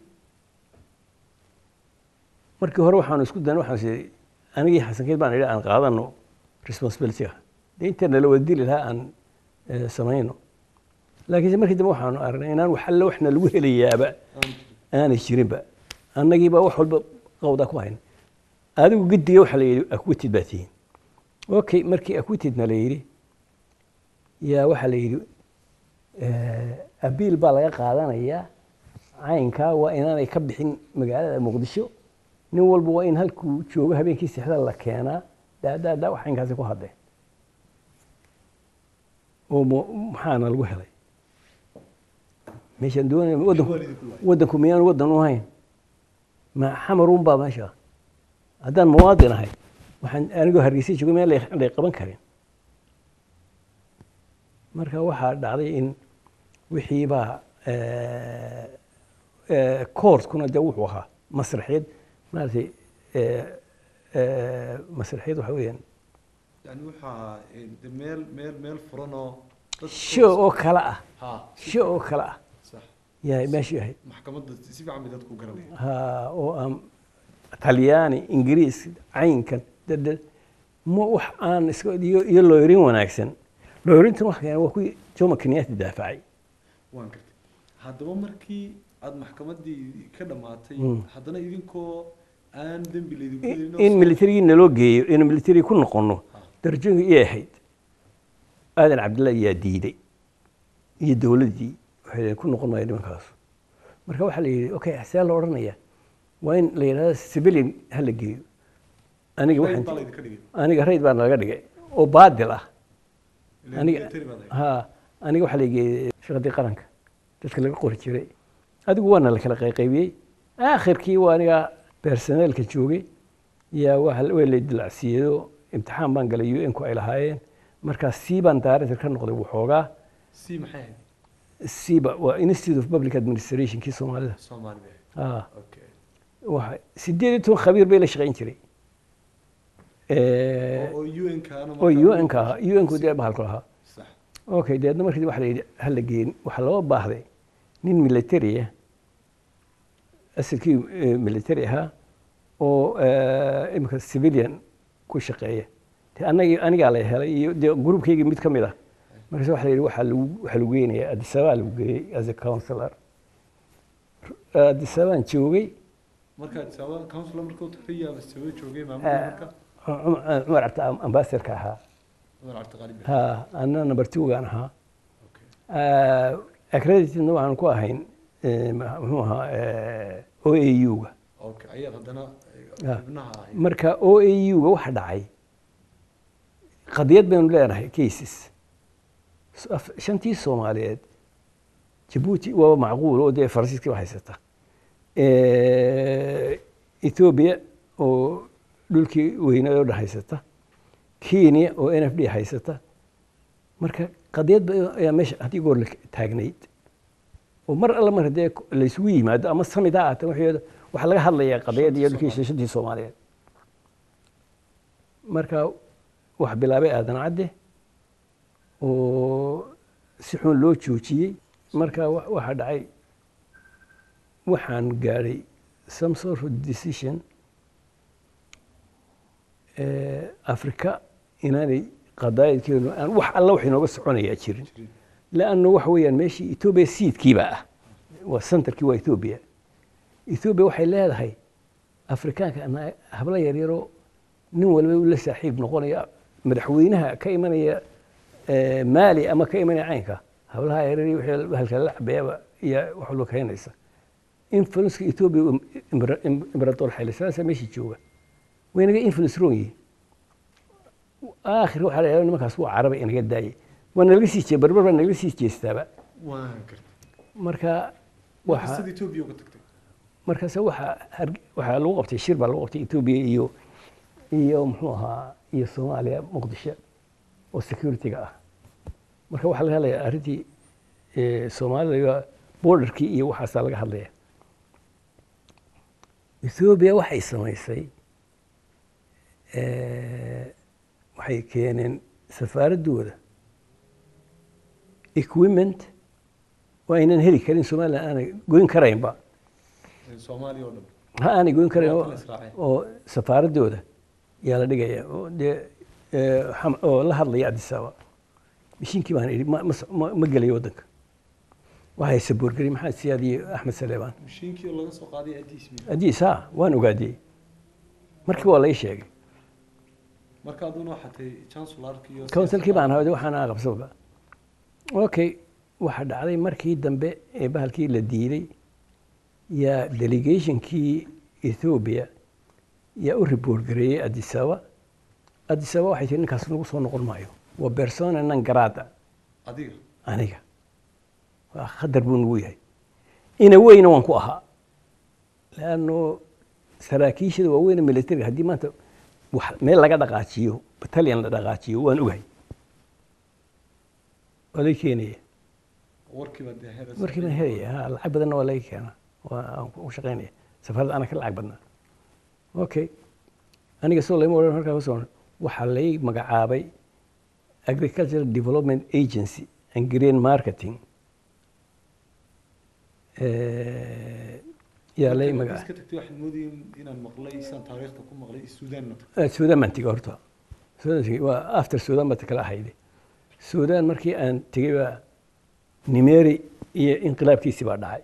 markii hore waxaanu isku daynay waxaan is anigii xasankeed baan idhi aan qaadano responsibilityga dee inta nala wada dili lahaa aan eh, samayno laakiinse markii dambe waxaanu aragnay inaan wax alle waxna lagu helayaaba aan jirin aanay jirinba annagiibaa wax walba qawdaa ku hayna adigu gediga waxaa la yidhi acquitted baa tihiin okay markii acquittedna la yidhi yaa waxaa la yidhi abiil baa laga qaadanayaa caynkaa waa inaanay ka bixin magaalada muqdisho nin walba waa in halkuu joogo habeenkii sixda la keenaa daadaadaa wax caynkaasi ku hadleen oo mo- maxaana lagu helay meeshaan doonaya waddanku Waalidku waay. waddanku miyaan waddan u hayn ma xamaruun baa meesha haddaan muwaadin ahay waxaan anigoo hargeysa joogo meel lay- lay qaban karin marka waxaa dhacday in wixii baa koortkuna dee wuxuu ahaa masraxiyad maaragtay eh, eh, masraxiyad waxa weeyaan yani waxaa eh, de meel meel meel furan oo dad show oo kale ah ha show oo kale ah sax yaa meeshii ahayd maxkamadda si fiican bay dadku garanayaan ha oo aan talyaani ingiriis caynkan dad ma wax aan iska iyo iyo looyrin wanaagsan looyrintan wax keenay waa kuwii jomo kenyatta daafacay waan gartay haddaba markii aada maxkamaddii ka dhammaatay Mm. haddana idinkoo aan dembi laydinku in helin oo in soo- militarigii naloo geeyo in military ku noqono Ah. darajooyinkii iyay ahayd aadan cabdillahi yaa diiday iyo dowladdii waxay leeyihin ku noqon maayo nimankaas marka waxaa la yidhi okay see la odhanaya waa in la yidhahdo civilian ha la geeyo aniga Rayd waxaan baa laydinka dhigay aniga rayd baa nalaga dhigay oo baadil ah Ileen aniga military baad ahayd. ha aniga waxaa la geeyey shaqadii qaranka dadka laga qori jiray adigu waana la kala qayqaybiyey aakhirkii waa aniga personeelka joogay yaa waxa waa la dilacsiiyado imtixaan baan galay un ku ay lahaayeen markaa sii baan director ka noqday waxoogaa si maxay ahayd siiba waa institute of public administration kii soomaalida soomaali bay ahayd ah okay waxa sideed iyo toban khabiir bay la shaqayn jiray oo oo UN kaana oo markaa- un ka ahaa un ku dee bahalku lahaa sax okay deedna markii waxa la yidhi ha la geeyin waxaa loo baahday nin military ah asalkii eh, military ahaa oo eh, imika civilian ku shaqeeya de anagi anigaa la helay iyo dee groupkaygii mid ka mid ah markaas waxa la yidhi waxaa lagu waxaa lagu geynayaa addis ababa lagu geeyey as a counselor addis ababaan joogay markaad sabab counselor markuu tagay yaa sabab joogay maamulka eh, marka Cumar cumar cabdi ambassadorka ahaa Umar Cabdi Qaalib ha anna number two gaan ahaa okay Ah, accreditedna waxaan ku ahayn eh, ma- muxuu ahaa o a u-ga okay ayaad haddana Ah. xubnaha ahayd marka o a u-ga waxa dhacay qadiyad baynu leenahay cases S- af- shantii soomaaliyeed jabuuti waa macquul oo dee faransiiska ba haysata Eh, ethiopia oo dhulkii weynaa oo dhan haysata kenya oo n f d haysata marka qadiyad ba ayaa meesha haddii goor la taagnayd oo mar alla mar haddee laysugu yimaado ama samid ha ahaatee waxay waxaa laga hadlayaa qadiyad iyo dhulkii Soomaaliya. shantii soomaaliyeed marka wax bilaabay aadan cadde oo si xun loo joojiyey marka wa- waxaa dhacay waxaan gaadhay some sort of decision eh, afrika inaanay qadaayadkeenu aan wax alla wax inooga soconayaa jirin Jirin. lanno waxa weeyaan meeshii etoobiya siidkiiba ah waa centerkii waa etoobiya etoobiya waxay leedahay afrikaanka ana- hablo yaryaroo nin walba uu la saaxiib noqonaya madaxweynaha ka imanaya eh, maali ama ka imanaya caynka hablaha yaryar wixii halka la cabeeyaba iyo wax walba keenaysa influenceka etoobiya uu imbra- im- imberator xayli salaasa meeshii jooga waynaga influence roon yihiin aakhir waxaa la yidhahdaa nimankaas waa caraba inaga daayay waa nalaga sii jee barbar baa nalaga sii jeestaaba waan gartay marka waxa waxa sida etoobiya uga tagtay markaase waxaa har- waxaa lagu qabtay shir baa lagu qabtay etoobiya iyo iyo muxuu ahaa iyo soomaaliya muqdisho oo security-ga ah marka waxaa laga hadlayaa arrintii eh, soomaalida borderkii iyo waxaasaa laga hadlaya etoobiya waxay samaysay eh, waxay keeneen safaaraddooda equipment waa aynan heli karin somaliland aanay goyn karaynba soomaaliya oo dhan ha aanay goyn karayn Waa oo- kala israaceen. oo safaaraddooda yaa la dhigaya oo dee eh, xam- oo la hadlaya addis ababa mishiinkii baan idhi ma- ma soc- ma ma gelayo waddanka waxay saboorgeli maxamed siyaad iyo axmed saleebaan mashiinkii oo laga soo qaaday adiis miya addis ha waan ogaadiyey markii waa la ii sheegay marka aduna waxaa tahay chancellarkii iyo counsilkii baan ahaa waxaan qabsaba okay waxaa dhacday markii dambe ee bahalkii la diiday yaa delegationkii ethiopia yaa u report gareeyey addis ababa addis ababa waxay tihi ninkaas nagu soo noqon maayo waa persona non grata adiga aniga waa khadar buu nagu yahay ina weyna waan ku ahaa leanno saraakiishada waaweyne militariga haddii maanta wax meel laga dhaqaajiyo battalion la dhaqaajiyo waan ogahay waa laga keenaya warkiiba dee heer markii baan helaya ha lacag badanna waa laga keenaa waa aan ku shaqaynaya safarada ana ka lacag badnaa okay aniga soo lama odhan markaa kasoo waxaa lay magacaabay agricultural development agency and green marketing Eh, yaa lay Markii magaca iska tagtay waxaan moodayay inaan maqlay isaan taariikhda ku maqlay suudaan ma tagtay Eh, suudaan baan tegey horta suudaan tegey waa after suudaan baa kala ahayde suudaan markii aan tegey baa nimeri iyo inqilaabkiisii baa dhacay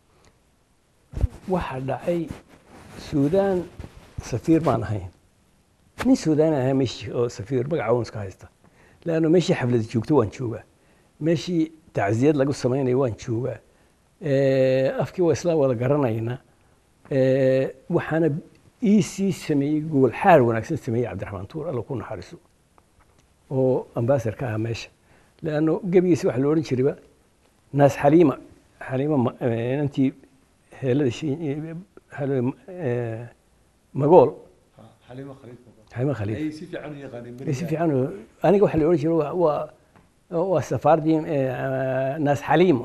waxaa dhacay suudaan safiir baan ahayn nin suudaan ahaa meeshii oo safiir magaca wan iska haysta leanno meeshii xaflad joogto waan joogaa meeshii tacsiyad lagu samaynayo waan joogaa Eh, afkii waa isla wada garanaynaa Eh, waxaana ii sii sameeyey gogol xaar wanaagsan sameeyey cabdiraxmaan tuur alla ku naxariiso oo ambasador ka ahaa meesha leanno gebigiisa waxa la odhan jirayba naas xaliima xaliima ma- eh, inantii heelada shi- eh, halo- eh, magool Ha, xaliimo khaliif ma qabo. xaliima khaliif ay si fiican u yaqaaneen Eh, si beriga. fiican oo- aniga waxa la odhan jiray waa- waa waa safaardii eh, naas xaliima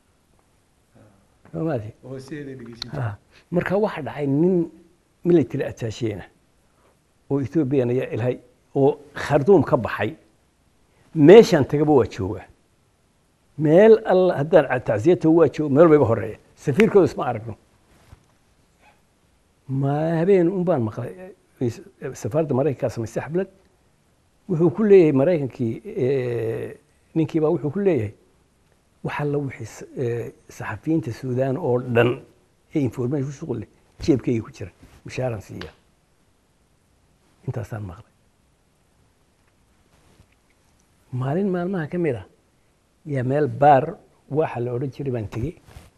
Soo maati oo hooseheeda dhegeysan Ah, marka waxa dhacay nin military attacheena oo ethoobiyan ayaa ilhay oo kharduum ka baxay meeshaan tagaba waa joogaa meel alla haddaan tacsiyata waa jooga meel bayga horeeya safiirkooda isma aragno ma habeen un baan maqlay eh, safaaradda maraykankaa samaystay xablad wuxuu ku leeyahay maraykankii eh, ninkiibaa wuxuu ku leeyahay waxa la wixii s- eh, saxafiyiinta suudaan oo dhan ee information ku shuqul leh jeebkayga ku jira mushaaran siiya intaasaan maqlay maalin maalmaha ka mid ah yaa meel baar waxa la odhan jiray baan tegey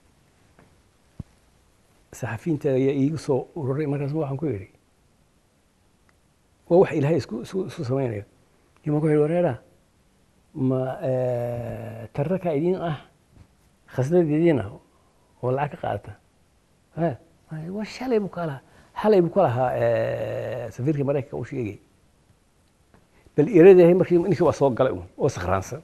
saxafiyiinta ayaa iigu soo ururay markaas waxaan ku yidhi waa wax ilaahay isku isku isku samaynayo imaan ku yidhi wareera ma tararka idiin ah khasnad idiin ah oo lacag ka qaadata waa shalay buu ka lahaa xalay buu ka lahaa safiirka maraykanka u sheegay bal iradahay markii ninkii waa soo galay un oo sakhraansan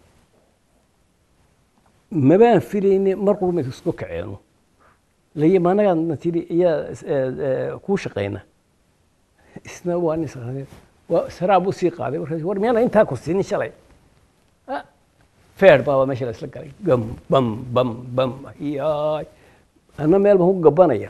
mabaan filayne mar qurma isku kaceeno layi maanagaan tiri iyaa kuu shaqayna isna waa nin sakhraansan waa saraa buu sii qaaday markaas war miyaana intaa ku siinin shalay feer baaba meesha la isla galay gam bam bam bam yaay anna meel baan ku gabanaya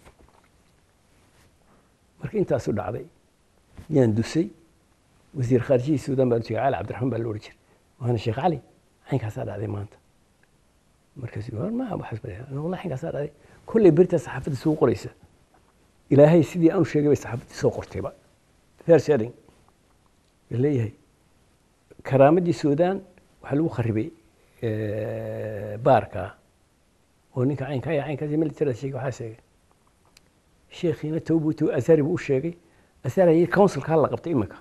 marka intaasu dhacday yaan dusay wasiir khaarijihii suudaan baan tegay cali cabdiraxmaan baa la odhan jiray waana sheekh cali caynkaasaa dhacday maanta markaas ma waxaas baa wallahi caynkaasaa dhacday kolley beritaa saxaafadda soo qoraysa ilaahay sidii aanu sheegay bay saxaafaddii soo qortayba fair sharing la leeyahay karaamadii suudaan waxaa lagu kharibay baarka oo ninka caynka ayaa caynkaas military sheegay waxaa sheegay sheekhiina tawbutu asari buu u sheegay asari ayay councilka la qabtay iminka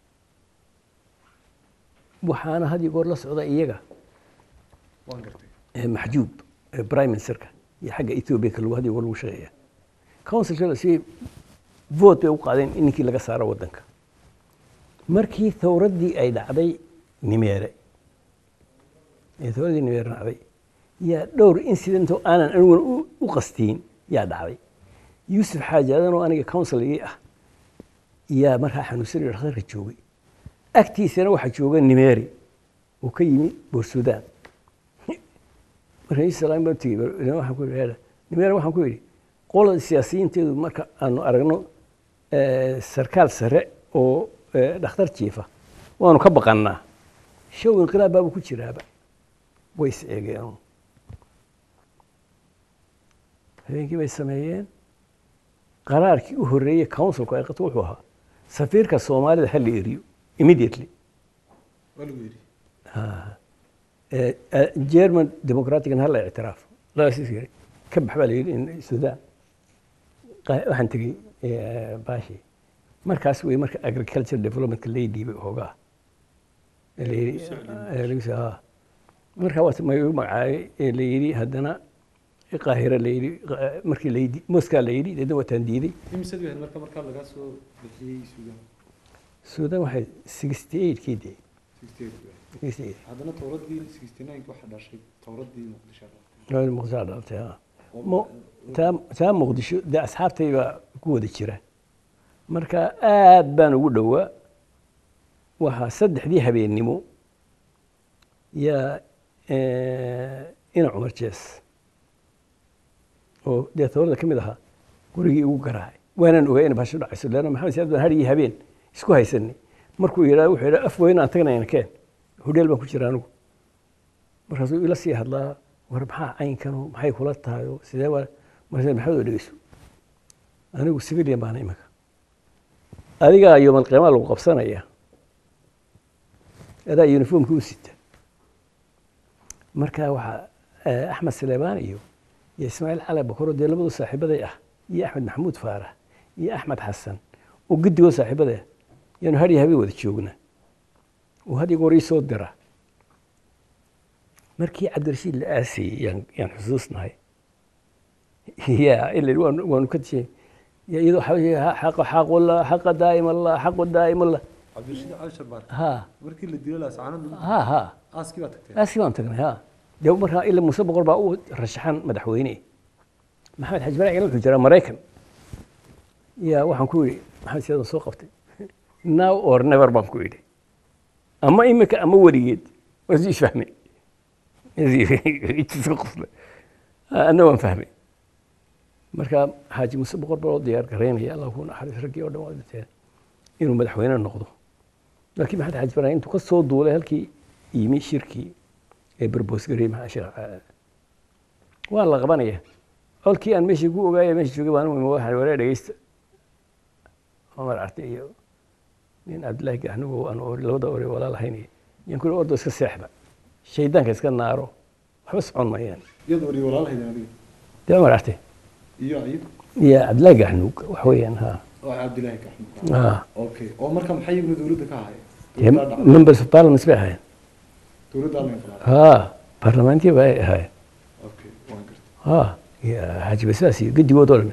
waxaana had iyo goor la socda iyaga waan gartay maxjuub prime ministerka iyo xagga ethiopia ka lagu had iyo goor lagu shaqeeya councilka si vote bay u qaadeen in ninkii laga saaro waddanka markii thawraddii ay dhacday nimeere ee thawraddii nimeere dhacday yaa dhowr incidentoo aanan aniguna u qastiin yaa dhacday yuusuf xaaji adanoo aniga counsilgii ah yaa markaa xanuunsanayo dhakhtarka joogay agtiisana waxaa jooga nimeeri uu ka yimi boorsuudaan marka yuusuf salaam baan tegey waxaan ku yidhi nimeeri waxaan ku yidhi qolada siyaasiyiinteedu marka aanu aragno sarkaal sare oo dhakhtar jiifa waanu ka baqannaa show inqilaab baabuu ku jiraaba way is eegeen habeenkii bay sameeyeen qaraarkii u horreeyey councilku ay qato wuxuu ahaa safiirka soomaalida ha la eriyo immediately waa lagu yidhi german democraticna ha la ictiraafo labasiis ka bax baa la yidhi sudan waxaan tegey baashi markaas wey marka agriculture developmentka lay dhiibay hoogaa markaa waa magu magacaabay la yidhi haddana qaahira la yidhi markii la yidhi moskaa la yidhi deedna waataan diiday imisad wahayd marka markaa lagaa soo bixiyey suudaan suudan waxay sixty eight kii dee sixty eight wahayd sixty eight haddana towraddii sixty nine waxaa dhashay towraddii muqdisho muqdisho dhalatay ha Mo- taa taa muqdisho dee asxaabtay baa ku wada jira marka aad baan ugu dhowaa waxaa saddexdii habeennimo yaa ina cumar jees oo dee towrada ka mid ahaa gurigii igu garaacay waanaan ogaa ina basho dhacayso leanna maxamed siyaad baan har iyo habeen isku haysanay markuu yidhaa wuxuu yidhaa af weyn aan tagnayna keen hodheel baan ku jira anigu markaasuu ila sii hadlaa war maxaa caynkanu maxay kula tahay oo sidee waa markaas maxamed oo dhegeyso anigu civilian baana iminka adigaa yoomal qiyamaa lagu qabsanaya adaa uniformkii u sita marka waxaa axmed saleebaan iyo iyo ismaaciil cali bakoro dee labadu saaxiibaday ah iyo axmed maxamuud faarax iyo axmed xasan oo guddigoo saaxiibaday ah yaanu har iyo habeen wada joogna oo had iyo goor ii soo dira markii cabdirashiid la aasayey yaan yaan xusuusnahay ya ila waanu waanu ka tishay ya iyadoo xaqa xaqullah xaqa daa'imallah xaqu daa'imallah cabdirashiid cali sharbaar ha markii la dilo laascaanadu ha ha aaskii baa tagtay aaskii baan tagnay ha dee markaa ila muuse boqor baa u rashaxan madaxweyne maxamed xaji baraac wuxuu jiraa maraykan ya waxaan ku yidhi maxamed siyaad soo qabtay now or never baan ku yidhi ama imika ama weligeed waa sii fahmay iska qosle anna waan fahmay marka xaaji muuse boqor baa loo diyaar garaynaya allah ku naxariis raggii oo dhan waa dhinteen inuu madaxweyne noqdo laakiin maxamed xaji baraac intuu ka soo duulay halkii yimi shirkii ee barboosgarey maxaa sheekh waa la qabanaya colkii aan meeshii ku ogaaya meesha joogay baan u waxaan waree dhegeysta cumar carte iyo nin cabdillaahi gaxnugo aan labada ore walaal ahayn yaan ku ordo iska seexda shaydaanka iska naaro waxba socon mayaan iyada wariye walaalahaydan adiga dee ma aragtay iyo ayib iyo cabdillaahi gaxnuug wax weeyaan ha oo cabdilaahi kaxmud ha okay oo marka maxay iyaguna dowladda ka ahaayeen dee dowladdaa dhacday members of parliament bay ahaayeen dowladdaa la inqilaaday ha baarlamaantiya bay ahaayeen okay waan gartay ha iyo xaaji basaas iyo gedigood oo dhan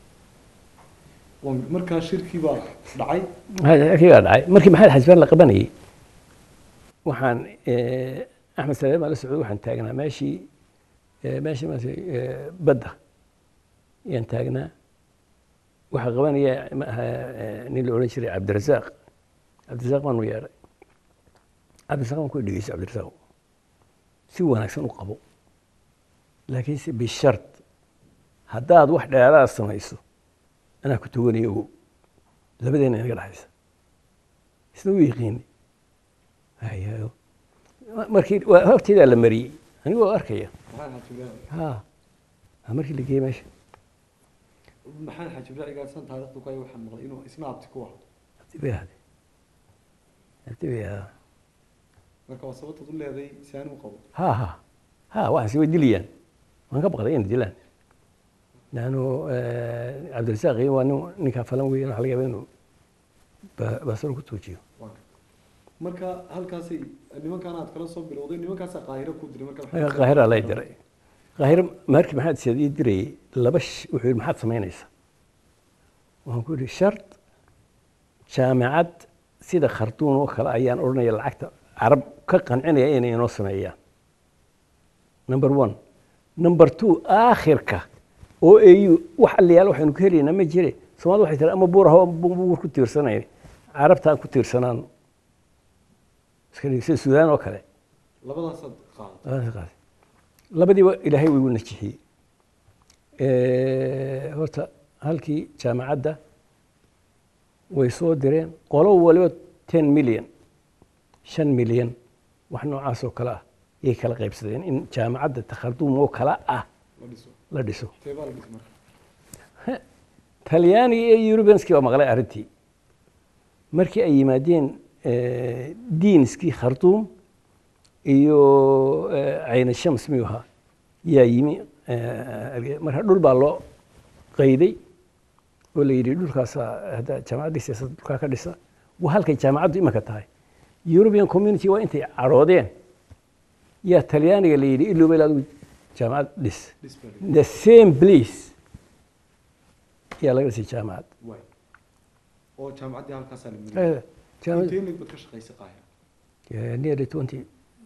waan markaa shirkii baa dhacay kii baa dhacay markii maxamed xajbaan la qabanayay waxaan eh, axmed saleem ala socod waxaan taagnaa meeshii eh, meeshii maaragtay eh, badda ayaan taagnaa waxaa qabanaya ma aha, eh, nin la odhan jiray cabdirasaaq cabdirasaaq baanu yeedhay cabdirasaaq baan ku dhegeysa cabdirasaaq si wanaagsan u qabo laakiinse bishart haddaad wax dheeraad samayso anaa ku toganayo ogow labadeena inaga dhexaysa isna u yiqiini hayo markii waa horteedaa la mariyey anigu waa arkaya maxamed xaaji ibraahim ha waa markii la geeyey meesha maxamed xaaji ibraahim gaarsan taariikhdu ku ay waxaan maqlay inuu isna abti ku ahaa abti bay ahday abti bay ahdaa marka waa sababtaad u leeday si aan u qabo ha ha ha waxaasi way dilayaan waan ka baqday inay dilaan laannu cabdirasaaq iyo waa nin ninkaa falan weeyaan waxa laga yaaba inuu ba- baasaro ku tuujiyo waan gartay marka halkaasay nimankaan aad kala soo bilowday nimankaasaa qaahiro ku diray marka marka qaahira lay diray qaahiro markii maxamed siyaad ii dirayay laba sh- wuxuu yidhi maxaad samaynaysaa waxaan ku yidhi shart jaamicad sida khartuun oo kale ayaan odhanaya lacagta carab ka qancinaya inay inoo sameeyaan number one number two aakhirka oo au wax aliyaal waxaynu ka helaynaa ma jire soomaalida waxay tiri ama buur aho buur ku tiirsanay carabtaan ku tiirsanaan iska dhig sida suudaan oo kale labadaasaad qaaday labadaas qaas labadiiba ilaahay way igu najixiyey horta halkii jaamacadda way soo direen qolo waliba ten million shan milyan wax noocaas oo kale ah yay kala qaybsadeen in jaamacadda takharduum oo kale ah la dhiso la dhiso teebaa la dhis marka talyaaniga iyo eurubianskii baa maqlay arrintii markii ay yimaadeen diinskii khartuum iyo cayna shams miyuu ahaa yaa yimi marka dhul baa loo qayday oo la yidhi dhulkaasaa hadda jaamacaddii siyaasadda dhulkaa ka dhisa waa halkay jaamacaddu imanka tahay european community waa intay cadhoodeen yaa talyaaniga la yidhi ilooba ilaa adigu jaamacad dhis dhis baa la the same place yaa laga dhisay jaamacad waay oo jaamacaddii halkaasaa la mariyay Eh, jaamacad intee lig baad ka shaqaysay qaahira Yeah, nearly 20,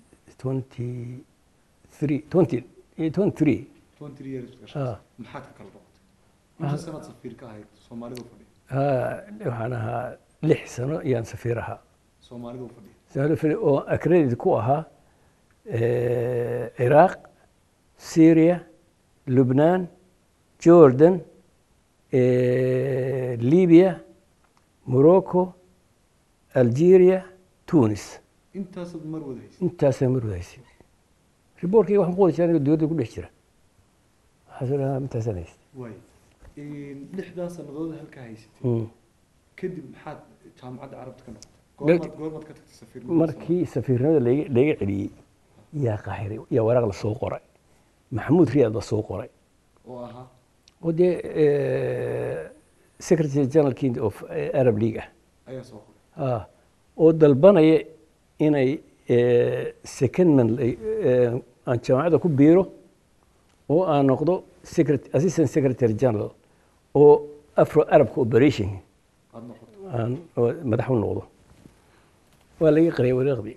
23, 20, eh, 23. twenty years baad ka Ah. shaqaysay maxaad ka kala noqotay inta sanaad safiir ka ahayd soomaalidu fadhiya Ah, waxaan ahaa lix sano ayaan safiir ahaa soomaalidu fadhiya Soomaali fili- oo accredited ku ahaa eh, Ciraaq, Syria, Lubnaan, Jordan, eh, Libya, Morocco, Algeria, Tunis. intaasaad mar wada haysay intaasaan mar wadahaysay riboorkayga waxaan ku wada jiraa anigoo dowladda ku dhex jira waxaasoo dhan intaasaan haystay waay lixdaa sannadood halkaa haysatay Mm. kadib maxaad jaamacadda carabta ka noqotay Dal- goormaad goormaad ka tagtay safiir markii safiirnimada layga layga celiyey yaa qaahiray yaa waraaq la soo qoray maxamuud riyaad la soo qoray oo ahaa oo dee secretary general king of eh, arab league ah ayaa soo qoray ah, oo dalbanaya inay eh, secondment lay- eh, aan jaamacadda ku biiro oo aan noqdo secret- assistant secretary general oo afro arab cooperation aada noqotay aan oo madax u noqdo waa laga qariyay waraaqdii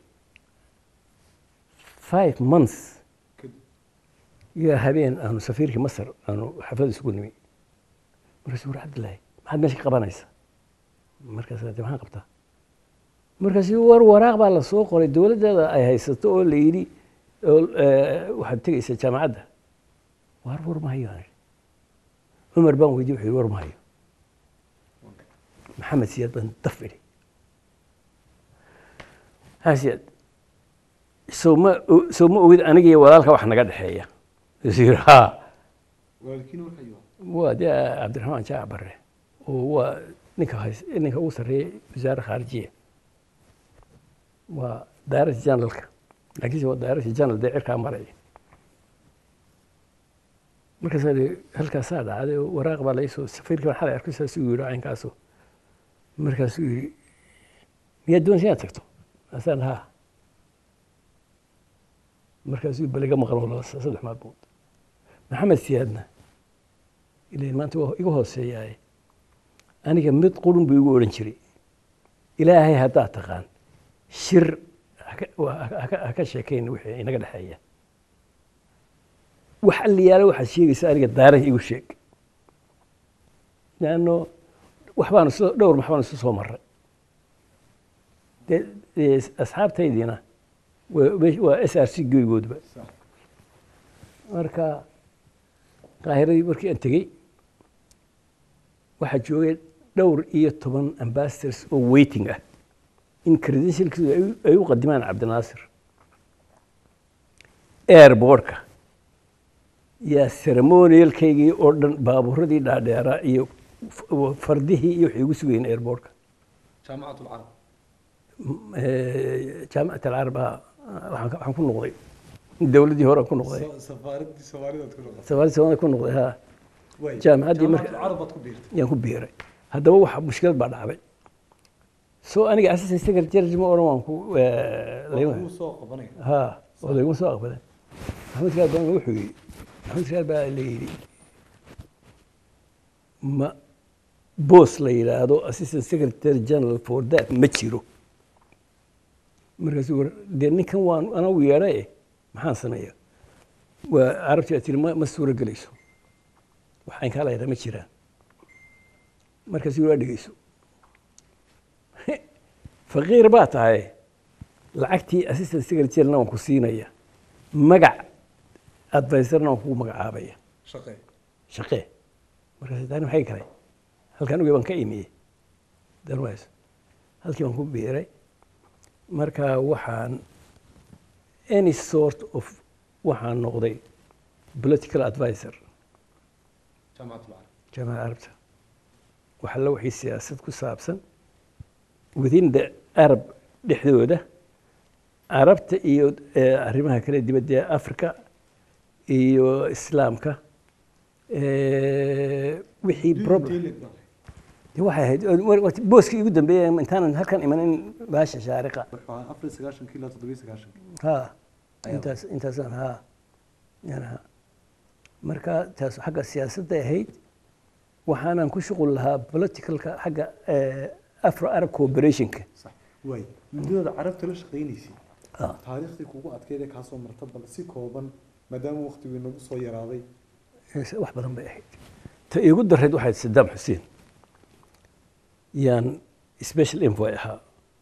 five months kadib yaa habeen aanu safiirkii masar aanu xaflad isugu nimi markaasuu war cabdillaahi maxaad meesha ka qabanaysa markaas de maxaan qabtaa markaasuu war waraaq baa la soo qoray dowladdeeda ay haysato oo la yidhi oo eh, waxaad tegaysaa jaamacadda war war mahayo aan idhi. cumar baan weydiye wuxuu yidhi war mahayo maxamed siyaad baan daf idhi maxamed siyaad soo ma o- soo ma ogid aniga iyo walaalka wax naga dhexeeya isuu yidhi haa waalidkiina markaa iyo waa dee cabdiraxmaan jaac barre oo waa ninka hays ninka ugu sarreeyay wasaaradda khaarijiya waa daaradda generalka laakiinse waa daaradii janal dee cirkaa maraya markaasaa idhi halkaasaa dhacday oo waraaq baa laysoo safiirkii baan xalay arkay saasuu yidhi caynkaasu markaasuu yidhi miyaad doonaysa inaad tagto asaan haa markaasuu baliga maqan oo laba saddex maalmood maxamed siyaadna ilain maanta waa iga hooseeyaaye aniga mid qurun buu igu odhan jiray ilaahay haddaad taqaan shir haka- waa- haka haka sheekayn wixii inaga dhexeeya wax alliyaale waxaad sheegaysa aniga daara igu sheeg leanno waxbaanu soo dhowr maxbaanu isu soo maray dee dee asxaabtaydiina waa meesh- waa s r c goygoodba صح marka qaahiradii markii aan tegey waxaa joogay dhowr iyo toban ambassadors oo waiting ah in credentialkiisu ay u- ay u qadimaan cabdinaasir airbortka yaa ceremonialkaygii oo dhan baabuuradii dhaadheeraa iyo f- fardihii iyo waxay igu sugayeen airbortka جامعة العرب jaamicat alcarab ah waxaan ka- waxaan ku noqday dowladdii hore aan ku noqday سفارة سفارة تكون soomaali soomaalida ku noqday ha وين jaamicaddii جامعة marka العرب تكبير yaan ku biiray haddaba waxa mushkilad baa dhacday so aniga assistant secretary ma oran waan ku هو سوق بني ha oo layguma soo aqbaleen maxamed siyaad baan wuxuu yidhi maxamed siyaad baa la yidhi ma boos la yidhaahdo assistant secretary general for that ma jiro markaasuu war dee ninkan waan anagu yeedhaye maxaan sameeya waa carabtii tiri ma ma suuro gelayso waxaan kaa laydhaa ma jiraan markaasuu waa dhegeyso faqiir baa tahay lacagtii assistant secretaryna waan ku siinaya magac advisorna waan kugu magacaabaya شقي shaqee markaas tani maxay galay halkan uge baan ka imiyey darways halkii baan ku biiray marka waxaan any sort of waxaan noqday political advisor جامعة العرب jaamacada carabta waxa la wixii siyaasad ku saabsan within the arab dhexdooda carabta iyo eh, arrimaha kale dibadda ee africa iyo islaamka eh, wixii problem dee waxay ahayd wa- wa- booskii igu dambeeyay intaanan halkan imanin baasha shaariqa أفريقيا سكاشن كيلو تدريس سكاشن ha Ayuu. intaas intaasaan ha yan ha marka taas xagga siyaasadday ahayd waxaanan ku shuqul lahaa politicalka xagga eh, afro arab cooperationka صح واي مدة عرفت ليش قينيسي آه. تاريخي كوكو أتكيد كاسو مرتبط سي كوبان مدام وقت بينو سو يراضي wax badan bay ahayd ta iigu darayd waxay ahayd sadaam xuseen yaan special envoy ahaa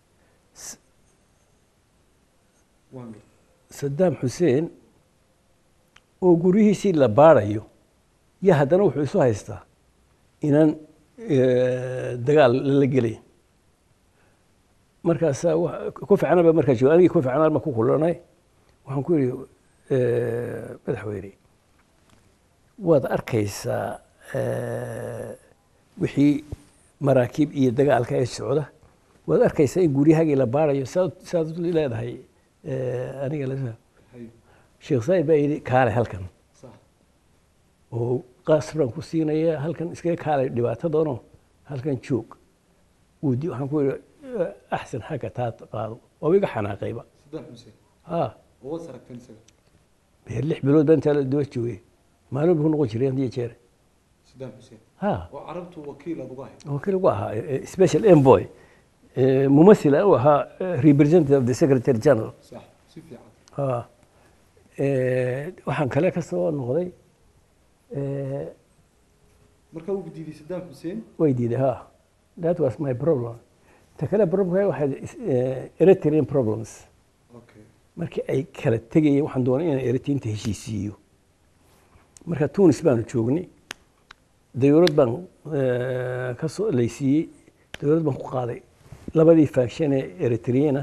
وانجل sadaam xuseen oo guryihiisii la baarayo yo haddana wuxuu isu haystaa inaan eh, dagaal lala gelay markaasaa wa- kofi canan baa markaa jooga anigii kofi canan baan ku kulanay waxaan ku yidhi eh, madaxweyne waad arkaysaa eh, wixii maraakiib iyo dagaalka ee socda waad arkaysaa in guryahaagii la baarayo saad saad leedahay eh, aniga la هاي sheekh said baa yidhi kaale halkan صح oo qasbaan ku siinaya halkan iskaga kaalay dhibaatadoonoo halkan joog wuu di waxaan ku yidhi eh, axsan xagga taa qaado waa iga xanaaqayba صدام حسين ha هو سرق فين سرق beer lix bilood baa intaa la daba joogay maalin buu ku noqon jiray hadiyo jeer صدام حسين ha وعربته وكيل أبو غاهي wakiil ugu ahaa eh, eh, special envoy eh, mumathil u ahaa eh, representative of the secretary general صح سيف عاد ha eh, waxaan kale ka soo noqday eh, marka uu guddiiday Saddam Hussein way diiday ha that was my problem ta kale problemka waxay eh, eritrean problems okay markii ay kala tegayeen waxaan doonay inaan eritinta heshiisiiyo marka tunis baanu joognay dawlad baan eh, ka soo laysiiyey dawlad baan ku qaaday labadii faction ee eritreana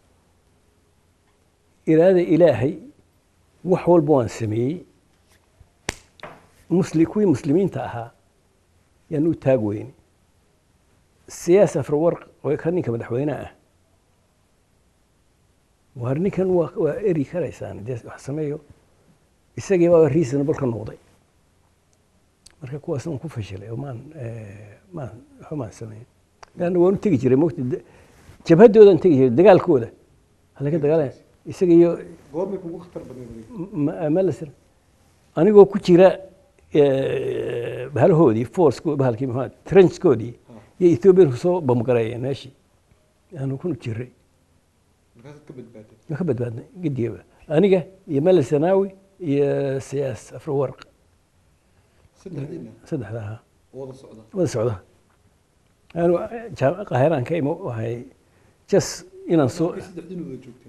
iraada ilaahay wax walba waan sameeyey musli kuwii muslimiinta ahaa yaan u taag weyne siyaas afrawarq oo ka ninka madaxweynaha ah war ninkan waa waa eri karaysaan dee wax sameeyo isagii baa reasonable ka noqday marka kuwaas aan ku fashilay oo maan eh, maan waxba maan samayn leanna waan u tegi jiray mogta jabhadoodaan tegi jiray dagaalkooda halaga dagaalaya isaga iyo goormay kugu khatar badan malser anigoo ku jira eh, bahalahoodii force bahalkii maxaa trenchkoodii iyo ethoobiyan kusoo bamgareeyeen meeshii aanu ku jiray markaasaad ka badbaaday ma ka badbaadnay gedigaba aniga iyo mele sanaawi iyo siyaas afrawarq saddexdiina saddexda ahaa wada socda wada socda anu jaam- qaahiraan ka imo waxay jas inaan soo Markay saddexdiina wada joogteen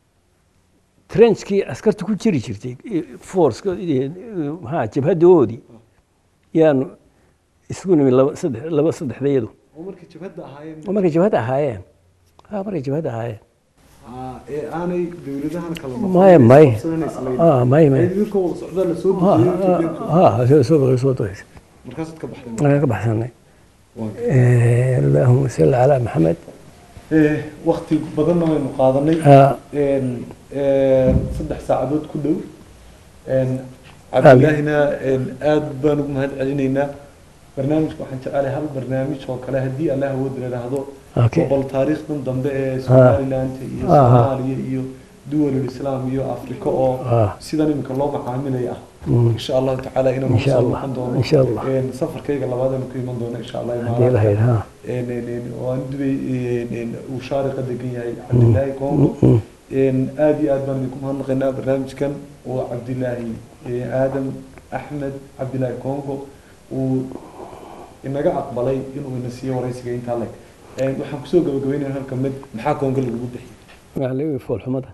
trenchkii askarta ku jiri jirtay force maxaa jabhadoodii yaanu isku nimi laba saddex laba saddexdayadu oo markay jabhadda ahaayeen oo markay jabhadda ahaayeen ha markay jabhadda ahaayeen Ah, ee aanay dowladahan kala Maya, maya. qabsanaysa Ah, maya, maya. idinka wada socdaa la soo ha dejiyay ha soo soo soo daysa markaasaad ka baxday markaan ka baxsanay Waa. Eh, allahuma salli calaa maxamed Eh, waqti badanna waynu qaadanay ha een, een, saddex saacadood ku dhow een, cabdilaahina een, aad baan ugu mahad celinaynaa barnaamijka waxaan jecelahay hal barnaamij oo kale haddii allah awood la idhaahdo Okay. boqol taariikhdan dambe ee somaliland iyo Aha. soomaaliya iyo duwalul islaam iyo afrika oo Ah. sidan iminka loo macaamilaya ah Mm. insha allahu tacaala inaan Insha kusoo Allah. noqon doono Insha Allah. Een, safarkayga labaadaan ku iman doono insha allah haddii lahayd ha een, een, een, oo aan dubay een, een, uu shaariqa degan yahay cabdilaahi congo Mm. een, aad iyo aad baan idinku mahadnaqaynaa barnaamijkan oo cabdilaahi ee, aadam axmed cabdilaahi congo uu inaga aqbalay inuu ina siiyo waraysiga intaa leg Een, waxaan kusoo gabagabeynaya halka mid maxaa congo lagugu bixiyay waxaa laga foolxumada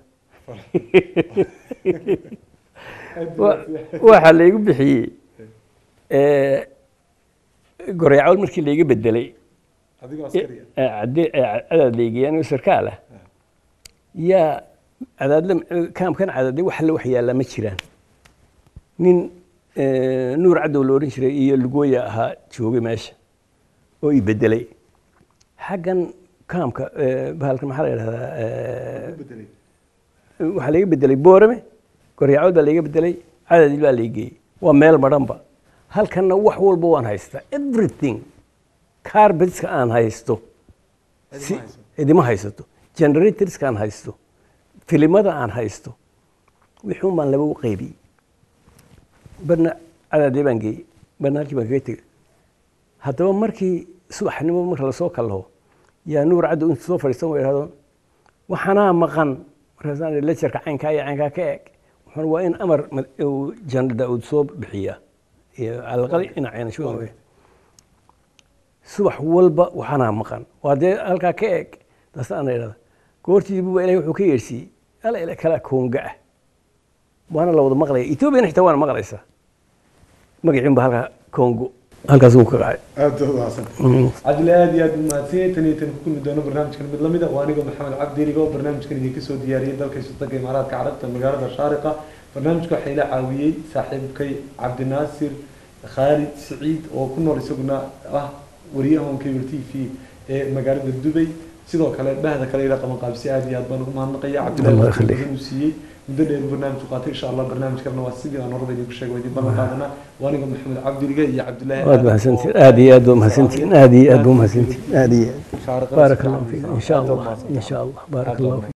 Aad Wa- buu waxaa laygu bixiyey eh, goreecawl markii layga bedelay adigoo askariya eh, cadde- eh, cadaad laygeeyay anigoo sarkaal ah yaa cadaadle kaamkan cadaadle wax alle wax yaallaa ma jiraan nin eh, nuur cadow la odhan jiray iyo lugooya ahaa joogay meesha oo i bedelay xaggan kaamka eh, bahalkan maxaa la yidhahdaa eh, ku bedelay waxaa laga bedelay boorame goryacod baa laga bedelay cadadil baa laga geeyey waa meel madhanba halkanna wax walba waan haystaa everything carpetska aan haysto si Idima hayso. idima haysato generatorska aan haysto filimada aan haysto wixuun baan laba u qaybiyey barna cadaadee baan geeyey barna halkii baan kaga tegey haddaba markii subaxnimo marka lasoo kallaho yaa nuur caddow intuu soo fadhiistan wa idhahdo waxanaa maqan markaasaan idhi lejarka caynkaa iyo caynkaa ka eeg wuxuuna waa in amar mad- uu janal daa'uud soo bixiyaa iyo calaqali dhinacayna shuban wey subax walba waxanaa maqan waa dee halkaa ka eeg daasana idhahda goortiibuba ilahay wuxuu ka yeedhsiiyey ala ila kala koonga ah waana la wada maqlaya etoobiyana xitaa waana maqlaysaa magaciin ba halkaa kongo halkaas uu ka qacay aad baad mahadsan cabdile aad iyo aad buu mahadsan tan iyo tan ku kulmi doono barnaamijkan mid lamid a waa aniga maxamed cabdi iligo barnaamijkan idinka soo diyaariyey dalka sultanka imaaraadka carabta magaalada shaariqa barnaamijka waxaa ila caawiyey saaxiibkay cabdinaasir khaalid siciid oo ku nool isaguna ah wariyaha on cable t v ee magaalada dubay sidoo kale dhahda kale ila qaban qaabsi aad iyo aad baan ugu mahadnaqaya Allah cabdillahi yakhliik. badan uu siiyey muddo dheer barnaamijku qaatay insha allah barnaamijkana waa sidii aan horada idinku sheegay waa idin ballan qaadanaa waa aniga maxamed cabdiliga iyo cabdillaahi waad aadan mahadsantihin oo- aad iyo aad baa mahadsantihin aad iyo aad baa mahadsantihin aad iyo aad شارق بارك الله فيك ان شاء الله ان شاء الله بارك الله فيك